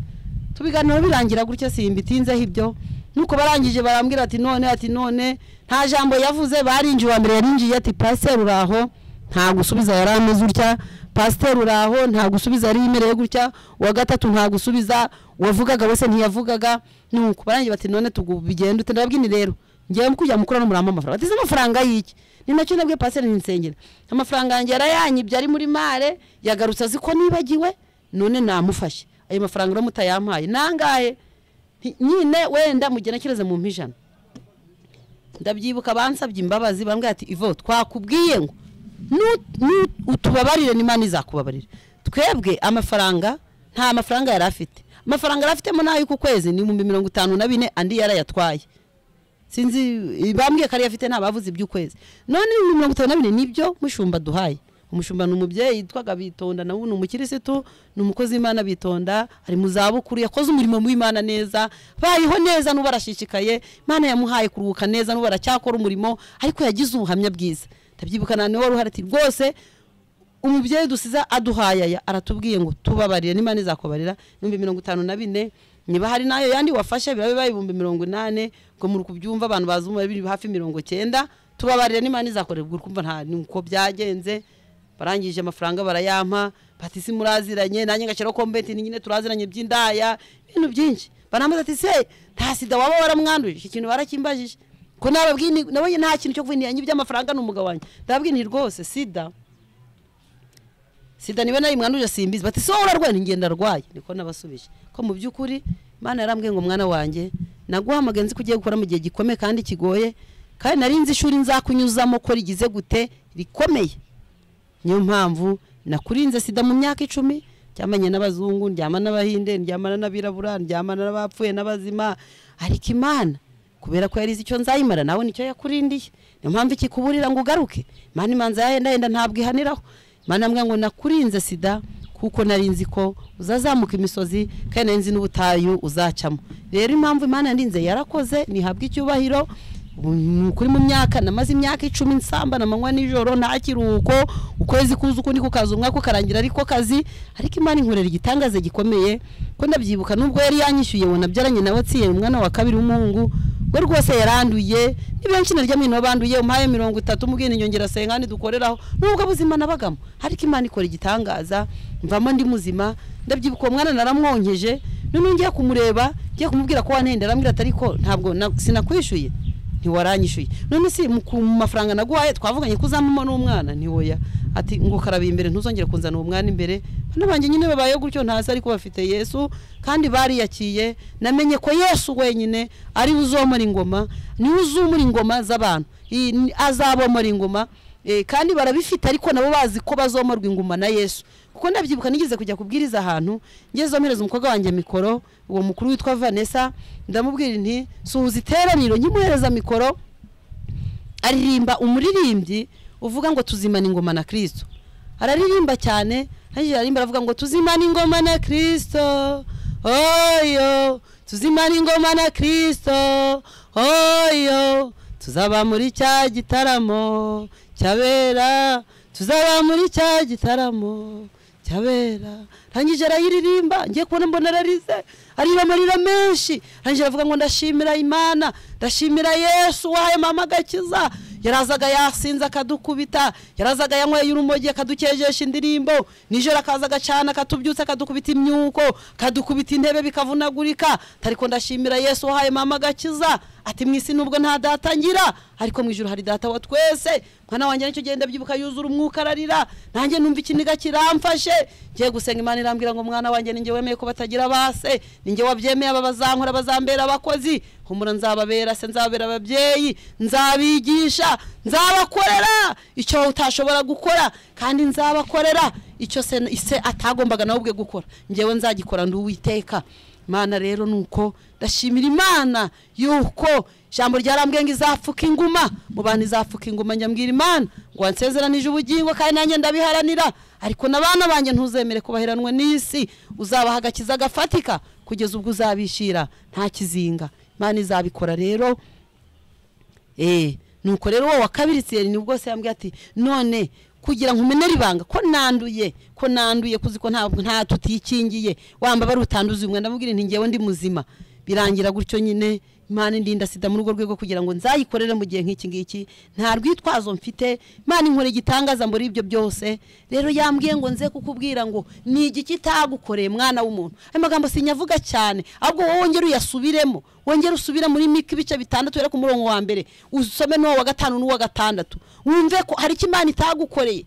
Speaker 5: tubiganiro birangira gutya simbitinzeho ibyo nuko barangije barambwira ati none ati none nta jambo yavuze barinjiye uwa mbere yarinjiye ati pasiteri uraho nta gusubiza yari ameze utya pasiteri uraho nta gusubiza yari yemereye gutya uwa gatatu nta gusubiza uwavugaga wese ntiyavugaga nuko barangiye bati none tugubigenda ute ndababwini rero ngewe kujya mukura n'umurambo amafaranga ati se amafaranga y'iki ni nacyo nabwiye pasiteri ntinsengera amafaranga yanjye yarayanyibye ari muri mare yagarutse azi ko nibagiwe none namufashe ayo mafaranga rero mutayampaye nangahe Nti- nyine wenda mugenekereze mu mpa ijana ndabyibuka bansabye imbabazi bambwira ati ivo twakubwiye ngo nu- nu- utubabarire n'imana izakubabarira twebwe amafaranga nta mafaranga yari afite amafaranga yari afitemo n'ay'uku kwezi ni ibihumbi mirongo itanu na bine andi yarayatwaye sinzi bambwiye ko ariyo afite ntabavuze iby'ukwezi none ibihumbi mirongo itanu na bine nibyo mushumba duhaye umushumba ni umubyeyi yitwaga bitonda nawe ni umukirisitu ni umukozi w'imana bitonda ari mu zabukuru yakoze umurimo w'imana neza bayeho neza n'ubu arashishikaye imana yamuhaye kuruhuka neza n'ubu aracyakora umurimo ariko yagize ubuhamya bwiza ndabyibuka na niwe wari uhari ati rwose umubyeyi dusiza aduhaye aya aratubwiye ngo tubabarire n'imana izakubarira ibihumbi mirongo itanu na bine niba hari n'ayo yandi wafashe birabe bibaye ibihumbi mirongo inani ngo muri kubyumva abantu bazi umubare biri hafi mirongo cyenda tubabarire n'imana izakorera ubwo kumva nta nuko byagenze barangije amafaranga barayampa bati si muraziranye nanjye ngaciro kombeti ni nyine turaziranye by'indaya ibintu byinshi barambaza ati se nta sida waba waramwanduje iki kintu barakimbajije ko nababwiye ni- nabonye nta kintu cyo kuvindiranye iby'amafaranga ni umugabo wanjye ndababwiye nti rwose sida sida niba nayimwanduje simbizi bati so urarwaye Nti, ngenda arwaye niko nabasubije ko mu by'ukuri imana yarambwiye ngo mwana wanjye naguhamagaye nzi ko ugiye gukora mu gihe gikomeye kandi kigoye kandi nari nzi ishuri nzakunyuzamo ko rigize gute rikomeye niyo mpamvu nakurinze sida mu myaka icumi ryamanye n'abazungu ndyamana n'abahinde ndyamana n'abirabura ndyamana n'abapfuye n'abazima ariko imana kubera ko yarize icyo nzayimara nawe nicyo yakurindiye niyo mpamvu ikikuburira ngo ugaruke imana imanza yahendahenda ntabwo ihaniraho imana yambwira ngo nakurinze sida kuko nari nzi ko uzazamuka imisozi kandi nari nzi n'ubutayu uzacamo rero impamvu imana yandinze yarakoze nihabwa icyubahiro ubu ni ukuri mu myaka namaze imyaka icumi nsambana amanywa nijoro nta kiruhuko ukwezi kuza ukundi kukaza umwaka ukarangira ariko kazi ariko imana inkorera igitangaza gikomeye ko ndabyibuka nubwo yari yanyishyuye ngo nabyaranye nawe atsiye umwana wa kabiri w'umuhungu we rwose yaranduye ni benshi naryamye nabo banduye umpaye mirongo itatu umubwira inyongera sengani dukoreraho nubwo buzima nabagamo ariko imana ikora igitangaza mvamo ndi muzima ndabyibuka uwo mwana naramwonkeje none ngiye kumureba ngiye kumubwira ko wanhenda arambwira ati ariko ntabwo na- sinakwishyuye ntiwaranyishyuye none si mu ku- mu mafaranga naguhaye twavuganye ko uzamuma n'umwana ntiwoya ati ngo karaba imbere ntuzongere kunzana uwo mwana imbere bana banjye nyine babayeho gutyo ntazi ariko bafite yesu kandi bariyakiye namenye ko yesu wenyine ari we uzomora ingoma niwe uzumura ingoma z'abantu iyi ni- azabomora ingoma Eh, kandi barabifite ariko nabo bazi ko bazomarwa inguma na yesu kuko ndabyibuka nigeze kujya kubwiriza ahantu ngezomereza umukobwa wanjye mikoro uwo mukuru witwa vanessa ndamubwira nti suhuza iteraniro nkimuhereza mikoro aririmba umuririmbyi uvuga ngo tuzimana ingoma na kirisito araririmba cyane arangije aririmba aravuga ngo tuzimana ingoma na kirisito oyo tuzimana ingoma na kirisito oyo tuzaba muri cya gitaramo cyabera tuzaba muri cya gitaramo cyabera arangije arayiririmba ngiye kubona mbona ararize ariba amarira menshi arangije aravuga ngo ndashimira imana ndashimira yesu wahaye mama agakiza yarazaga yasinze akadukubita yarazaga yanyweye urumogi akadukejesha indirimbo nijoro akaza agacana akatubyutsa akadukubita imyuko akadukubita intebe bikavunagurika ariko ndashimira yesu wahaye mama agakiza ati mu isi nubwo nta data ngira ariko mu ijoro hari data wa twese mwana wanjye nicyo genda byibuka yuzura umwuka ararira nanjye numva ikiniga kiramfashe ngiye gusenga imana irambwira ngo mwana wanjye ninjye wemeye ko batagira base ninjye wabyemeye aba bazankora bazambera abakozi humura nzababera se nzababera ababyeyi nzabigisha nzabakorera icyo wowe utashobora gukora kandi nzabakorera icyo se se atagombaga nawe ubwe gukora ngewe nzagikora ndi uwiteka imana rero ni uko ndashimira imana yuko ijambo ryarambwiye ngo izapfuka inguma mu bantu izapfuka inguma njya mbwira imana ngo wansezeranije ubugingo kandi nanjye ndabiharanira ariko na bana banjye ntuzemere kubaheranwa n'isi uzabaha agakiza gafatika kugeza ubwo uzabishyira nta kizinga imana izabikora rero eee nuko rero wowe wa kabiri tsiyeri ni bwose yambwiye ati none kugira ngo umenere ibanga ko nanduye ko nanduye kuzi ko ntabwo nta tutikingiye wamba bari utanduza umwe ndamubwira nti ngewe ndi muzima birangira gutyo nyine imana indinda sida muri urwo rwego kugira ngo nzayikorere mu gihe nk'iki ngiki nta rwitwazo mfite imana inkora igitangaza muri ibyo byose rero yambwiye ngo nze kukubwira ngo ni igiki itagukoreye mwana w'umuntu ayo magambo sinyavuga cyane ahubwo wowe wongere uyasubiremo wongere usubire muri mike ibice bitandatu rero ku murongo wa mbere usome n'uwo wa gatanu n'uwa gatandatu wumve ko hari icyo imana itagukoreye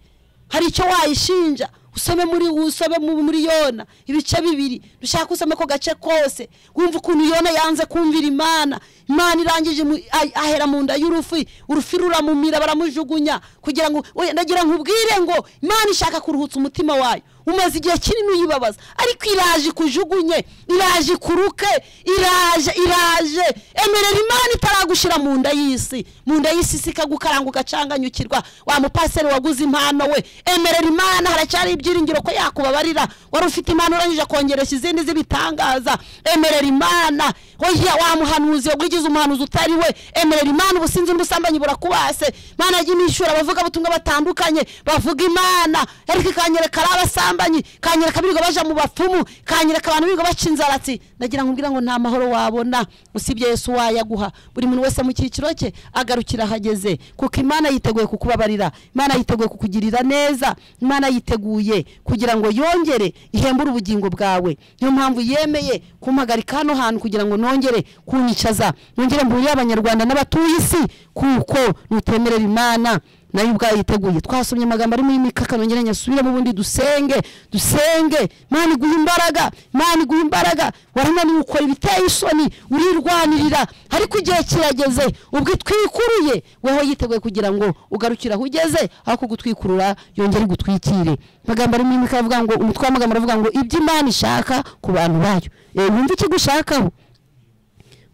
Speaker 5: hari icyo wayishinja usome muri usome mu- muri yona ibice bibiri dushaka usome ko gace kose wumva ukuntu yona yanze kumvira imana imana irangije mu- ah- ahera mu nda y'urufi urufi ruramumira baramujugunya kugira ngo oya ndagira ngo ubwire ngo imana ishaka kuruhutsa umutima wayo umaze igihe kinini uyibabaza ariko iraje ikujugunye iraje ikuruke iraje iraje emerera imana itaragushira mu nda y'isi mu nda y'isi si ikagukaranga ugacanganyukirwa wa mupaseri waguze impano we emerera imana haracyari ibyiringiro ko yakubabarira wari ufite impano urangije kongeresha izindi z'ibitangaza emerera imana oya wa muhanuzi wagugize umuhanuzi utari we emerera imana ubusinzi n'ubusambanyi burakubase imana yajya imyishura abavuga butumwa batandukanye bavuga imana ariko ikanyereka ari abasambanyi ikanyereka birirwa baja mu bapfumu ikanyereka abantu birirwa baca inzaratsi ndagira ngo umbwira ngo nta mahoro wabona usibye yesu wayaguha buri muntu wese mu cyiciro cye agarukira ahageze kuko imana yiteguye kukubabarira imana yiteguye kukugirira neza imana yiteguye kugira ngo yongere ihembure ubugingo bwawe niyo mpamvu yemeye kumpagarika hano hantu kugira ngo nongere kunyicaza nongere mburire abanyarwanda n'abatuye isi kuko nutemerera imana nayo ubwayo yiteguye twasomye amagambo ari muri mika kanongere nyasubiremo ubundi dusenge dusenge imana iguha imbaraga imana iguha imbaraga warananiwe ukora ibiteye isoni urirwanirira ariko igihe kirageze ubwo itwikuruye weho yiteguye kugira ngo ugarukire aho ugeze aho kugutwikurura yongere igutwikire amagambo ari muri mika avuga ngo umutwe w'amagambo aravuga ngo ibyo imana ishaka ku bantu bayo Eh, wumva ikigushakaho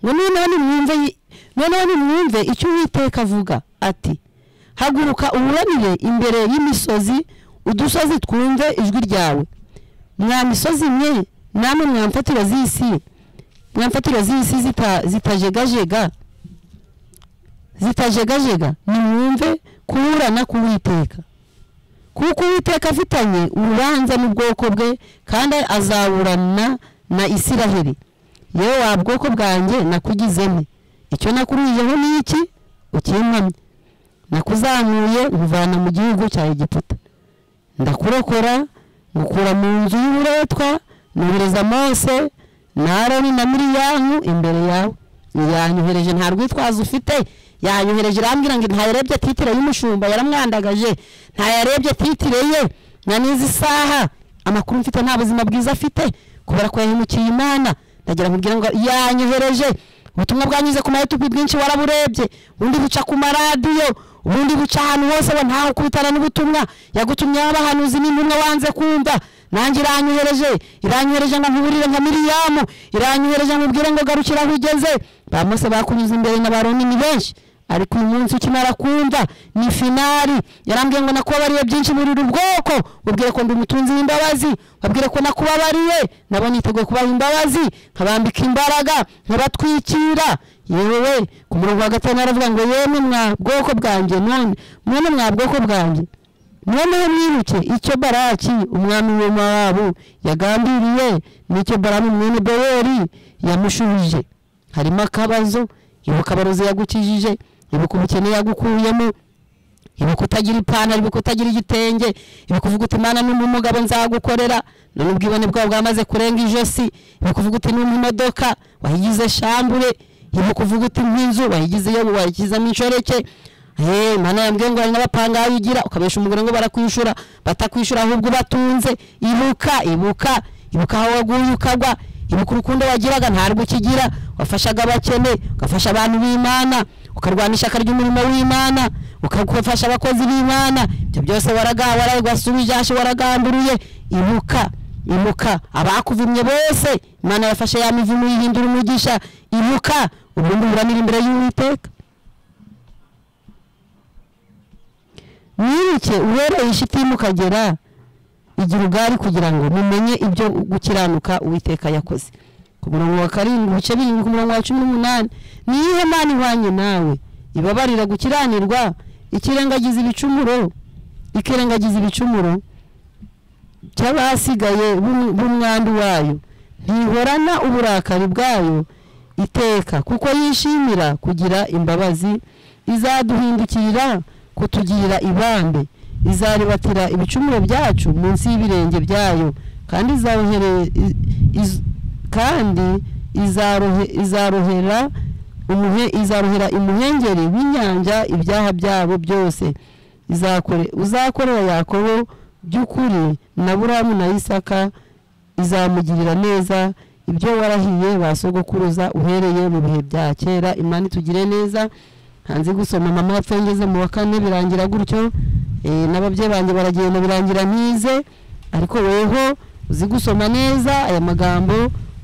Speaker 5: ngo noneho nimwumve yi- noneho nimwumve icyo uwiteka avuga ati haguruka uburanire imbere y'imisozi udusozi twumve ijwi ryawe mwa misozi mwe namwe mwamfatiro z'isi mwamfatiro z'isi zita- zitajegajega zitajegajega nimwumve kuburana k'uwiteka kuko uwiteka afitanye urubanza n'ubwoko bwe kandi azaburana na isiraheli yewe wa bwoko bwanjye nakugizemo icyo nakuruyeho ni iki ukimpamye nakuzamuye nkuvana mu gihugu cya egiputa ndakurokora ngukura mu nzu y'uburetwa nohereza mose na aroni na miriyamu imbere yawe yanyohereje nta rwitwazo ufite yanyohereje irambwira ngo ntayarebye titire y'umushumba yaramwandagaje ntayarebye titire ye na n'izi saha amakuru mfite nta buzima bwiza afite kubera ko yahemukiye imana ndagira nkubwira ngo yanyohereje ubutumwa bwanyuze ku mayutubi bwinshi waraburebye ubundi buca ku maradiyo ubundi buca ahantu hose we ntawe ukubitana n'ubutumwa yagutumyeho abahanuzi n'intumwa wanze kumva nanjye iranyohereje iranyohereje ngo nkuburire nka miriyamu iranyohereje ngo ubwire ngo garukira aho ugeze ba mose bakunyuze imbere na baroni ni benshi ariko uyu munsi ukimara kumva ni finari yarambwiye ngo nakubabariye byinshi muri uru bwoko mubwire ko ndi umutunzi w'imbabazi babwire ko nakubabariye nabo niteguye kubaha imbabazi nkabambika imbaraga nkabatwikira yewe ku murongo wa gatanu aravuga ngo yemwe mwa bwoko bwanjye none mwene mwa bwoko bwanjye noneho mwibuke icyo baraki umwami wa mowabu yagambiriye n'icyo baramu mwene beweri yamushubije harimo akabazo ibuka abarozi yagukijije ibuka ubukene yagukuyemo ibuka utagira ipantaro ibuka utagira igitenge ibuka uvuga uti imana n'umwe umugabo nzagukorera none ubwibone bwawe bwamaze kurenga ijosi ibuka uvuga uti n'umwe imodoka wayigize shambure ibuka uvuga uti nk'inzu wayigize iyo wayigizemo inshoreke Eh, mana yambwiye ngo hari n'abapanga aho ugira ukabesha umugore ngo barakwishura batakwishyura ahubwo ubatunze ibuka ibuka ibuka aho waguye ukagwa ibuka urukundo wagiraga ntarwo ukigira wafashaga abakene ugafasha abantu b'imana ukarwana ishyaka ry'umurimo w'imana ukafasha abakozi b'imana ibyo byose waragawasubije hashi waragamburiye ibuka ibuka abakuvumye bose imana yafashe ya mivumu yihindura umugisha ibuka ubundi uburanira imbere y'uwiteka mwibuke uhereye ishitimu ukagera igira ubwari kugira ngo mumenye ibyo gukiranuka uwiteka yakoze ku murongo wa karindwi ibice birindwi ku murongo wa cumi n'umunani ni iyihe mana ihwanye nawe ibabarira gukiranirwa ikirengagiza ibicumuro ikirengagiza ibicumuro cy'abasigaye b'um- b'umwandu wayo ntihorana uburakari bwayo iteka kuko yishimira kugira imbabazi izaduhindukirira kutugirira ibambe izaribatira ibicumuro byacu munsi y'ibirenge byayo kandi izarohere iz- iz- kandi izarohe- izarohera umuhe izarohera imuhengeri w'inyanja ibyaha byabo byose izakore uzakorera yakobo by'ukuri na buramu na isaka izamugirira neza ibyo warahiye ba sogokuruza uhereye mu bihe bya kera imana itugire neza hanze gusoma mama yapfuye ngeze mu wa kane birangira gutyo eh, n'ababyeyi banjye baragenda birangira ntize ariko weho uzi gusoma neza aya magambo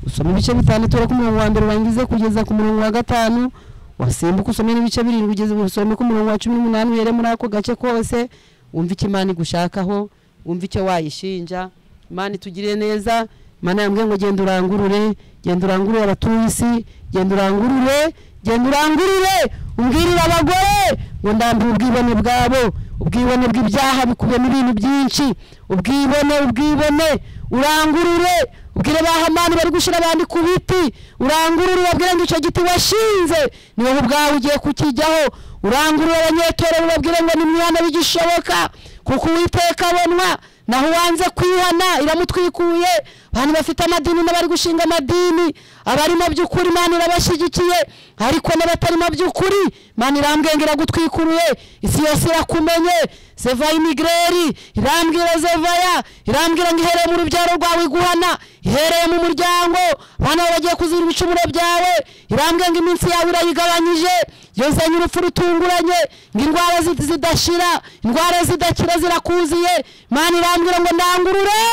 Speaker 5: usoma ibice bitandatu ureba ko umurongo wa mbere urangize kugeza ku murongo wa gatanu wasimbuka usome n'ibice birindwi ugeze usome ku murongo wa cumi n'umunani uhere muri ako gace kose wumva icyo imana igushakaho wumva icyo wayishinja imana itugire neza imana yambwiye ngo genda urangurure genda urangurure abatuye isi genda urangurure genda urangurure umbwirire abagore ngo ndambure ubwibone bwabo ubwibone bw'ibyaha bikubiyemo ibintu byinshi ubwibone ubwibone urangurure ubwire ba hamani bari gushyira abandi ku biti urangurure ubabwire ngo icyo giti washinze ni wowe ubwawe ugiye kukijyaho urangurure abanyetorero ubabwire ngo nimwihane bigishoboka kuko uwiteka abonwa naho uwanze kwihana iramutwikuye abantu bafite amadini n'abari gushinga amadini abari mu by'ukuri imana irabashyigikiye ariko n'abatari mu by'ukuri imana irambwiye ngo iragutwikuruye isi yose irakumenye seva imigreri irambwira zevaya irambwira ngo ihereye mu rubyaro rwawe iguhana ihereye mu muryango abana bawe bagiye kuzira ibicumuro byawe irambwiye ngo iminsi yawe irayigabanyije yozanye urupfu rutunguranye ngo indwara zi- zidashira indwara zidakira zirakuziye imana irambwira ngo ndangurure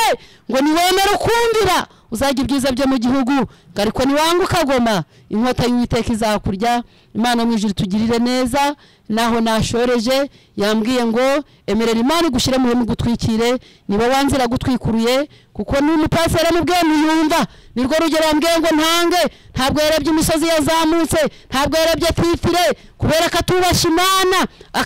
Speaker 5: ngo niwemere ukumvira uzajya ibyiza byo mu gihugu ngo ariko niwanga ukagoma inkota y'uwiteka izakurya imana mu ijuru itugirire neza naho nashoreje yambwiye ngo emerera imana igushyire mu gutwikire niba wanze iragutwikuruye kuko n'umupasiteri yamubwiye ntiyumva nirwo rugero yambwiye ngo ntange ntabwo yarebye imisozi yazamutse ntabwo yarebye titire kubera ko atubasha imana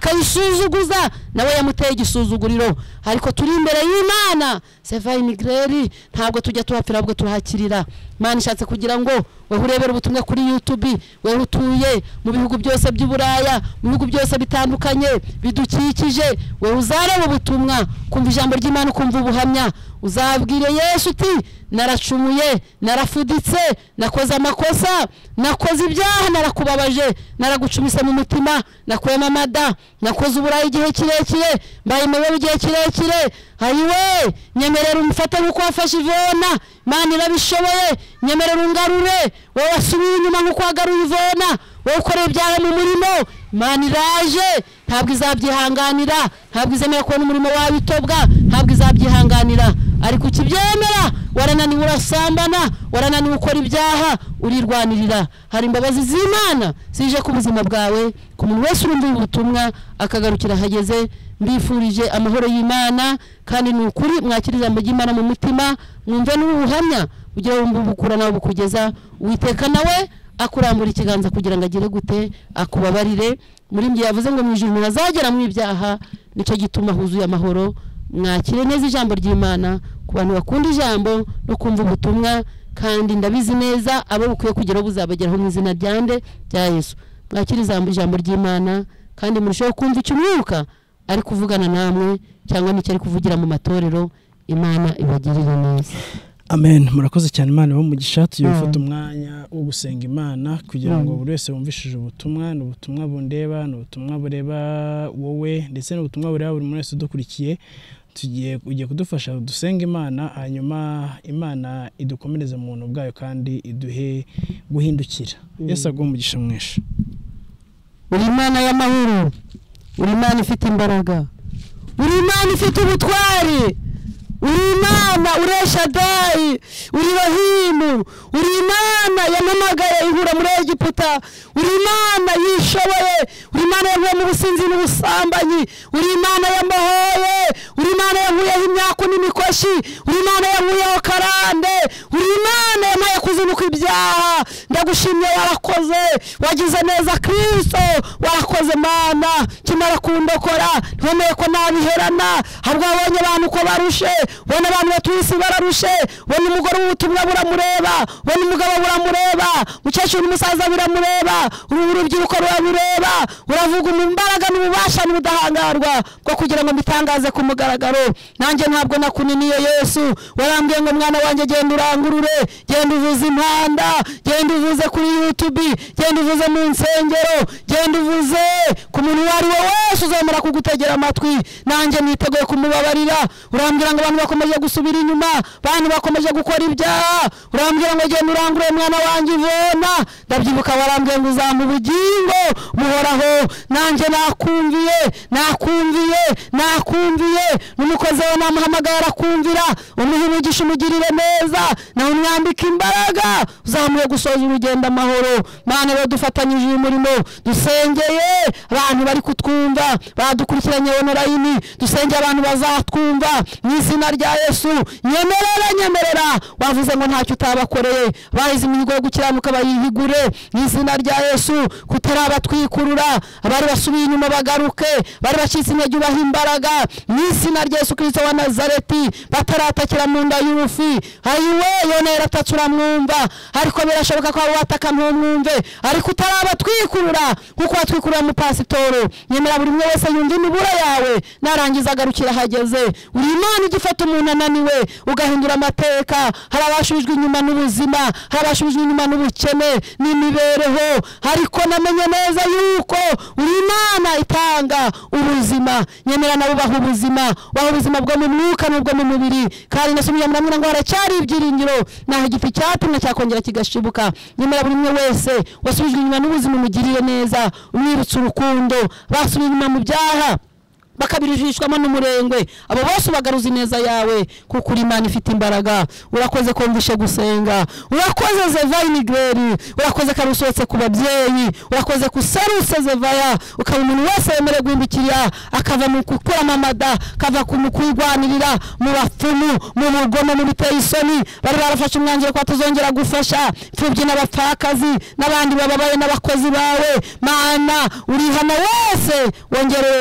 Speaker 5: akayisuzuguza nawe yamuteye igisuzuguriro ariko turi imbere y'imana seva imigreri ntabwo tujya tuhapfira ahubwo turahakirira imana ishatse kugira ngo weho urebera ubutumwa kuri youtube weho utuye mu bihugu byose by'uburaya mu bihugu byose bitandukanye bidukikije wewe uzareba ubutumwa kumva ijambo ry'imana ukumva ubuhamya uzabwire yesu uti naracumuye narafuditse nakoze amakosa nakoze ibyaha narakubabaje naragucumise mu mutima nakwema amada nakoze uburayi igihe kirekire mbaye imibare igihe kirekire ayiwe nyemerera umufate nk'uko wafashe ivona imana irabishoboye nyemerera ungarure wowe wasubiye inyuma nk'uko wagaruye ivona wowe ukoreye ibyaha mu murimo imana iraje ntabwo izabyihanganira ntabwo izemera kubona umurimo wawe itobwa ntabwo izabyihanganira ariko ukibyemera warananiwe urasambana warananiwe ukora ibyaha urirwanirira hari imbabazi z'imana zije ku buzima bwawe ku muntu wese urumva ubu butumwa akagarukira ahageze mbifurije amahoro y'imana kandi ni ukuri mwakira ijambo ry'imana mu mutima mwumve n'ubuhamya ugire wumva ubukura nawe bukugeza witeka nawe akurambura ikiganza kugira ngo agire gute akubabarire muri njye yavuze ngo mu ijuru umuntu azagera mu ibyaha nicyo gituma huzuye amahoro mwakire neza ijambo ry'imana ku bantu bakunda ijambo no kumva ubutumwa kandi ndabizi neza abo bukwiye kugeraho buzabageraho mu izina rya nde rya yesu mwakire ijambo ijambo ry'imana kandi murusheho kumva icyo umwuka ari kuvugana namwe cyangwa n'icyo ari kuvugira mu matorero imana ibagirire neza
Speaker 3: amen murakoze cyane imana iba umugisha tugiye
Speaker 5: Mm.
Speaker 3: gufata umwanya wo gusenga imana kugira ngo
Speaker 5: Mm.
Speaker 3: buri wese wumvishije ubutumwa ni ubutumwa bundeba ni ubutumwa bureba wowe ndetse n'ubutumwa bureba buri muntu wese udukurikiye tugiye ugiye kudufasha dusenge imana hanyuma imana idukomereze mu buntu bwayo kandi iduhe guhindukira yesu aguhe umugisha mwinshi
Speaker 5: uri imana y'amahoro uri imana ifite imbaraga uri imana ifite ubutwari uri imana ureshadayi uri rahimu uri imana yampamagaye ihura muri egiputa uri imana yishoboye uri imana yavuye mu businzi n'ubusambanyi uri imana yamuhoye uri imana yavuyeho imyaku n'imikoshi uri imana yavuyeho karande uri imana yamaye kuzinukwa ibyaha ndagushimye warakoze wagize neza kristo warakoze mana kimara kundokora ntiwemeye ko nabiherana ahubwo wabonye abantu uko barushe ubona abantu batuye isi bararushe ubona umugore w'ubutumwa buramureba ubona umugabo buramureba umukecuru n'umusaza biramureba uruhu urubyiruko rurabireba uravuga mu mbaraga n'ububasha n'ubudahangarwa bwo kugira ngo mbitangaze ku mugaragaro nanjye ntabwo nakuniniye yesu warambwiye ngo mwana wanjye genda urangurure genda uvuze impanda genda uvuze kuri yutubi genda uvuze mu nsengero genda uvuze ku muntu uwo ari we wese uzemera kugutegera amatwi nanjye niteguye kumubabarira urambwira ngo abantu bakomeje gusubira inyuma abantu bakomeje gukora ibyaha urambwira ngo genda urangurure mwana wanjye ivona ndabyibuka warambwiye ngo uzampa ubugingo muhoraho nanjye nakumviye nakumviye nakumviye n'umukozi we namuhamagaye arakumvira umuha umugisha umugirire neza nawe umwambika imbaraga uzamuye gusoza urugendo amahoro mana badufatanyije uyu murimo dusengeye abantu bari kutwumva badukurikiranye onorayini dusengeye abantu bazatwumva mu izina rya yesu nyemerera nyemerera wavuze ngo ntacyo utabakoreye bahize imihigo yo gukiranuka bayihigure mu izina rya yesu kutarabatwikurura abari basubiye inyuma bagaruke bari bacitse intege ubaha imbaraga mu izina rya yesu kirisito wa nazareti bataratakira mu nda y'urufi ayiwe yona yaratatse uramwumva ariko birashoboka ko waba wataka ntumwumve ariko utarabatwikurura nkuko watwikurura mu pasitoro nyemera buri umwe wese yumva imibura yawe narangiza agarukira ahageze uri imana igifata umuntu ananiwe ugahindura amateka hari abashubijwe inyuma n'ubuzima hari abashubijwe inyuma n'ubukene n'imibereho ariko namenye neza yuko uri imana itanga ubuzima nyemera nawe ubaha ubuzima ubaha ubuzima bwo mu mwuka n'ubwo mu mubiri kandi nasubije muramwira ngo haracyari ibyiringiro naho igiti cyatumwe cyakongera kigashibuka nyemera buri umwe wese wasubijwe inyuma n'ubuzima umugiriye neza umwibutsa urukundo basubiye inyuma mu byaha bakabirijishwamo n'umurengwe abo bose ubagaruza ineza yawe kuko uri imana ifite imbaraga urakoze kumvishe gusenga urakoze zevaya inigweri urakoze ko ari usohotse ku babyeyi urakoze ko userutse zevaya ukaba umuntu wese wemerewe guhindukira akava mu gukuramo amada akava ku mu kwirwanirira mu bapfumu mu bugomo mu biteye isoni bari barafashe umwanzuro ko batazongera gufasha imfubyi n'abapfakazi n'abandi bababaye n'abakozi bawe mana urihana wese wongere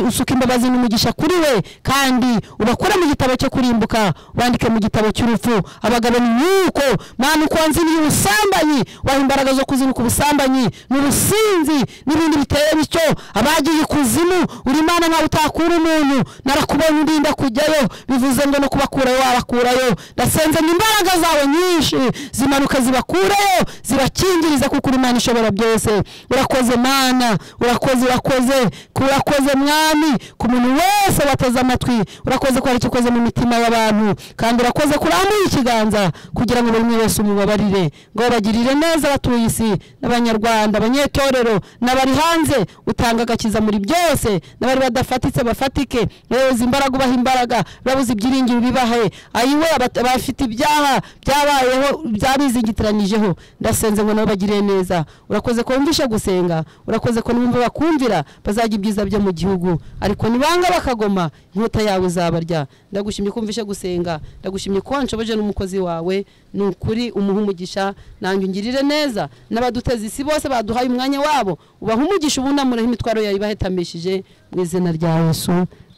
Speaker 5: usuka imbabazi imbabazi n'umugisha kuri we kandi ubakure mu gitabo cyo kurimbuka wandike mu gitabo cy'urupfu abagabo ni nk'uko mwana ukonziniye ubusambanyi waha imbaraga zo kuzinukwa ubusambanyi n'ubusinzi n'ibindi biteye bityo abagiye ikuzimu uri imana nkawe utakura umuntu narakubonye urinda kujyayo bivuze ngo no kubakurayo wabakurayo ndasenze ngo imbaraga zawe nyinshi zimanuka zibakurayo zibakingirize kuko uri imana ishobora byose urakoze mana urakoze urakoze urakoze mwami ku muntu wese wateze amatwi urakoze ko hari icyo ukoze mu mitima y'abantu kandi urakoze kurambuye ikiganza kugira ngo buri umwe wese umubabarire ngo bagirire neza abatuye isi n'abanyarwanda abanyetorero n'abari hanze utanga agakiza muri byose n'abari badafatitse bafatike babuze imbaraga ubaha imbaraga babuze ibyiringiro bibahe ayiwe abat- abafite ibyaha byabayeho byabizingitiranyijeho ndasenze ngo nabo bagirire neza urakoze ko wumvishe gusenga urakoze ko n'ubumva bakumvira bazajya ibyiza byo mu gihugu ariko nibanga bakagoma inkota yawe izabarya ndagushimye ko wumvishe gusenga ndagushimye ko wanshoboje n'umukozi wawe ni ukuri umuha umugisha nanjye ungirire neza n'abaduteza isi bose baduhaye umwanya wabo ubaha umugisha ubunamuraho imitwaro yawe ibahetamishije mu izina rya yesu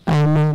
Speaker 5: amen